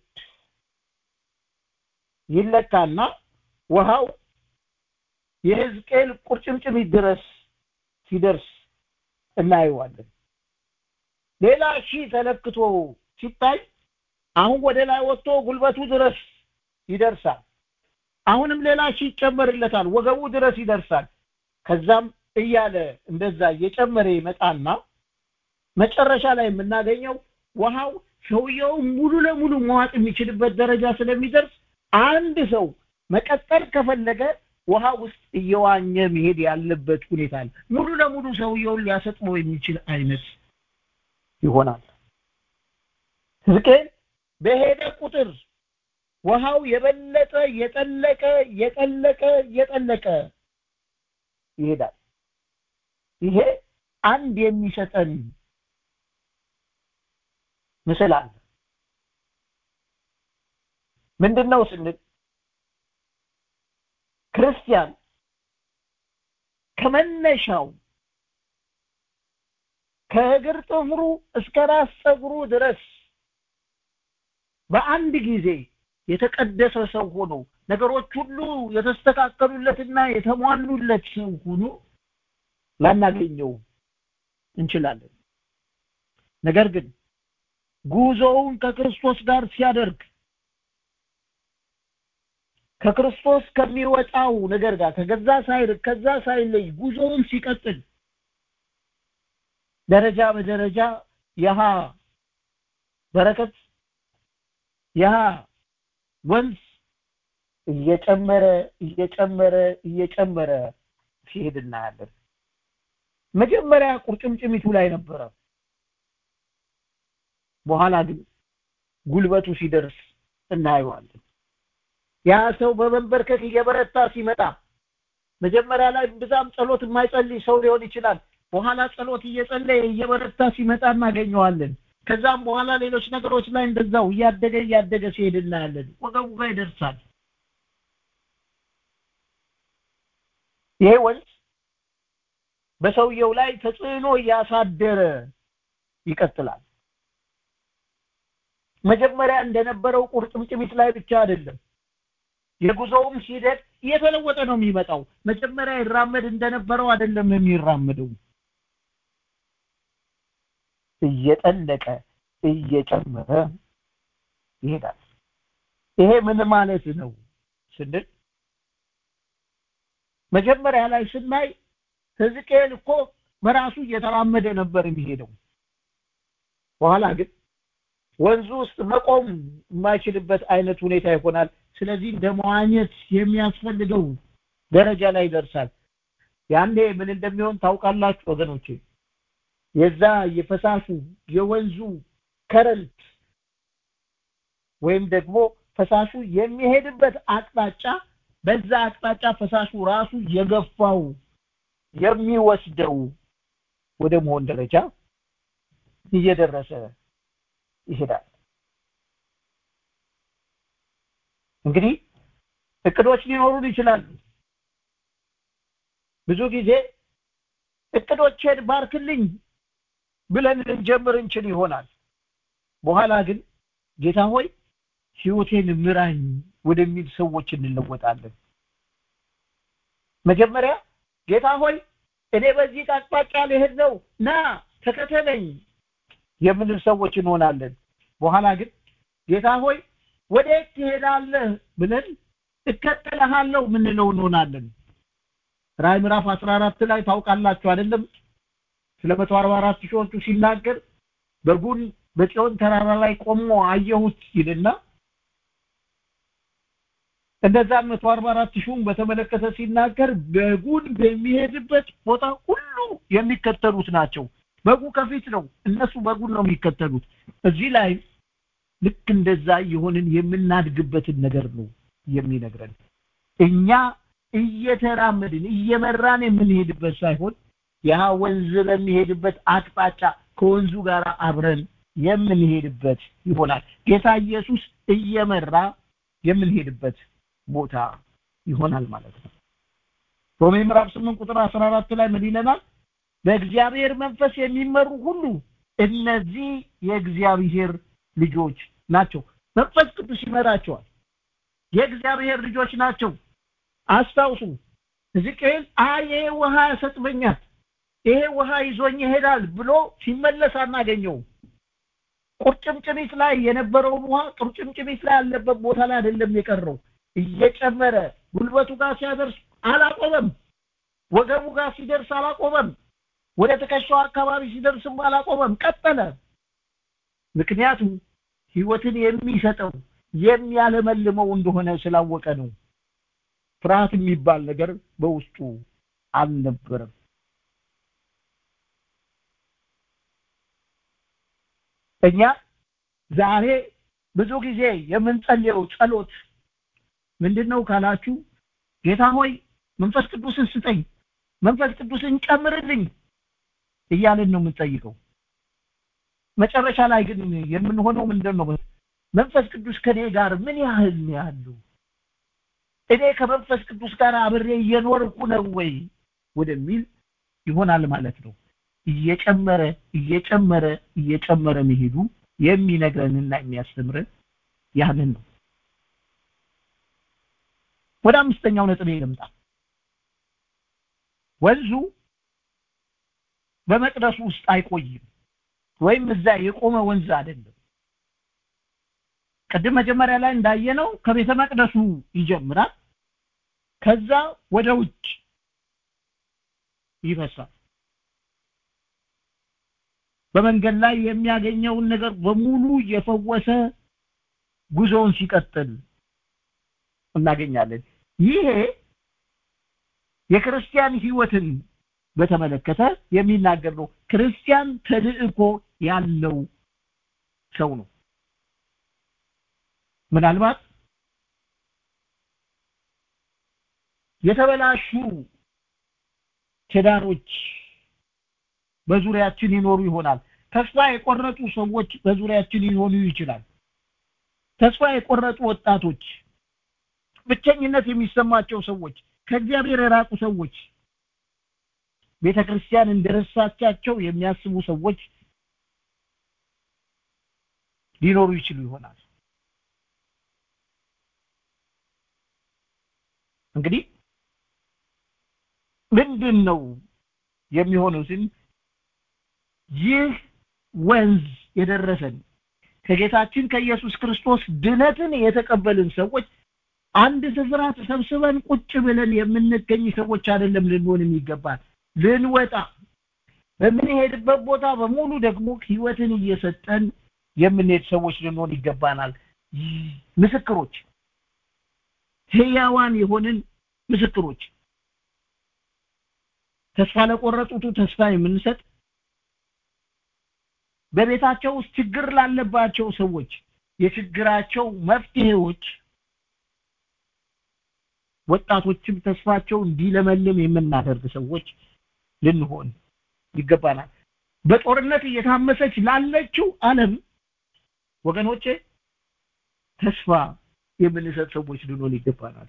ይለካና ውሃው የሕዝቅኤል ቁርጭምጭሚት ድረስ ሲደርስ እናየዋለን ሌላ ሺህ ተለክቶ ሲታይ አሁን ወደ ላይ ወጥቶ ጉልበቱ ድረስ ይደርሳል አሁንም ሌላ ሺህ ይጨመርለታል ወገቡ ድረስ ይደርሳል ከዛም እያለ እንደዛ እየጨመረ ይመጣና መጨረሻ ላይ የምናገኘው ውሃው ሰውየው ሙሉ ለሙሉ መዋጥ የሚችልበት ደረጃ ስለሚደርስ አንድ ሰው መቀጠል ከፈለገ ውሃ ውስጥ እየዋኘ መሄድ ያለበት ሁኔታ አለ ሙሉ ለሙሉ ሰውየውን ሊያሰጥመው የሚችል አይነት ይሆናል ሕዝቅኤል በሄደ ቁጥር ውሃው የበለጠ የጠለቀ የጠለቀ የጠለቀ ይሄዳል ይሄ አንድ የሚሰጠን ምስል አለ ምንድነው ስንል ክርስቲያን ከመነሻው ከእግር ጥፍሩ እስከ ራስ ጸጉሩ ድረስ በአንድ ጊዜ የተቀደሰ ሰው ሆኖ ነገሮች ሁሉ የተስተካከሉለትና የተሟሉለት ሰው ሆኖ ላናገኘው እንችላለን ነገር ግን ጉዞውን ከክርስቶስ ጋር ሲያደርግ ከክርስቶስ ከሚወጣው ነገር ጋር ከገዛ ሳይርቅ ከዛ ሳይለይ ጉዞውን ሲቀጥል ደረጃ በደረጃ ያሃ በረከት ያ ወንዝ እየጨመረ እየጨመረ እየጨመረ ሲሄድ እናያለን መጀመሪያ ቁርጭምጭሚቱ ላይ ነበረ በኋላ ግን ጉልበቱ ሲደርስ እናየዋለን ያ ሰው በመንበርከክ እየበረታ ሲመጣ መጀመሪያ ላይ ብዛም ጸሎት የማይጸልይ ሰው ሊሆን ይችላል በኋላ ጸሎት እየጸለየ እየበረታ ሲመጣ እናገኘዋለን ከዛም በኋላ ሌሎች ነገሮች ላይ እንደዛው እያደገ እያደገ ሲሄድ እናያለን ወገቡ ጋር ይደርሳል ይሄ ወንዝ በሰውየው ላይ ተጽዕኖ እያሳደረ ይቀጥላል መጀመሪያ እንደነበረው ቁርጭምጭሚት ላይ ብቻ አይደለም የጉዞውም ሂደት እየተለወጠ ነው የሚመጣው መጀመሪያ ይራመድ እንደነበረው አይደለም የሚራመደው እየጠለቀ እየጨመረ ይሄዳል ይሄ ምን ማለት ነው ስንል መጀመሪያ ላይ ስናይ ሕዝቅኤል እኮ በራሱ እየተራመደ ነበር የሚሄደው በኋላ ግን ወንዙ ውስጥ መቆም የማይችልበት አይነት ሁኔታ ይሆናል ስለዚህ እንደ መዋኘት የሚያስፈልገው ደረጃ ላይ ይደርሳል ያኔ ምን እንደሚሆን ታውቃላችሁ ወገኖቼ የዛ የፈሳሹ የወንዙ ከረንት ወይም ደግሞ ፈሳሹ የሚሄድበት አቅጣጫ በዛ አቅጣጫ ፈሳሹ ራሱ የገፋው የሚወስደው ወደ መሆን ደረጃ እየደረሰ ይሄዳል እንግዲህ እቅዶች ሊኖሩን ይችላሉ ብዙ ጊዜ እቅዶቼን ባርክልኝ ብለን ልንጀምር እንችል ይሆናል በኋላ ግን ጌታ ሆይ ህይወቴን ምራኝ ወደሚል ሰዎች እንለወጣለን መጀመሪያ ጌታ ሆይ እኔ በዚህ አቅጣጫ ልሄድ ነው ና ተከተለኝ የምንል ሰዎች እንሆናለን በኋላ ግን ጌታ ሆይ ወዴት ትሄዳለህ ብለን እከተልሃለሁ ምንለው እንሆናለን ራይ ምዕራፍ 14 ላይ ታውቃላችሁ አይደለም ስለ 144 ሺዎቹ ሲናገር በጉን በጽዮን ተራራ ላይ ቆሞ አየሁት ይልና እንደዛ 144 ሺውን በተመለከተ ሲናገር በጉን በሚሄድበት ቦታ ሁሉ የሚከተሉት ናቸው በጉ ከፊት ነው እነሱ በጉን ነው የሚከተሉት እዚህ ላይ ልክ እንደዛ የሆንን የምናድግበትን ነገር ነው የሚነግረን እኛ እየተራመድን እየመራን የምንሄድበት ሳይሆን ያ ወንዝ በሚሄድበት አቅጣጫ ከወንዙ ጋር አብረን የምንሄድበት ይሆናል ጌታ ኢየሱስ እየመራ የምንሄድበት ቦታ ይሆናል ማለት ነው ሮሜ ምዕራፍ 8 ቁጥር 14 ላይ ምን ይለናል በእግዚአብሔር መንፈስ የሚመሩ ሁሉ እነዚህ የእግዚአብሔር ልጆች ናቸው መንፈስ ቅዱስ ይመራቸዋል የእግዚአብሔር ልጆች ናቸው አስታውሱ ሕዝቅኤል አይ ይሄ ውሃ ያሰጥመኛል ይሄ ውሃ ይዞኝ ይሄዳል ብሎ ሲመለስ አናገኘው ቁርጭምጭሚት ላይ የነበረውን ውሃ ቁርጭምጭሚት ላይ ያለበት ቦታ ላይ አይደለም የቀረው እየጨመረ ጉልበቱ ጋር ሲያደርስ አላቆመም ወገቡ ጋር ሲደርስ አላቆመም ወደ ትከሻው አካባቢ ሲደርስም አላቆመም ቀጠለ ምክንያቱም ህይወትን የሚሰጠው የሚያለመልመው እንደሆነ ስላወቀ ነው ፍርሃት የሚባል ነገር በውስጡ አልነበረም እኛ ዛሬ ብዙ ጊዜ የምንጸልየው ጸሎት ምንድነው ካላችሁ ጌታ ሆይ መንፈስ ቅዱስን ስጠኝ መንፈስ ቅዱስን ጨምርልኝ እያልን ነው የምንጠይቀው መጨረሻ ላይ ግን የምንሆነው ምንድን ነው መንፈስ ቅዱስ ከኔ ጋር ምን ያህል ነው ያለው እኔ ከመንፈስ ቅዱስ ጋር አብሬ እየኖርኩ ነው ወይ ወደሚል ይሆናል ማለት ነው እየጨመረ እየጨመረ እየጨመረ መሄዱ የሚነግረንና የሚያስተምረን ያንን ነው ወደ አምስተኛው ነጥብ ልምጣ ወንዙ በመቅደሱ ውስጥ አይቆይም ወይም እዛ የቆመ ወንዝ አይደለም ቅድም መጀመሪያ ላይ እንዳየነው ከቤተ መቅደሱ ይጀምራል ከዛ ወደ ውጭ ይፈሳል በመንገድ ላይ የሚያገኘውን ነገር በሙሉ እየፈወሰ ጉዞውን ሲቀጥል እናገኛለን ይሄ የክርስቲያን ህይወትን በተመለከተ የሚናገር ነው ክርስቲያን ተልእኮ ያለው ሰው ነው ምናልባት የተበላሹ ትዳሮች በዙሪያችን ይኖሩ ይሆናል ተስፋ የቆረጡ ሰዎች በዙሪያችን ሊሆኑ ይችላል ተስፋ የቆረጡ ወጣቶች ብቸኝነት የሚሰማቸው ሰዎች ከእግዚአብሔር የራቁ ሰዎች ቤተ ክርስቲያን እንደረሳቻቸው የሚያስቡ ሰዎች ሊኖሩ ይችሉ ይሆናል እንግዲህ ምንድን ነው የሚሆነው ስን ይህ ወንዝ የደረሰን ከጌታችን ከኢየሱስ ክርስቶስ ድነትን የተቀበልን ሰዎች አንድ ስፍራ ተሰብስበን ቁጭ ብለን የምንገኝ ሰዎች አይደለም ልንሆን የሚገባል ልንወጣ በምንሄድበት ቦታ በሙሉ ደግሞ ህይወትን እየሰጠን የምንሄድ ሰዎች ልንሆን ይገባናል ምስክሮች ህያዋን የሆንን ምስክሮች ተስፋ ለቆረጡቱ ተስፋ የምንሰጥ በቤታቸው ውስጥ ችግር ላለባቸው ሰዎች የችግራቸው መፍትሄዎች ወጣቶችም ተስፋቸው እንዲለመልም የምናደርግ ሰዎች ልንሆን ይገባናል በጦርነት እየታመሰች ላለችው ዓለም ወገኖቼ ተስፋ የምንሰጥ ሰዎች ልንሆን ይገባናል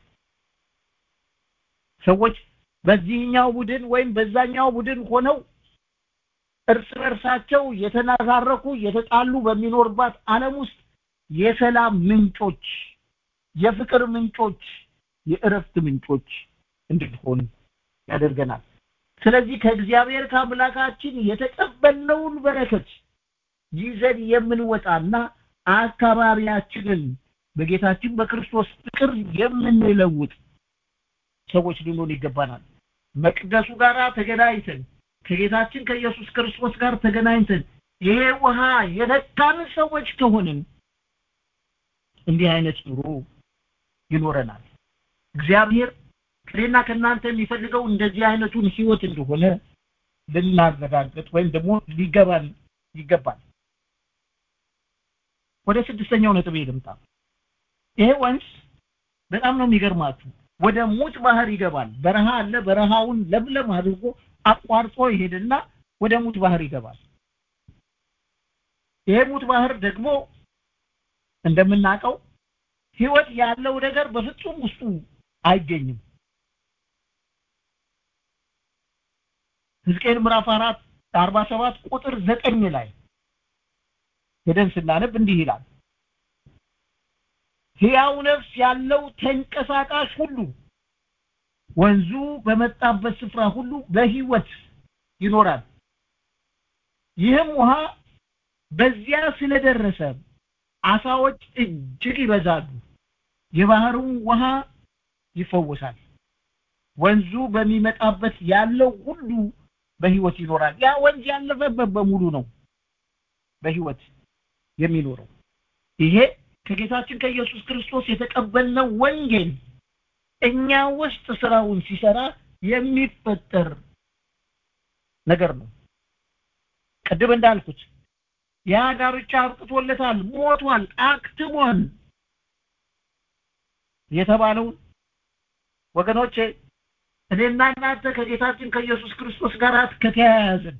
ሰዎች በዚህኛው ቡድን ወይም በዛኛው ቡድን ሆነው እርስ በርሳቸው የተናዛረኩ የተጣሉ በሚኖርባት ዓለም ውስጥ የሰላም ምንጮች የፍቅር ምንጮች የእረፍት ምንጮች እንድንሆን ያደርገናል ስለዚህ ከእግዚአብሔር ከአምላካችን የተቀበልነውን በረከት ይዘን የምንወጣና አካባቢያችንን በጌታችን በክርስቶስ ፍቅር የምንለውጥ ሰዎች ልንሆን ይገባናል መቅደሱ ጋር ተገናኝተን ከጌታችን ከኢየሱስ ክርስቶስ ጋር ተገናኝተን ይሄ ውሃ የነካን ሰዎች ከሆንን እንዲህ አይነት ኑሮ ይኖረናል እግዚአብሔር ከኔና ከእናንተ የሚፈልገው እንደዚህ አይነቱን ህይወት እንደሆነ ልናረጋግጥ ወይም ደግሞ ሊገባን ይገባል ወደ ስድስተኛው ነጥብ ልምጣ ይሄ ወንዝ በጣም ነው የሚገርማችሁ ወደ ሙት ባህር ይገባል በረሃ አለ በረሃውን ለምለም አድርጎ አቋርጦ ይሄድና ወደ ሙት ባህር ይገባል ይሄ ሙት ባህር ደግሞ እንደምናውቀው ህይወት ያለው ነገር በፍጹም ውስጡ አይገኝም ሕዝቅኤል ምዕራፍ 4 47 ቁጥር 9 ላይ ሄደን ስናነብ እንዲህ ይላል ሕያው ነፍስ ያለው ተንቀሳቃሽ ሁሉ ወንዙ በመጣበት ስፍራ ሁሉ በህይወት ይኖራል ይህም ውሃ በዚያ ስለደረሰ አሳዎች እጅግ ይበዛሉ የባህሩ ውሃ ይፈወሳል ወንዙ በሚመጣበት ያለው ሁሉ በህይወት ይኖራል ያ ወንዝ ያለፈበት በሙሉ ነው በህይወት የሚኖረው ይሄ ከጌታችን ከኢየሱስ ክርስቶስ የተቀበልነው ወንጌል እኛ ውስጥ ስራውን ሲሰራ የሚፈጠር ነገር ነው ቅድም እንዳልኩት ያ ዳርቻ አብቅቶለታል ሞቷል አክትሟል የተባለው ወገኖቼ እኔና እናንተ ከጌታችን ከኢየሱስ ክርስቶስ ጋር ከተያያዝን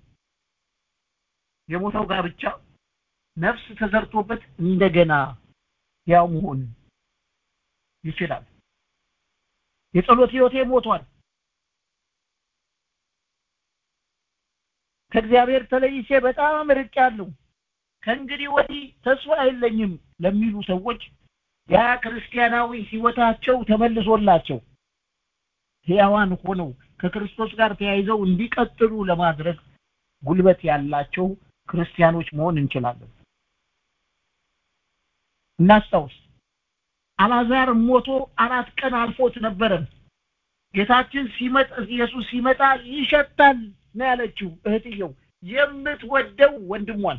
የሞተው ጋብቻ ነፍስ ተዘርቶበት እንደገና ያው መሆን ይችላል የጸሎት ህይወቴ ሞቷል ከእግዚአብሔር ተለይቼ በጣም ርቄያለሁ ከእንግዲህ ወዲህ ተስፋ የለኝም ለሚሉ ሰዎች ያ ክርስቲያናዊ ህይወታቸው ተመልሶላቸው ሕያዋን ሆነው ከክርስቶስ ጋር ተያይዘው እንዲቀጥሉ ለማድረግ ጉልበት ያላቸው ክርስቲያኖች መሆን እንችላለን እናስታውስ አላዛር ሞቶ አራት ቀን አልፎት ነበረ ጌታችን ሲመጣ ኢየሱስ ሲመጣ ይሸታል ነው ያለችው እህትየው የምትወደው ወንድሟን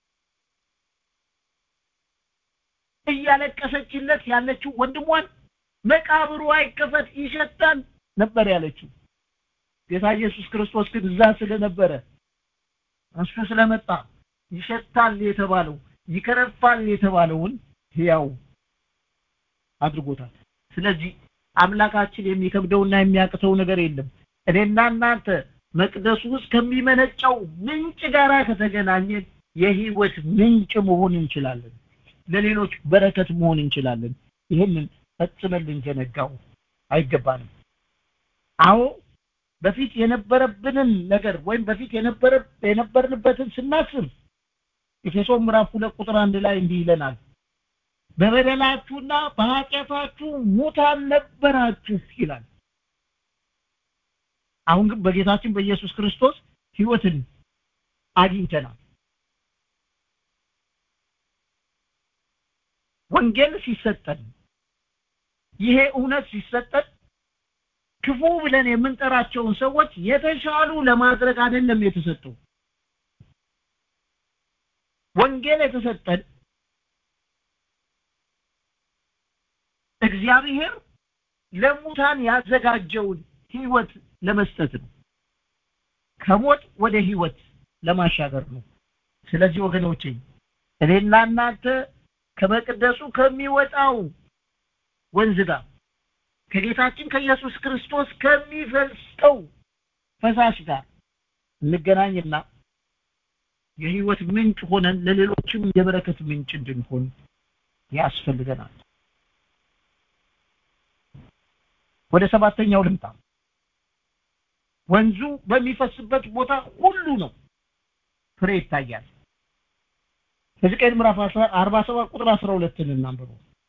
እያለቀሰችለት ያለችው ወንድሟን መቃብሩ አይከፈት ይሸታል ነበር ያለችው ጌታ ኢየሱስ ክርስቶስ ግን እዛ ስለነበረ እሱ ስለመጣ ይሸታል የተባለው ይከረፋል የተባለውን ሕያው አድርጎታል ስለዚህ አምላካችን የሚከብደውና የሚያቅተው ነገር የለም እኔና እናንተ መቅደሱ ውስጥ ከሚመነጨው ምንጭ ጋር ከተገናኘን የህይወት ምንጭ መሆን እንችላለን ለሌሎች በረከት መሆን እንችላለን ይህንን ፈጽመን ልንዘነጋው አይገባንም አዎ በፊት የነበረብንን ነገር ወይም በፊት የነበረ የነበርንበትን ስናስብ ኤፌሶን ምዕራፍ ሁለት ቁጥር አንድ ላይ እንዲህ ይለናል በበደላችሁና በኃጢአታችሁ ሙታን ነበራችሁ ይላል አሁን ግን በጌታችን በኢየሱስ ክርስቶስ ህይወትን አግኝተናል ወንጌል ሲሰጠን ይሄ እውነት ሲሰጠን ክፉ ብለን የምንጠራቸውን ሰዎች የተሻሉ ለማድረግ አይደለም የተሰጠው ወንጌል የተሰጠን እግዚአብሔር ለሙታን ያዘጋጀውን ህይወት ለመስጠት ነው ከሞት ወደ ህይወት ለማሻገር ነው ስለዚህ ወገኖቼ እኔና እናንተ ከመቅደሱ ከሚወጣው ወንዝ ጋር ከጌታችን ከኢየሱስ ክርስቶስ ከሚፈልሰው ፈሳሽ ጋር እንገናኝና የህይወት ምንጭ ሆነን ለሌሎችም የበረከት ምንጭ እንድንሆን ያስፈልገናል ወደ ሰባተኛው ልምጣ ወንዙ በሚፈስበት ቦታ ሁሉ ነው ፍሬ ይታያል ሕዝቅኤል ምዕራፍ 47 ቁጥር 12 እናንብሩ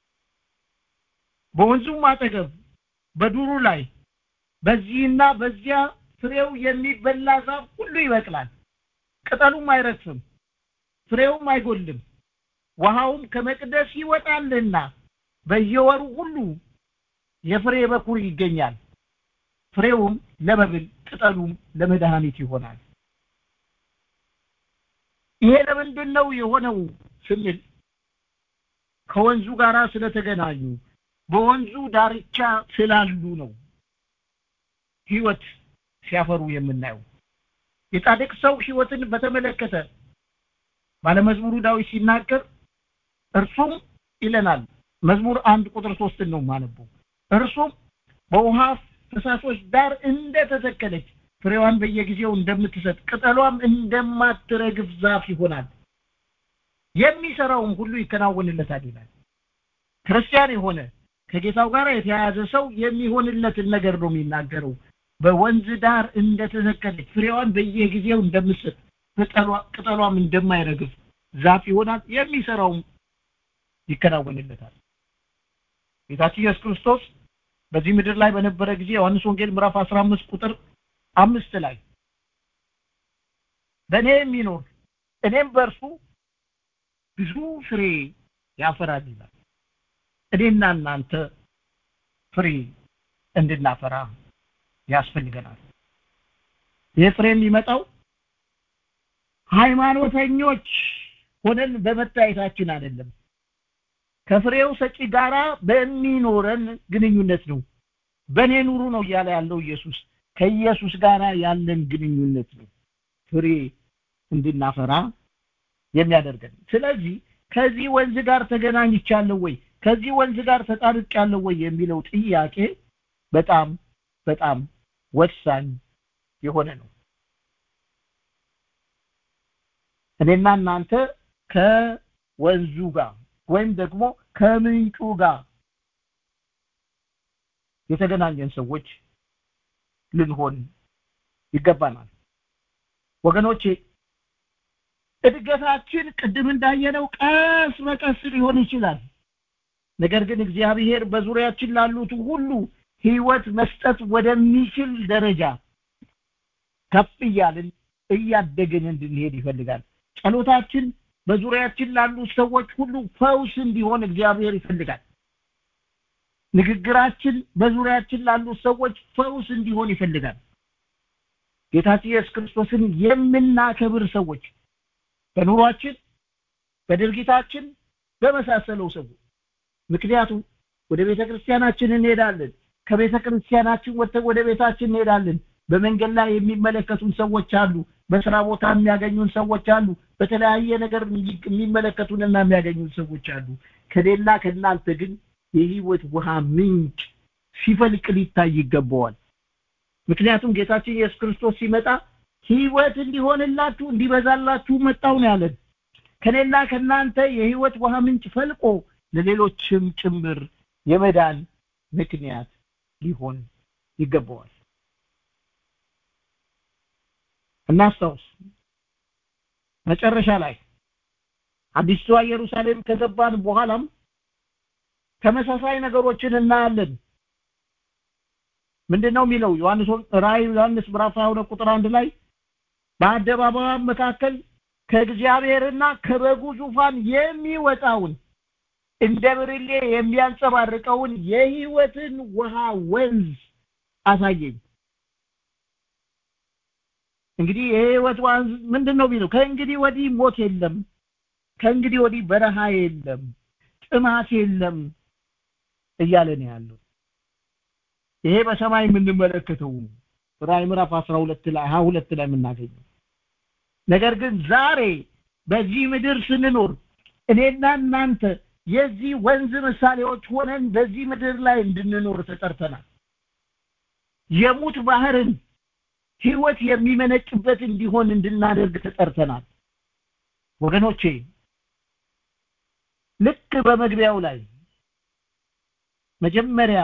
በወንዙም አጠገብ በዱሩ ላይ በዚህና በዚያ ፍሬው የሚበላ ዛፍ ሁሉ ይበቅላል ቅጠሉም አይረግፍም ፍሬውም አይጎልም ውሃውም ከመቅደስ ይወጣልና በየወሩ ሁሉ የፍሬ በኩር ይገኛል ፍሬውም ለመብል ቅጠሉም ለመድኃኒት ይሆናል ይሄ ለምንድን ነው የሆነው ስንል ከወንዙ ጋር ስለተገናኙ በወንዙ ዳርቻ ስላሉ ነው ህይወት ሲያፈሩ የምናየው የጻድቅ ሰው ህይወትን በተመለከተ ባለመዝሙሩ ዳዊት ሲናገር እርሱም ይለናል መዝሙር አንድ ቁጥር ሶስትን ነው ማነበው እርሱም በውሃ ፈሳሾች ዳር እንደተተከለች ፍሬዋን በየጊዜው እንደምትሰጥ ቅጠሏም እንደማትረግፍ ዛፍ ይሆናል የሚሰራውም ሁሉ ይከናወንለታል ይላል ክርስቲያን የሆነ ከጌታው ጋር የተያያዘ ሰው የሚሆንለትን ነገር ነው የሚናገረው በወንዝ ዳር እንደተተከለች ፍሬዋን በየጊዜው እንደምትሰጥ ቅጠሏም እንደማይረግፍ ዛፍ ይሆናል የሚሰራውም ይከናወንለታል ጌታችን ኢየሱስ ክርስቶስ በዚህ ምድር ላይ በነበረ ጊዜ ዮሐንስ ወንጌል ምዕራፍ 15 ቁጥር አምስት ላይ በእኔ የሚኖር እኔም በእርሱ ብዙ ፍሬ ያፈራል ይላል እኔና እናንተ ፍሬ እንድናፈራ ያስፈልገናል። ይህ ፍሬ የሚመጣው ሃይማኖተኞች ሆነን በመታየታችን አይደለም። ከፍሬው ሰጪ ጋራ በሚኖረን ግንኙነት ነው። በእኔ ኑሩ ነው እያለ ያለው ኢየሱስ። ከኢየሱስ ጋር ያለን ግንኙነት ነው ፍሬ እንድናፈራ የሚያደርገን። ስለዚህ ከዚህ ወንዝ ጋር ተገናኝቻለሁ ወይ ከዚህ ወንዝ ጋር ተጣርቄያለሁ ወይ የሚለው ጥያቄ በጣም በጣም ወሳኝ የሆነ ነው። እኔና እናንተ ከወንዙ ጋር ወይም ደግሞ ከምንጩ ጋር የተገናኘን ሰዎች ልንሆን ይገባናል። ወገኖቼ እድገታችን ቅድም እንዳየነው ቀስ በቀስ ሊሆን ይችላል። ነገር ግን እግዚአብሔር በዙሪያችን ላሉት ሁሉ ህይወት መስጠት ወደሚችል ደረጃ ከፍ እያልን እያደግን እንድንሄድ ይፈልጋል። ጸሎታችን በዙሪያችን ላሉ ሰዎች ሁሉ ፈውስ እንዲሆን እግዚአብሔር ይፈልጋል። ንግግራችን በዙሪያችን ላሉ ሰዎች ፈውስ እንዲሆን ይፈልጋል። ጌታችን ኢየሱስ ክርስቶስን የምናከብር ሰዎች በኑሯችን፣ በድርጊታችን፣ በመሳሰለው ሰዎች ምክንያቱም ወደ ቤተ ክርስቲያናችን እንሄዳለን። ከቤተ ክርስቲያናችን ወጥተን ወደ ቤታችን እንሄዳለን። በመንገድ ላይ የሚመለከቱን ሰዎች አሉ። በስራ ቦታ የሚያገኙን ሰዎች አሉ። በተለያየ ነገር የሚመለከቱንና የሚያገኙን ሰዎች አሉ። ከሌላ ከእናንተ ግን የህይወት ውሃ ምንጭ ሲፈልቅ ሊታይ ይገባዋል። ምክንያቱም ጌታችን ኢየሱስ ክርስቶስ ሲመጣ ህይወት እንዲሆንላችሁ እንዲበዛላችሁ መጣው ነው ያለን። ከኔና ከእናንተ የህይወት ውሃ ምንጭ ፈልቆ ለሌሎችም ጭምር የመዳን ምክንያት ሊሆን ይገባዋል። እናስታውስ። መጨረሻ ላይ አዲስቷ ኢየሩሳሌም ከገባን በኋላም ተመሳሳይ ነገሮችን እናያለን። ምንድነው የሚለው ዮሐንስ ራእይ ዮሐንስ ምዕራፍ 22 ቁጥር አንድ ላይ በአደባባይ መካከል ከእግዚአብሔርና ከበጉ ዙፋን የሚወጣውን እንደ ብርሌ የሚያንጸባርቀውን የህይወትን ውሃ ወንዝ አሳየኝ። እንግዲህ የህይወት ወንዝ ምንድን ነው ቢለው ከእንግዲህ ወዲህ ሞት የለም፣ ከእንግዲህ ወዲህ በረሃ የለም፣ ጥማት የለም እያለ ነው ያለው። ይሄ በሰማይ የምንመለከተው ራዕይ ምዕራፍ 12 ላይ 22 ላይ የምናገኘው ነገር ግን ዛሬ በዚህ ምድር ስንኖር እኔና እናንተ የዚህ ወንዝ ምሳሌዎች ሆነን በዚህ ምድር ላይ እንድንኖር ተጠርተናል። የሙት ባህርን ህይወት የሚመነጭበት እንዲሆን እንድናደርግ ተጠርተናል። ወገኖቼ ልክ በመግቢያው ላይ መጀመሪያ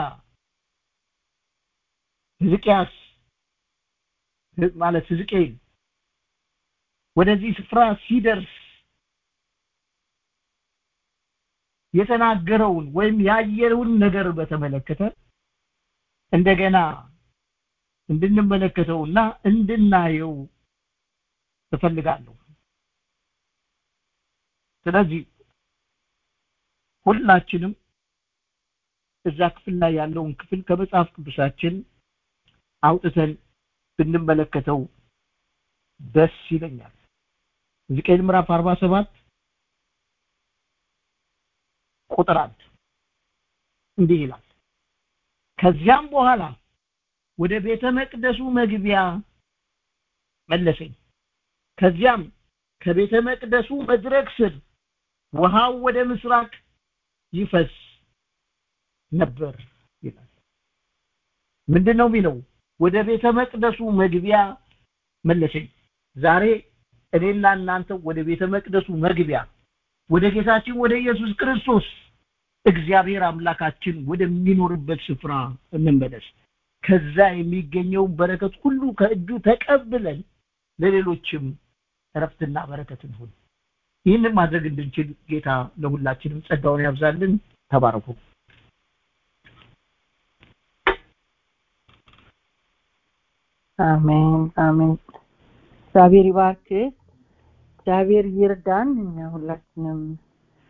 ሕዝቅያስ ማለት ሕዝቅኤል ወደዚህ ስፍራ ሲደርስ የተናገረውን ወይም ያየውን ነገር በተመለከተ እንደገና እንድንመለከተውና እንድናየው እፈልጋለሁ። ስለዚህ ሁላችንም እዛ ክፍል ላይ ያለውን ክፍል ከመጽሐፍ ቅዱሳችን አውጥተን ብንመለከተው ደስ ይለኛል። ሕዝቅኤል ምዕራፍ 47 ቁጥር አንድ እንዲህ ይላል። ከዚያም በኋላ ወደ ቤተ መቅደሱ መግቢያ መለሰኝ። ከዚያም ከቤተ መቅደሱ መድረክ ስር ውሃው ወደ ምስራቅ ይፈስ ነበር ይላል። ምንድን ነው የሚለው? ወደ ቤተ መቅደሱ መግቢያ መለሰኝ። ዛሬ እኔና እናንተ ወደ ቤተ መቅደሱ መግቢያ ወደ ጌታችን ወደ ኢየሱስ ክርስቶስ እግዚአብሔር አምላካችን ወደሚኖርበት ስፍራ እንመለስ። ከዛ የሚገኘውን በረከት ሁሉ ከእጁ ተቀብለን ለሌሎችም እረፍትና በረከት እንሁን። ይህንን ማድረግ እንድንችል ጌታ ለሁላችንም ጸጋውን ያብዛልን። ተባረኩ። አሜን አሜን። እግዚአብሔር ይባርክ። እግዚአብሔር ይርዳን። እኛ ሁላችንም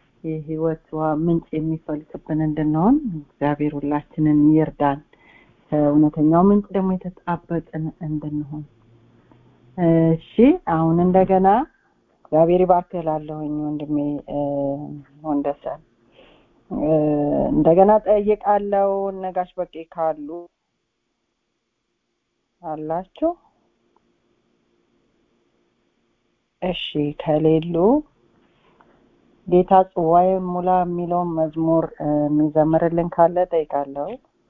የህይወት ውሃ ምንጭ የሚፈልቅብን እንድንሆን እግዚአብሔር ሁላችንን ይርዳን። ከእውነተኛው ምንጭ ደግሞ የተጣበቅን እንድንሆን እሺ አሁን እንደገና እግዚአብሔር ይባርክህ እላለሁኝ ወንድሜ ወንደሰን እንደገና ጠይቃለው ነጋሽ በቄ ካሉ አላችሁ እሺ ከሌሉ ጌታ ጽዋዬ ሙላ የሚለውን መዝሙር የሚዘምርልን ካለ ጠይቃለሁ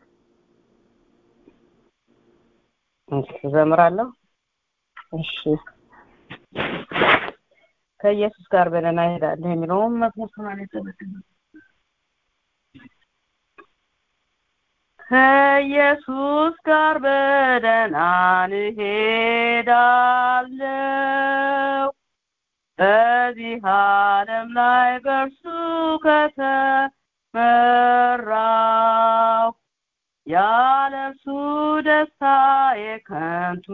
እዘምራለሁ እሺ ከኢየሱስ ጋር በደህና እሄዳለሁ የሚለውን መዝሙር ሰማንያ ሰባት ከኢየሱስ ጋር በደህና እንሄዳለው በዚህ ዓለም ላይ በእርሱ ከተመራው ያለ እርሱ ደስታ የከንቱ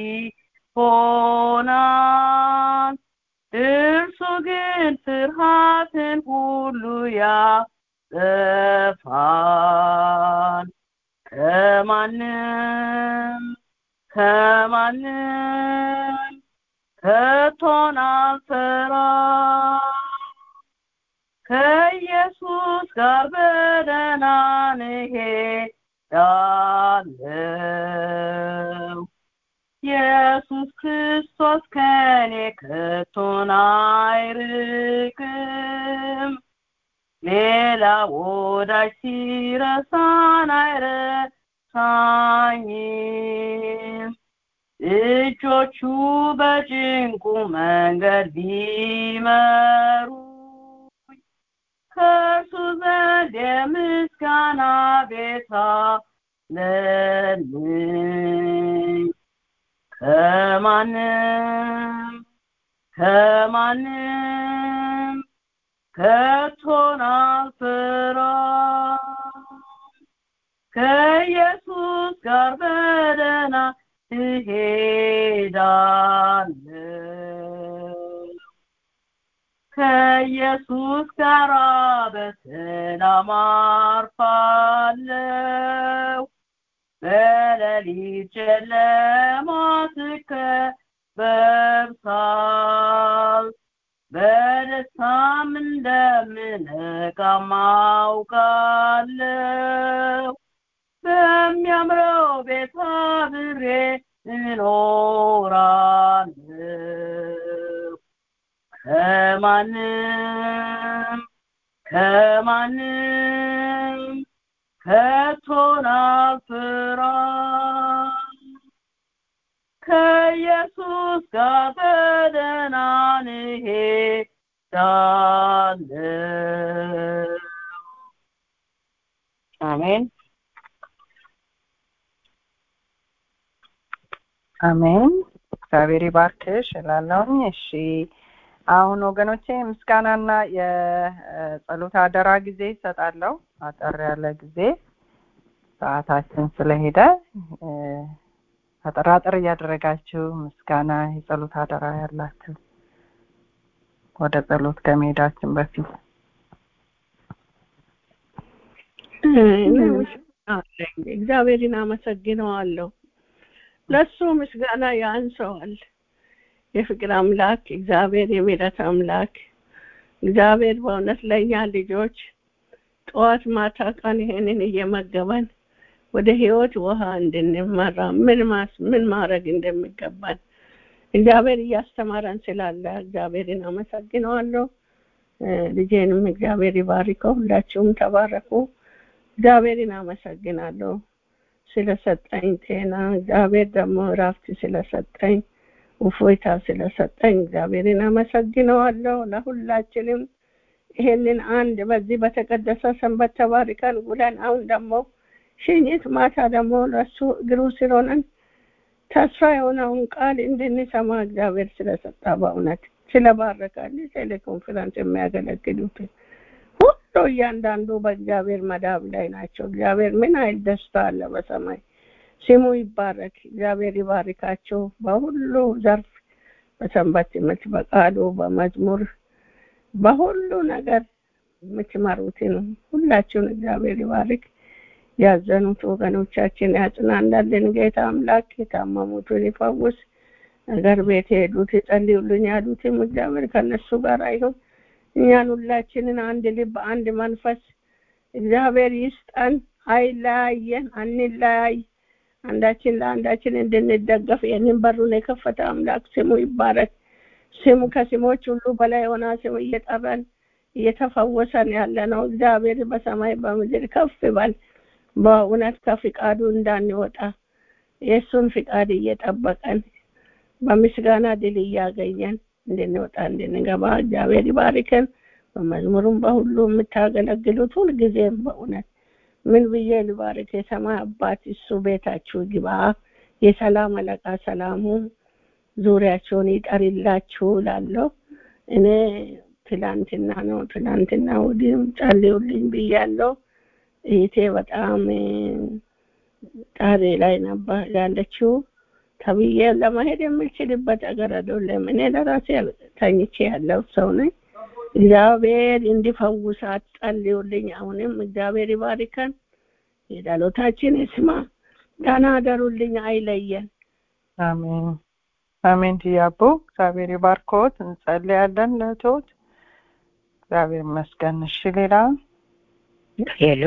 ይሆናል እርሱ ግን ፍርሃትን ሁሉ ያጠፋል ከማንም ከማንም ከቶን አልፈራ ከኢየሱስ ጋር በደህና እንሄዳለው ኢየሱስ ክርስቶስ ከኔ ከቶን አይርቅም ሌላ ወዳጅ ሲረሳን አይረሳኝም እጆቹ በጭንቁ መንገድ ቢመሩ ከእርሱ ዘንድ የምስጋና ቤታ ለልኝ ከማንም ከማንም ከቶን አልፈራ ከኢየሱስ ጋር በደህና እሄዳለሁ ከኢየሱስ ጋር በሰላም አርፋለሁ በሌሊት ጨለማ ስከበብሳል በደስታም እንደምነቃ ማውቃለሁ በሚያምረው ቤት አብሬ እኖራለሁ ከማንም ከማንም ከቶን አልፈራም ከኢየሱስ ጋር በደህና እንሄዳለን አሜን አሜን እግዚአብሔር ይባርክሽ እላለሁኝ እሺ አሁን ወገኖቼ ምስጋናና የጸሎት አደራ ጊዜ ይሰጣለሁ አጠር ያለ ጊዜ ሰዓታችን ስለሄደ አጠራጥር እያደረጋችሁ ምስጋና የጸሎት አደራ ያላችሁ ወደ ጸሎት ከመሄዳችን በፊት እግዚአብሔርን አመሰግነዋለሁ ለሱ ምስጋና ያንሰዋል የፍቅር አምላክ እግዚአብሔር የምህረት አምላክ እግዚአብሔር በእውነት ለእኛ ልጆች ጠዋት ማታ ቀን ይሄንን እየመገበን ወደ ህይወት ውሃ እንድንመራ ምን ማስ ምን ማድረግ እንደሚገባን እግዚአብሔር እያስተማረን ስላለ እግዚአብሔርን አመሰግነዋለሁ ልጄንም እግዚአብሔር ይባርከው ሁላችሁም ተባረኩ እግዚአብሔርን አመሰግናለሁ ስለሰጠኝ ጤና እግዚአብሔር ደግሞ እረፍት ስለሰጠኝ እፎይታ ስለሰጠኝ እግዚአብሔርን አመሰግነዋለሁ ለሁላችንም ይሄንን አንድ በዚህ በተቀደሰ ሰንበት ተባርከን ውለን አሁን ደግሞ ሽኝት ማታ ደግሞ ለሱ እግሩ ስር ሆነን ተስፋ የሆነውን ቃል እንድንሰማ እግዚአብሔር ስለሰጣ በእውነት ስለባረካል ቴሌኮንፈረንስ የሚያገለግሉትን ሁሉ እያንዳንዱ በእግዚአብሔር መዳብ ላይ ናቸው እግዚአብሔር ምን አይል ደስታ አለ በሰማይ ስሙ ይባረክ እግዚአብሔር ይባርካቸው በሁሉ ዘርፍ በሰንበት ትምህርት በቃሉ በመዝሙር በሁሉ ነገር የምትመሩትን ሁላችሁን እግዚአብሔር ይባርክ ያዘኑት ወገኖቻችን ያጽናናልን ጌታ አምላክ የታመሙትን ይፈውስ ነገር ቤት የሄዱት ይጸልዩልኝ ያሉትም እግዚአብሔር ከነሱ ጋር አይሁን እኛን ሁላችንን አንድ ልብ አንድ መንፈስ እግዚአብሔር ይስጠን አይለያየን አንለያይ አንዳችን ለአንዳችን እንድንደገፍ ይህንን በሩን የከፈተ አምላክ ስሙ ይባረክ ስሙ ከስሞች ሁሉ በላይ የሆነ ስሙ እየጠራን እየተፈወሰን ያለ ነው እግዚአብሔር በሰማይ በምድር ከፍ ይበል በእውነት ከፍቃዱ እንዳንወጣ የእሱን ፍቃድ እየጠበቀን በምስጋና ድል እያገኘን እንድንወጣ እንድንገባ እግዚአብሔር ይባርከን በመዝሙሩም በሁሉ የምታገለግሉት ሁልጊዜም በእውነት ምን ብዬ ልባርክ የሰማይ አባት እሱ ቤታችሁ ግባ የሰላም አለቃ ሰላሙ ዙሪያቸውን ይጠርላችሁ ላለው እኔ ትላንትና ነው ትላንትና ወዲህም ጸልዩልኝ ብያለሁ እህቴ በጣም ጣሬ ላይ ነበር ያለችው ተብዬ ለመሄድ የምችልበት አገር አይደለም እኔ ለራሴ ተኝቼ ያለው ሰው ነኝ እግዚአብሔር እንዲፈውሳት ጸልዩልኝ አሁንም እግዚአብሔር ይባርከን የዳሎታችን ይስማ ደህና አደሩልኝ አይለየን አሜን አሜን ትያቦ እግዚአብሔር ይባርኮት እንጸልያለን ለእህቶት እግዚአብሔር ይመስገን እሺ ሌላ ሄሎ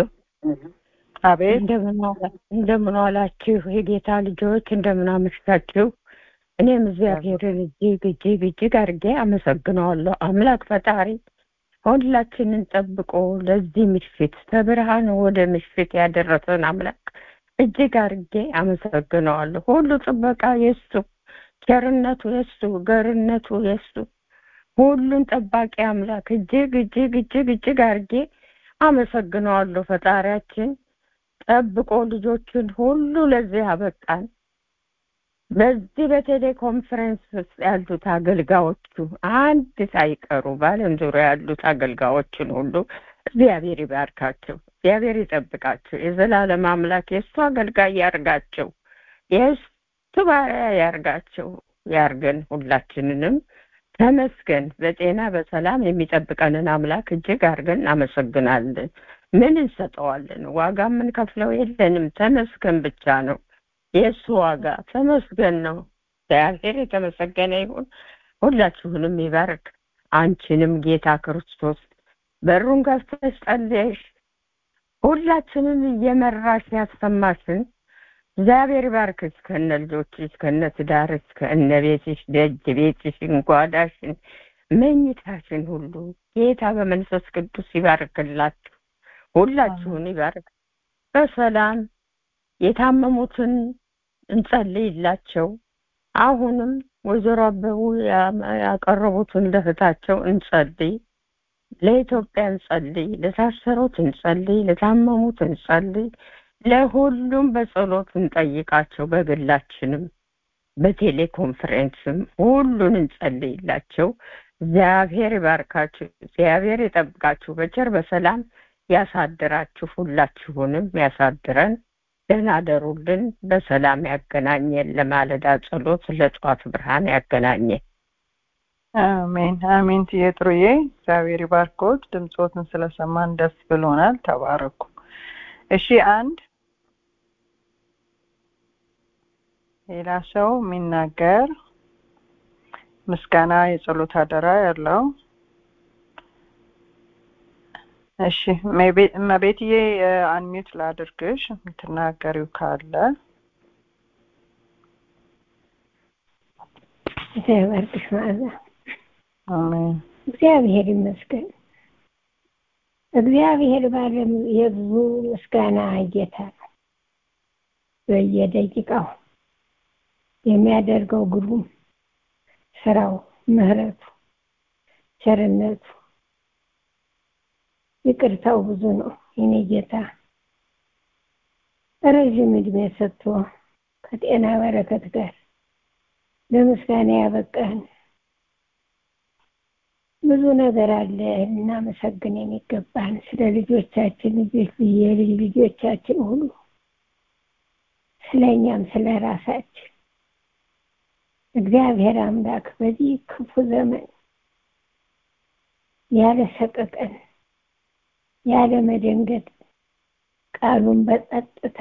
አቤት እንደምን ዋላችሁ የጌታ ልጆች እንደምን አመሻችሁ እኔም እግዚአብሔርን እጅግ እጅግ እጅግ አድርጌ አመሰግነዋለሁ አምላክ ፈጣሪ ሁላችንን ጠብቆ ለዚህ ምሽት ከብርሃን ወደ ምሽት ያደረሰን አምላክ እጅግ አድርጌ አመሰግነዋለሁ ሁሉ ጥበቃ የሱ ቸርነቱ የሱ ገርነቱ የሱ ሁሉን ጠባቂ አምላክ እጅግ እጅግ እጅግ እጅግ አድርጌ አመሰግነዋለሁ ፈጣሪያችን ጠብቆ ልጆችን ሁሉ ለዚህ አበቃን በዚህ በቴሌኮንፈረንስ ውስጥ ያሉት አገልጋዮቹ አንድ ሳይቀሩ በአለም ዙሪያ ያሉት አገልጋዮችን ሁሉ እግዚአብሔር ይባርካቸው እግዚአብሔር ይጠብቃቸው የዘላለም አምላክ የእሱ አገልጋይ ያርጋቸው የእሱ ባሪያ ያርጋቸው ያርገን ሁላችንንም ተመስገን በጤና በሰላም የሚጠብቀንን አምላክ እጅግ አድርገን እናመሰግናለን ምን እንሰጠዋለን ዋጋ የምንከፍለው የለንም ተመስገን ብቻ ነው የእሱ ዋጋ ተመስገን ነው እግዚአብሔር የተመሰገነ ይሁን ሁላችሁንም ይባርክ አንቺንም ጌታ ክርስቶስ በሩን ከፍተሽ ጸልየሽ ሁላችንም እየመራሽ ያሰማሽን እግዚአብሔር ባርክሽ ከነ ልጆችሽ ከነ ትዳርሽ ከነ ቤትሽ ደጅ ቤትሽን ጓዳሽን መኝታሽን ሁሉ ጌታ በመንፈስ ቅዱስ ይባርክላችሁ ሁላችሁን ይባርክ በሰላም የታመሙትን እንጸልይላቸው አሁንም ወይዘሮ አበቡ ያቀረቡትን ለእህታቸው እንጸልይ ለኢትዮጵያ እንጸልይ ለታሰሩት እንጸልይ ለታመሙት እንጸልይ ለሁሉም በጸሎት እንጠይቃቸው በግላችንም በቴሌኮንፈረንስም ሁሉን እንጸልይላቸው እግዚአብሔር ይባርካችሁ እግዚአብሔር ይጠብቃችሁ በቸር በሰላም ያሳድራችሁ ሁላችሁንም ያሳድረን ደህና አደሩልን በሰላም ያገናኘን ለማለዳ ጸሎት ለጠዋት ብርሃን ያገናኘን አሜን አሜን ትየጥሩዬ እግዚአብሔር ይባርኮት ድምፆትን ስለሰማን ደስ ብሎናል ተባረኩ እሺ አንድ ሌላ ሰው የሚናገር ምስጋና የጸሎት አደራ ያለው እሺ መቤትዬ አንሚዩት ላድርግሽ የምትናገሪው ካለ እግዚአብሔር መዓዛ አሜን እግዚአብሔር ይመስገን እግዚአብሔር ባለም የብዙ ምስጋና ጌታ ነው በየደቂቃው የሚያደርገው ግሩም ስራው ምህረቱ ቸርነቱ ይቅርታው ብዙ ነው የኔ ጌታ ረዥም እድሜ ሰጥቶ ከጤና በረከት ጋር ለምስጋና ያበቃን ብዙ ነገር አለ እናመሰግን የሚገባን ስለ ልጆቻችን ልጆች የልጅ ልጆቻችን ሁሉ ስለ እኛም ስለ ራሳችን እግዚአብሔር አምላክ በዚህ ክፉ ዘመን ያለ ሰቀቀን ያለ መደንገጥ ቃሉን በጸጥታ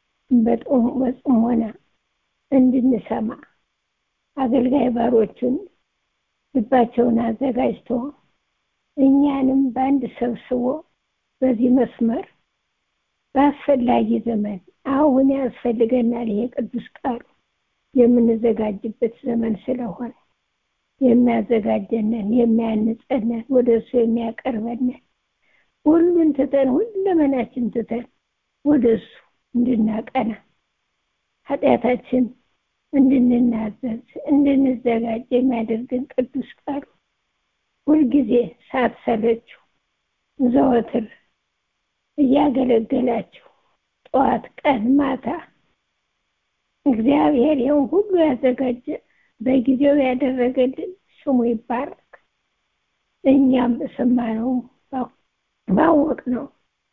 በጽሞና እንድንሰማ አገልጋይ ባሮቹን ልባቸውን አዘጋጅቶ እኛንም በአንድ ሰብስቦ በዚህ መስመር በአስፈላጊ ዘመን አሁን ያስፈልገናል ይሄ ቅዱስ ቃሉ የምንዘጋጅበት ዘመን ስለሆነ የሚያዘጋጀንን የሚያንጸንን ወደ እሱ የሚያቀርበንን ሁሉን ትተን ሁለመናችን ትተን ወደ እሱ እንድናቀና ኃጢአታችን እንድንናዘዝ እንድንዘጋጅ የሚያደርግን ቅዱስ ቃሉ ሁልጊዜ ሳትሰለችው ዘወትር እያገለገላችሁ ጠዋት፣ ቀን፣ ማታ እግዚአብሔር ይህን ሁሉ ያዘጋጀ በጊዜው ያደረገልን ስሙ ይባረክ። እኛም በሰማነው ባወቅ ነው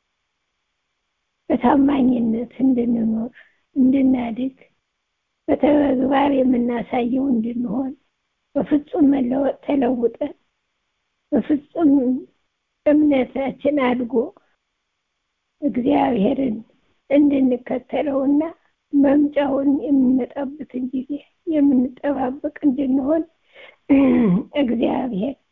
በታማኝነት እንድንኖር እንድናድግ በተግባር የምናሳየው እንድንሆን በፍጹም መለወጥ ተለውጠን በፍጹም እምነታችን አድጎ እግዚአብሔርን እንድንከተለውና መምጫውን የምንመጣበትን ጊዜ የምንጠባበቅ እንድንሆን እግዚአብሔር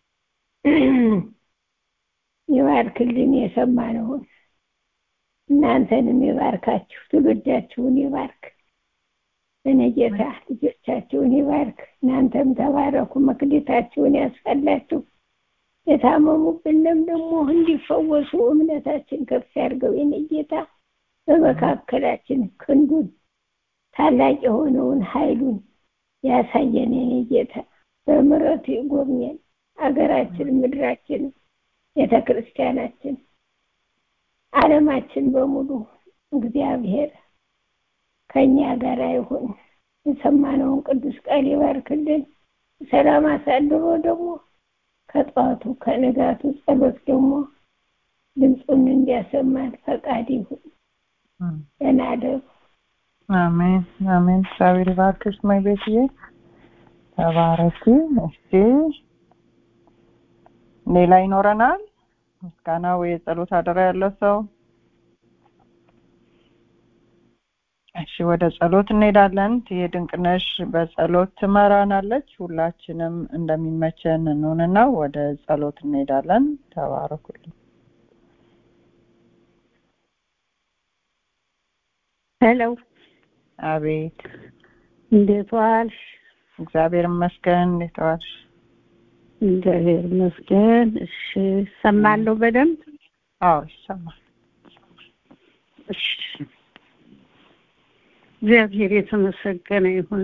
ይባርክልን። የሰማነውን እናንተንም ይባርካችሁ፣ ትውልዳችሁን ይባርክ። እኔ ጌታ ልጆቻችሁን ይባርክ። እናንተም ተባረኩ፣ መክሊታችሁን ያስፈላችሁ። የታመሙብንም ደግሞ እንዲፈወሱ እምነታችን ከፍ ያድርገው። የኔ ጌታ በመካከላችን ክንዱን ታላቅ የሆነውን ኃይሉን ያሳየን። የኔ ጌታ በምሕረቱ ይጎብኘን። አገራችን፣ ምድራችን፣ ቤተ ክርስቲያናችን፣ ዓለማችን በሙሉ እግዚአብሔር ከኛ ጋር ይሁን። የሰማነውን ቅዱስ ቃል ይባርክልን። ሰላም አሳድሮ ደግሞ ከጠዋቱ ከንጋቱ ጸሎት ደግሞ ድምፁን እንዲያሰማን ፈቃድ ይሁን። ደህና እደሩ። አሜን አሜን። እግዚአብሔር ይባርክሽ ማይ ቤትዬ፣ ተባረኪ። እሺ ሌላ ይኖረናል? ምስጋና ወይ የጸሎት አደራ ያለው ሰው? እሺ ወደ ጸሎት እንሄዳለን። ይሄ ድንቅነሽ በጸሎት ትመራናለች። ሁላችንም እንደሚመቸን እንሆንና ወደ ጸሎት እንሄዳለን። ተባረኩልኝ። ሄሎ፣ አቤት። እንዴት ዋልሽ? እግዚአብሔር ይመስገን። እንዴት ዋልሽ? እግዚአብሔር ይመስገን። እሺ፣ ሰማለሁ በደንብ። አዎ ይሰማል። እሺ፣ እግዚአብሔር የተመሰገነ ይሁን።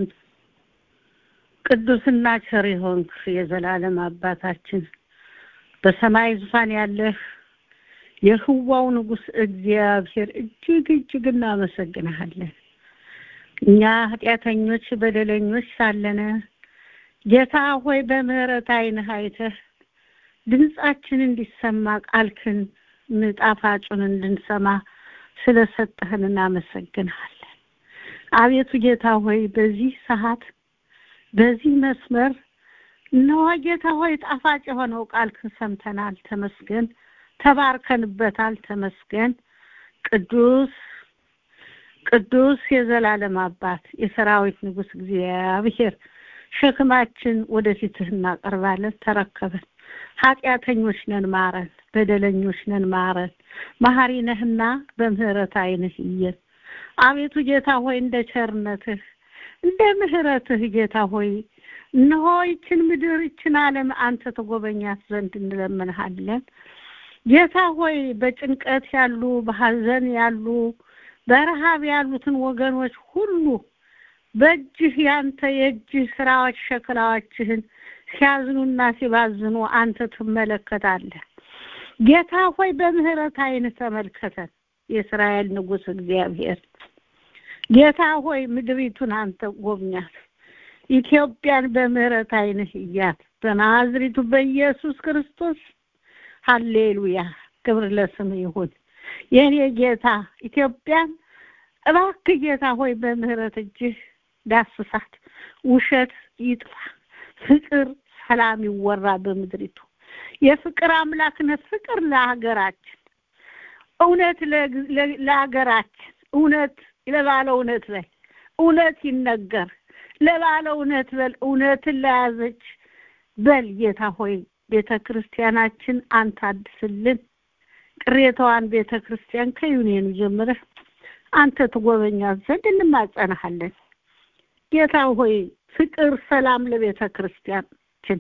ቅዱስና ቸር የሆንክ የዘላለም አባታችን በሰማይ ዙፋን ያለህ የህዋው ንጉሥ እግዚአብሔር እጅግ እጅግ እናመሰግንሃለን። እኛ ኃጢአተኞች በደለኞች ሳለነ ጌታ ሆይ በምህረት ዓይንህ አይተህ ድምጻችን እንዲሰማ ቃልክን ጣፋጩን እንድንሰማ ስለሰጠህን እናመሰግንሃለን። አቤቱ ጌታ ሆይ በዚህ ሰዓት በዚህ መስመር እነሆ ጌታ ሆይ ጣፋጭ የሆነው ቃልክን ሰምተናል። ተመስገን። ተባርከንበታል። ተመስገን። ቅዱስ ቅዱስ የዘላለም አባት የሰራዊት ንጉሥ እግዚአብሔር ሸክማችን ወደፊትህ እናቀርባለን። ተረከበን። ኃጢአተኞች ነን፣ ማረን። በደለኞች ነን፣ ማረን። መሐሪ ነህና በምህረት ዓይንህ እየን። አቤቱ ጌታ ሆይ እንደ ቸርነትህ እንደ ምህረትህ ጌታ ሆይ እነሆ ይችን ምድር ይችን ዓለም አንተ ተጎበኛት ዘንድ እንለምንሃለን። ጌታ ሆይ በጭንቀት ያሉ በሐዘን ያሉ በረሃብ ያሉትን ወገኖች ሁሉ በእጅህ ያንተ የእጅህ ስራዎች ሸክላዎችህን ሲያዝኑና ሲባዝኑ አንተ ትመለከታለህ። ጌታ ሆይ በምህረት ዓይን ተመልከተን። የእስራኤል ንጉሥ እግዚአብሔር ጌታ ሆይ ምድሪቱን አንተ ጎብኛት። ኢትዮጵያን በምህረት ዓይንህ እያት። በናዝሪቱ በኢየሱስ ክርስቶስ ሀሌሉያ። ክብር ለስም ይሁን። የእኔ ጌታ ኢትዮጵያን እባክህ ጌታ ሆይ በምህረት እጅህ ዳስሳት። ውሸት ይጥፋ፣ ፍቅር፣ ሰላም ይወራ በምድሪቱ። የፍቅር አምላክነት ፍቅር ለሀገራችን እውነት ለግ- ለ- ለሀገራችን እውነት ለባለ እውነት በል እውነት ይነገር ለባለ እውነት በል እውነትን ለያዘች በል ጌታ ሆይ ቤተ ክርስቲያናችን አንተ አድስልን ቅሬታዋን ቤተ ክርስቲያን ከዩኒየኑ ጀምረህ አንተ ትጎበኛት ዘንድ እንማጸናሃለን ጌታ ሆይ ፍቅር ሰላም ለቤተ ክርስቲያናችን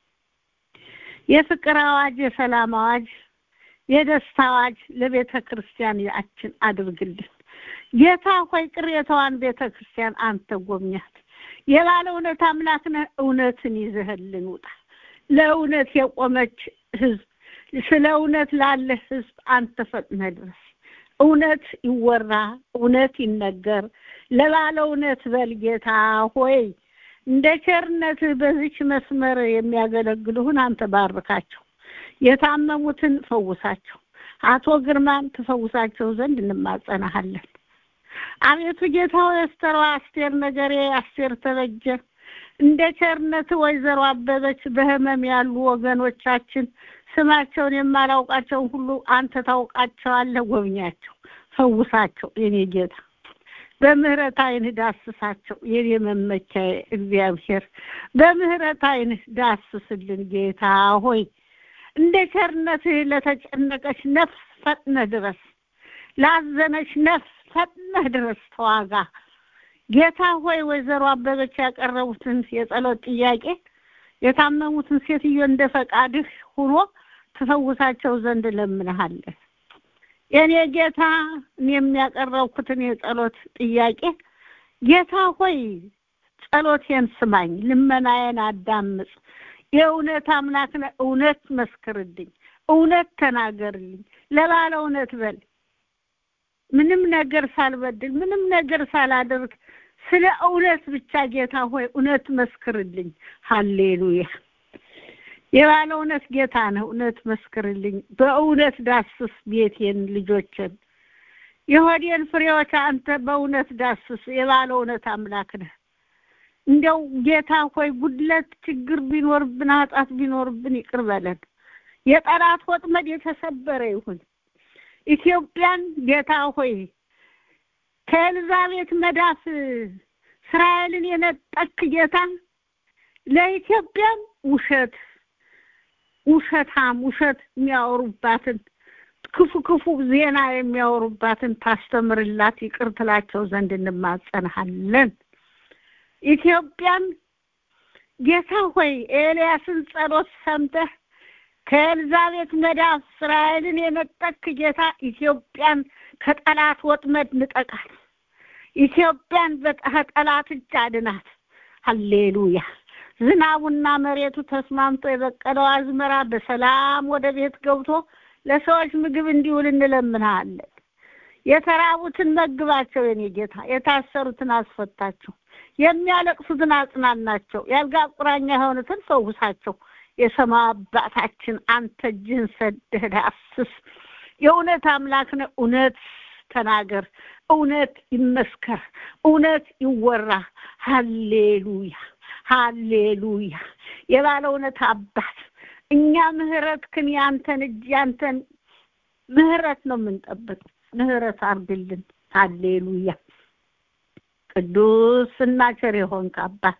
የፍቅር አዋጅ የሰላም አዋጅ የደስታ አዋጅ ለቤተ ክርስቲያናችን አድርግልን ጌታ ሆይ ቅሬታዋን ቤተ ክርስቲያን አንተ ጎብኛት የባለ እውነት አምላክ ነህ እውነትን ይዘህልን ውጣ ለእውነት የቆመች ህዝብ ስለ እውነት ላለ ህዝብ አንተ ፈጥነህ ድረስ እውነት ይወራ እውነት ይነገር ለባለ እውነት በል ጌታ ሆይ እንደ ቸርነትህ በዚች መስመር የሚያገለግሉህን አንተ ባርካቸው የታመሙትን ፈውሳቸው አቶ ግርማን ትፈውሳቸው ዘንድ እንማጸናሃለን አቤቱ ጌታ ሆይ አስተሯ አስቴር ነገሬ አስቴር ተበጀ እንደ ቸርነት ወይዘሮ አበበች በህመም ያሉ ወገኖቻችን ስማቸውን የማላውቃቸውን ሁሉ አንተ ታውቃቸዋለህ ጎብኛቸው ፈውሳቸው የኔ ጌታ በምህረት አይንህ ዳስሳቸው የኔ መመኪያ እግዚአብሔር በምህረት አይንህ ዳስስልን ጌታ ሆይ እንደ ቸርነትህ ለተጨነቀች ነፍስ ፈጥነህ ድረስ ላዘነች ነፍስ ፈጥነህ ድረስ ተዋጋ ጌታ ሆይ ወይዘሮ አበበች ያቀረቡትን የጸሎት ጥያቄ የታመሙትን ሴትዮ እንደ ፈቃድህ ሁኖ ትፈውሳቸው ዘንድ ለምንሃለን የኔ ጌታ እኔ የሚያቀረብኩትን የጸሎት ጥያቄ ጌታ ሆይ ጸሎቴን ስማኝ ልመናዬን አዳምጥ የእውነት አምላክ ነህ እውነት መስክርልኝ እውነት ተናገርልኝ ለባለ እውነት በል ምንም ነገር ሳልበድል ምንም ነገር ሳላደርግ ስለ እውነት ብቻ ጌታ ሆይ እውነት መስክርልኝ ሃሌሉያ የባለ እውነት ጌታ ነህ እውነት መስክርልኝ በእውነት ዳስስ ቤቴን ልጆችን የሆዴን ፍሬዎች አንተ በእውነት ዳስስ የባለ እውነት አምላክ ነህ እንደው ጌታ ሆይ ጉድለት ችግር ቢኖርብን ኃጢአት ቢኖርብን ይቅር በለን የጠላት ወጥመድ የተሰበረ ይሁን ኢትዮጵያን ጌታ ሆይ ከኤልዛቤት መዳፍ እስራኤልን የነጠቅ ጌታ ለኢትዮጵያም ውሸት ውሸታም ውሸት የሚያወሩባትን ክፉ ክፉ ዜና የሚያወሩባትን ታስተምርላት ይቅር ትላቸው ዘንድ እንማጸንሃለን ኢትዮጵያን ጌታ ሆይ ኤልያስን ጸሎት ሰምተህ ከኤልዛቤት መዳፍ እስራኤልን የነጠቅ ጌታ ኢትዮጵያን ከጠላት ወጥመድ ንጠቃት ኢትዮጵያን ከጠላት እጅ አድናት ሃሌሉያ ዝናቡና መሬቱ ተስማምቶ የበቀለው አዝመራ በሰላም ወደ ቤት ገብቶ ለሰዎች ምግብ እንዲውል እንለምንሃለን የተራቡትን መግባቸው የኔ ጌታ የታሰሩትን አስፈታቸው የሚያለቅሱትን አጽናናቸው ያልጋ ቁራኛ የሆኑትን ፈውሳቸው የሰማይ አባታችን አንተ እጅህን ሰደህ ዳስስ የእውነት አምላክ ነህ እውነት ተናገር እውነት ይመስከር እውነት ይወራ ሃሌሉያ ሃሌሉያ የባለ እውነት አባት እኛ ምህረትክን ያንተን እጅ ያንተን ምህረት ነው የምንጠብቅ ምህረት አርግልን ሃሌሉያ ቅዱስና ቸር የሆንክ አባት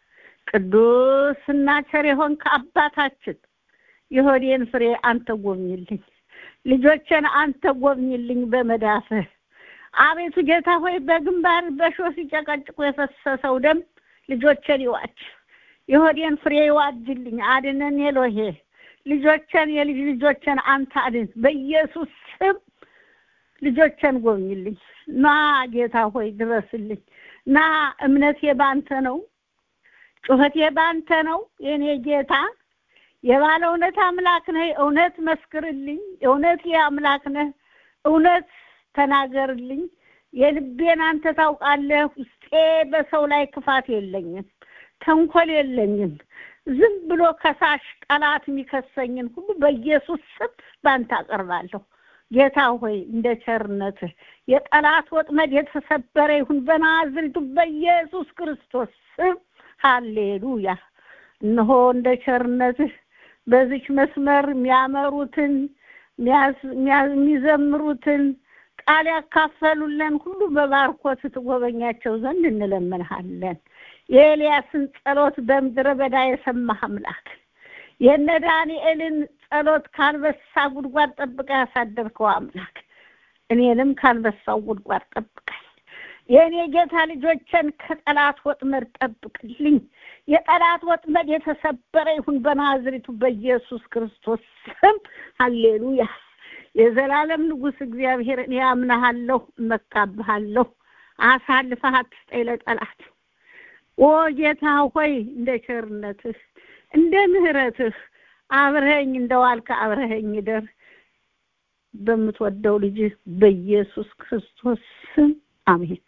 ቅዱስና ቸር የሆንክ አባታችን የሆዴን ፍሬ አንተ ጎብኝልኝ ልጆችን አንተ ጎብኝልኝ በመዳፍህ አቤቱ ጌታ ሆይ በግንባር በሾ ሲጨቀጭቁ የፈሰሰው ደም ልጆችን ይዋጅ የሆዴን ፍሬ ይዋጅልኝ አድነን የሎሄ ልጆችን የልጅ ልጆችን አንተ አድን በኢየሱስ ስም ልጆችን ጎብኝልኝ ና ጌታ ሆይ ድረስልኝ ና እምነቴ ባንተ ነው ጩኸቴ ባንተ ነው የኔ ጌታ የባለ እውነት አምላክ ነህ እውነት መስክርልኝ እውነት አምላክ ነህ እውነት ተናገርልኝ የልቤን አንተ ታውቃለህ ውስጤ በሰው ላይ ክፋት የለኝም ተንኮል የለኝም ዝም ብሎ ከሳሽ ጠላት የሚከሰኝን ሁሉ በኢየሱስ ስም ባንተ አቀርባለሁ ጌታ ሆይ እንደ ቸርነትህ የጠላት ወጥመድ የተሰበረ ይሁን በናዝሬቱ በኢየሱስ ክርስቶስ ስም ሃሌሉያ እነሆ እንደ ቸርነትህ በዚች መስመር የሚያመሩትን የሚዘምሩትን ቃል ያካፈሉልን ሁሉ በባርኮት ትጎበኛቸው ዘንድ እንለምንሃለን። የኤልያስን ጸሎት በምድረ በዳ የሰማህ አምላክ የነ ዳንኤልን ጸሎት ከአንበሳ ጉድጓድ ጠብቃ ያሳደርከው አምላክ እኔንም ከአንበሳው ጉድጓድ ጠብቀኝ። የእኔ ጌታ ልጆችን ከጠላት ወጥመድ ጠብቅልኝ። የጠላት ወጥመድ የተሰበረ ይሁን በናዝሪቱ በኢየሱስ ክርስቶስ ስም ሀሌሉያ። የዘላለም ንጉሥ እግዚአብሔር እኔ አምናሃለሁ፣ እመካብሃለሁ። አሳልፈህ አትስጠኝ ለጠላት። ኦ ጌታ ሆይ እንደ ቸርነትህ እንደ ምሕረትህ አብረኸኝ እንደዋልክ አብረኸኝ እደር። በምትወደው ልጅህ በኢየሱስ ክርስቶስ ስም አሜን።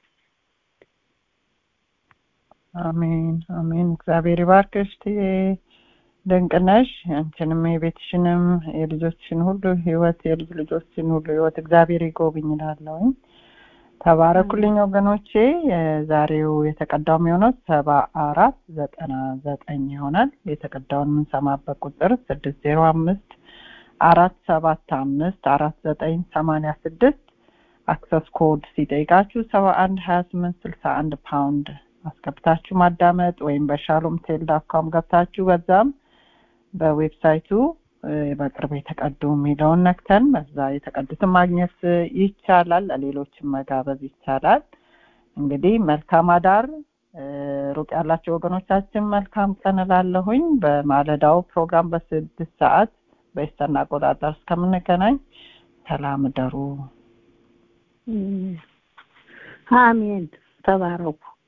አሜን አሜን። እግዚአብሔር ይባርክሽ ትዬ ድንቅነሽ። አንቺንም የቤትሽንም የልጆችን ሁሉ ህይወት የልጅ ልጆችን ሁሉ ህይወት እግዚአብሔር ይጎብኝ እላለሁኝ። ተባረኩልኝ ወገኖቼ። የዛሬው የተቀዳው የሚሆነው ሰባ አራት ዘጠና ዘጠኝ ይሆናል። የተቀዳውን የምንሰማበት ቁጥር ስድስት ዜሮ አምስት አራት ሰባት አምስት አራት ዘጠኝ ሰማንያ ስድስት አክሰስ ኮድ ሲጠይቃችሁ ሰባ አንድ ሀያ ስምንት ስልሳ አንድ ፓውንድ አስገብታችሁ ማዳመጥ ወይም በሻሎም ቴል ዳት ኮም ገብታችሁ በዛም በዌብሳይቱ በቅርብ የተቀዱ የሚለውን ነክተን በዛ የተቀዱትን ማግኘት ይቻላል። ለሌሎችም መጋበዝ ይቻላል። እንግዲህ መልካም አዳር። ሩቅ ያላቸው ወገኖቻችን መልካም ቀን እላለሁኝ። በማለዳው ፕሮግራም በስድስት ሰዓት በኢስተርን አቆጣጠር እስከምንገናኝ ሰላም እደሩ። አሜን። ተባረኩ።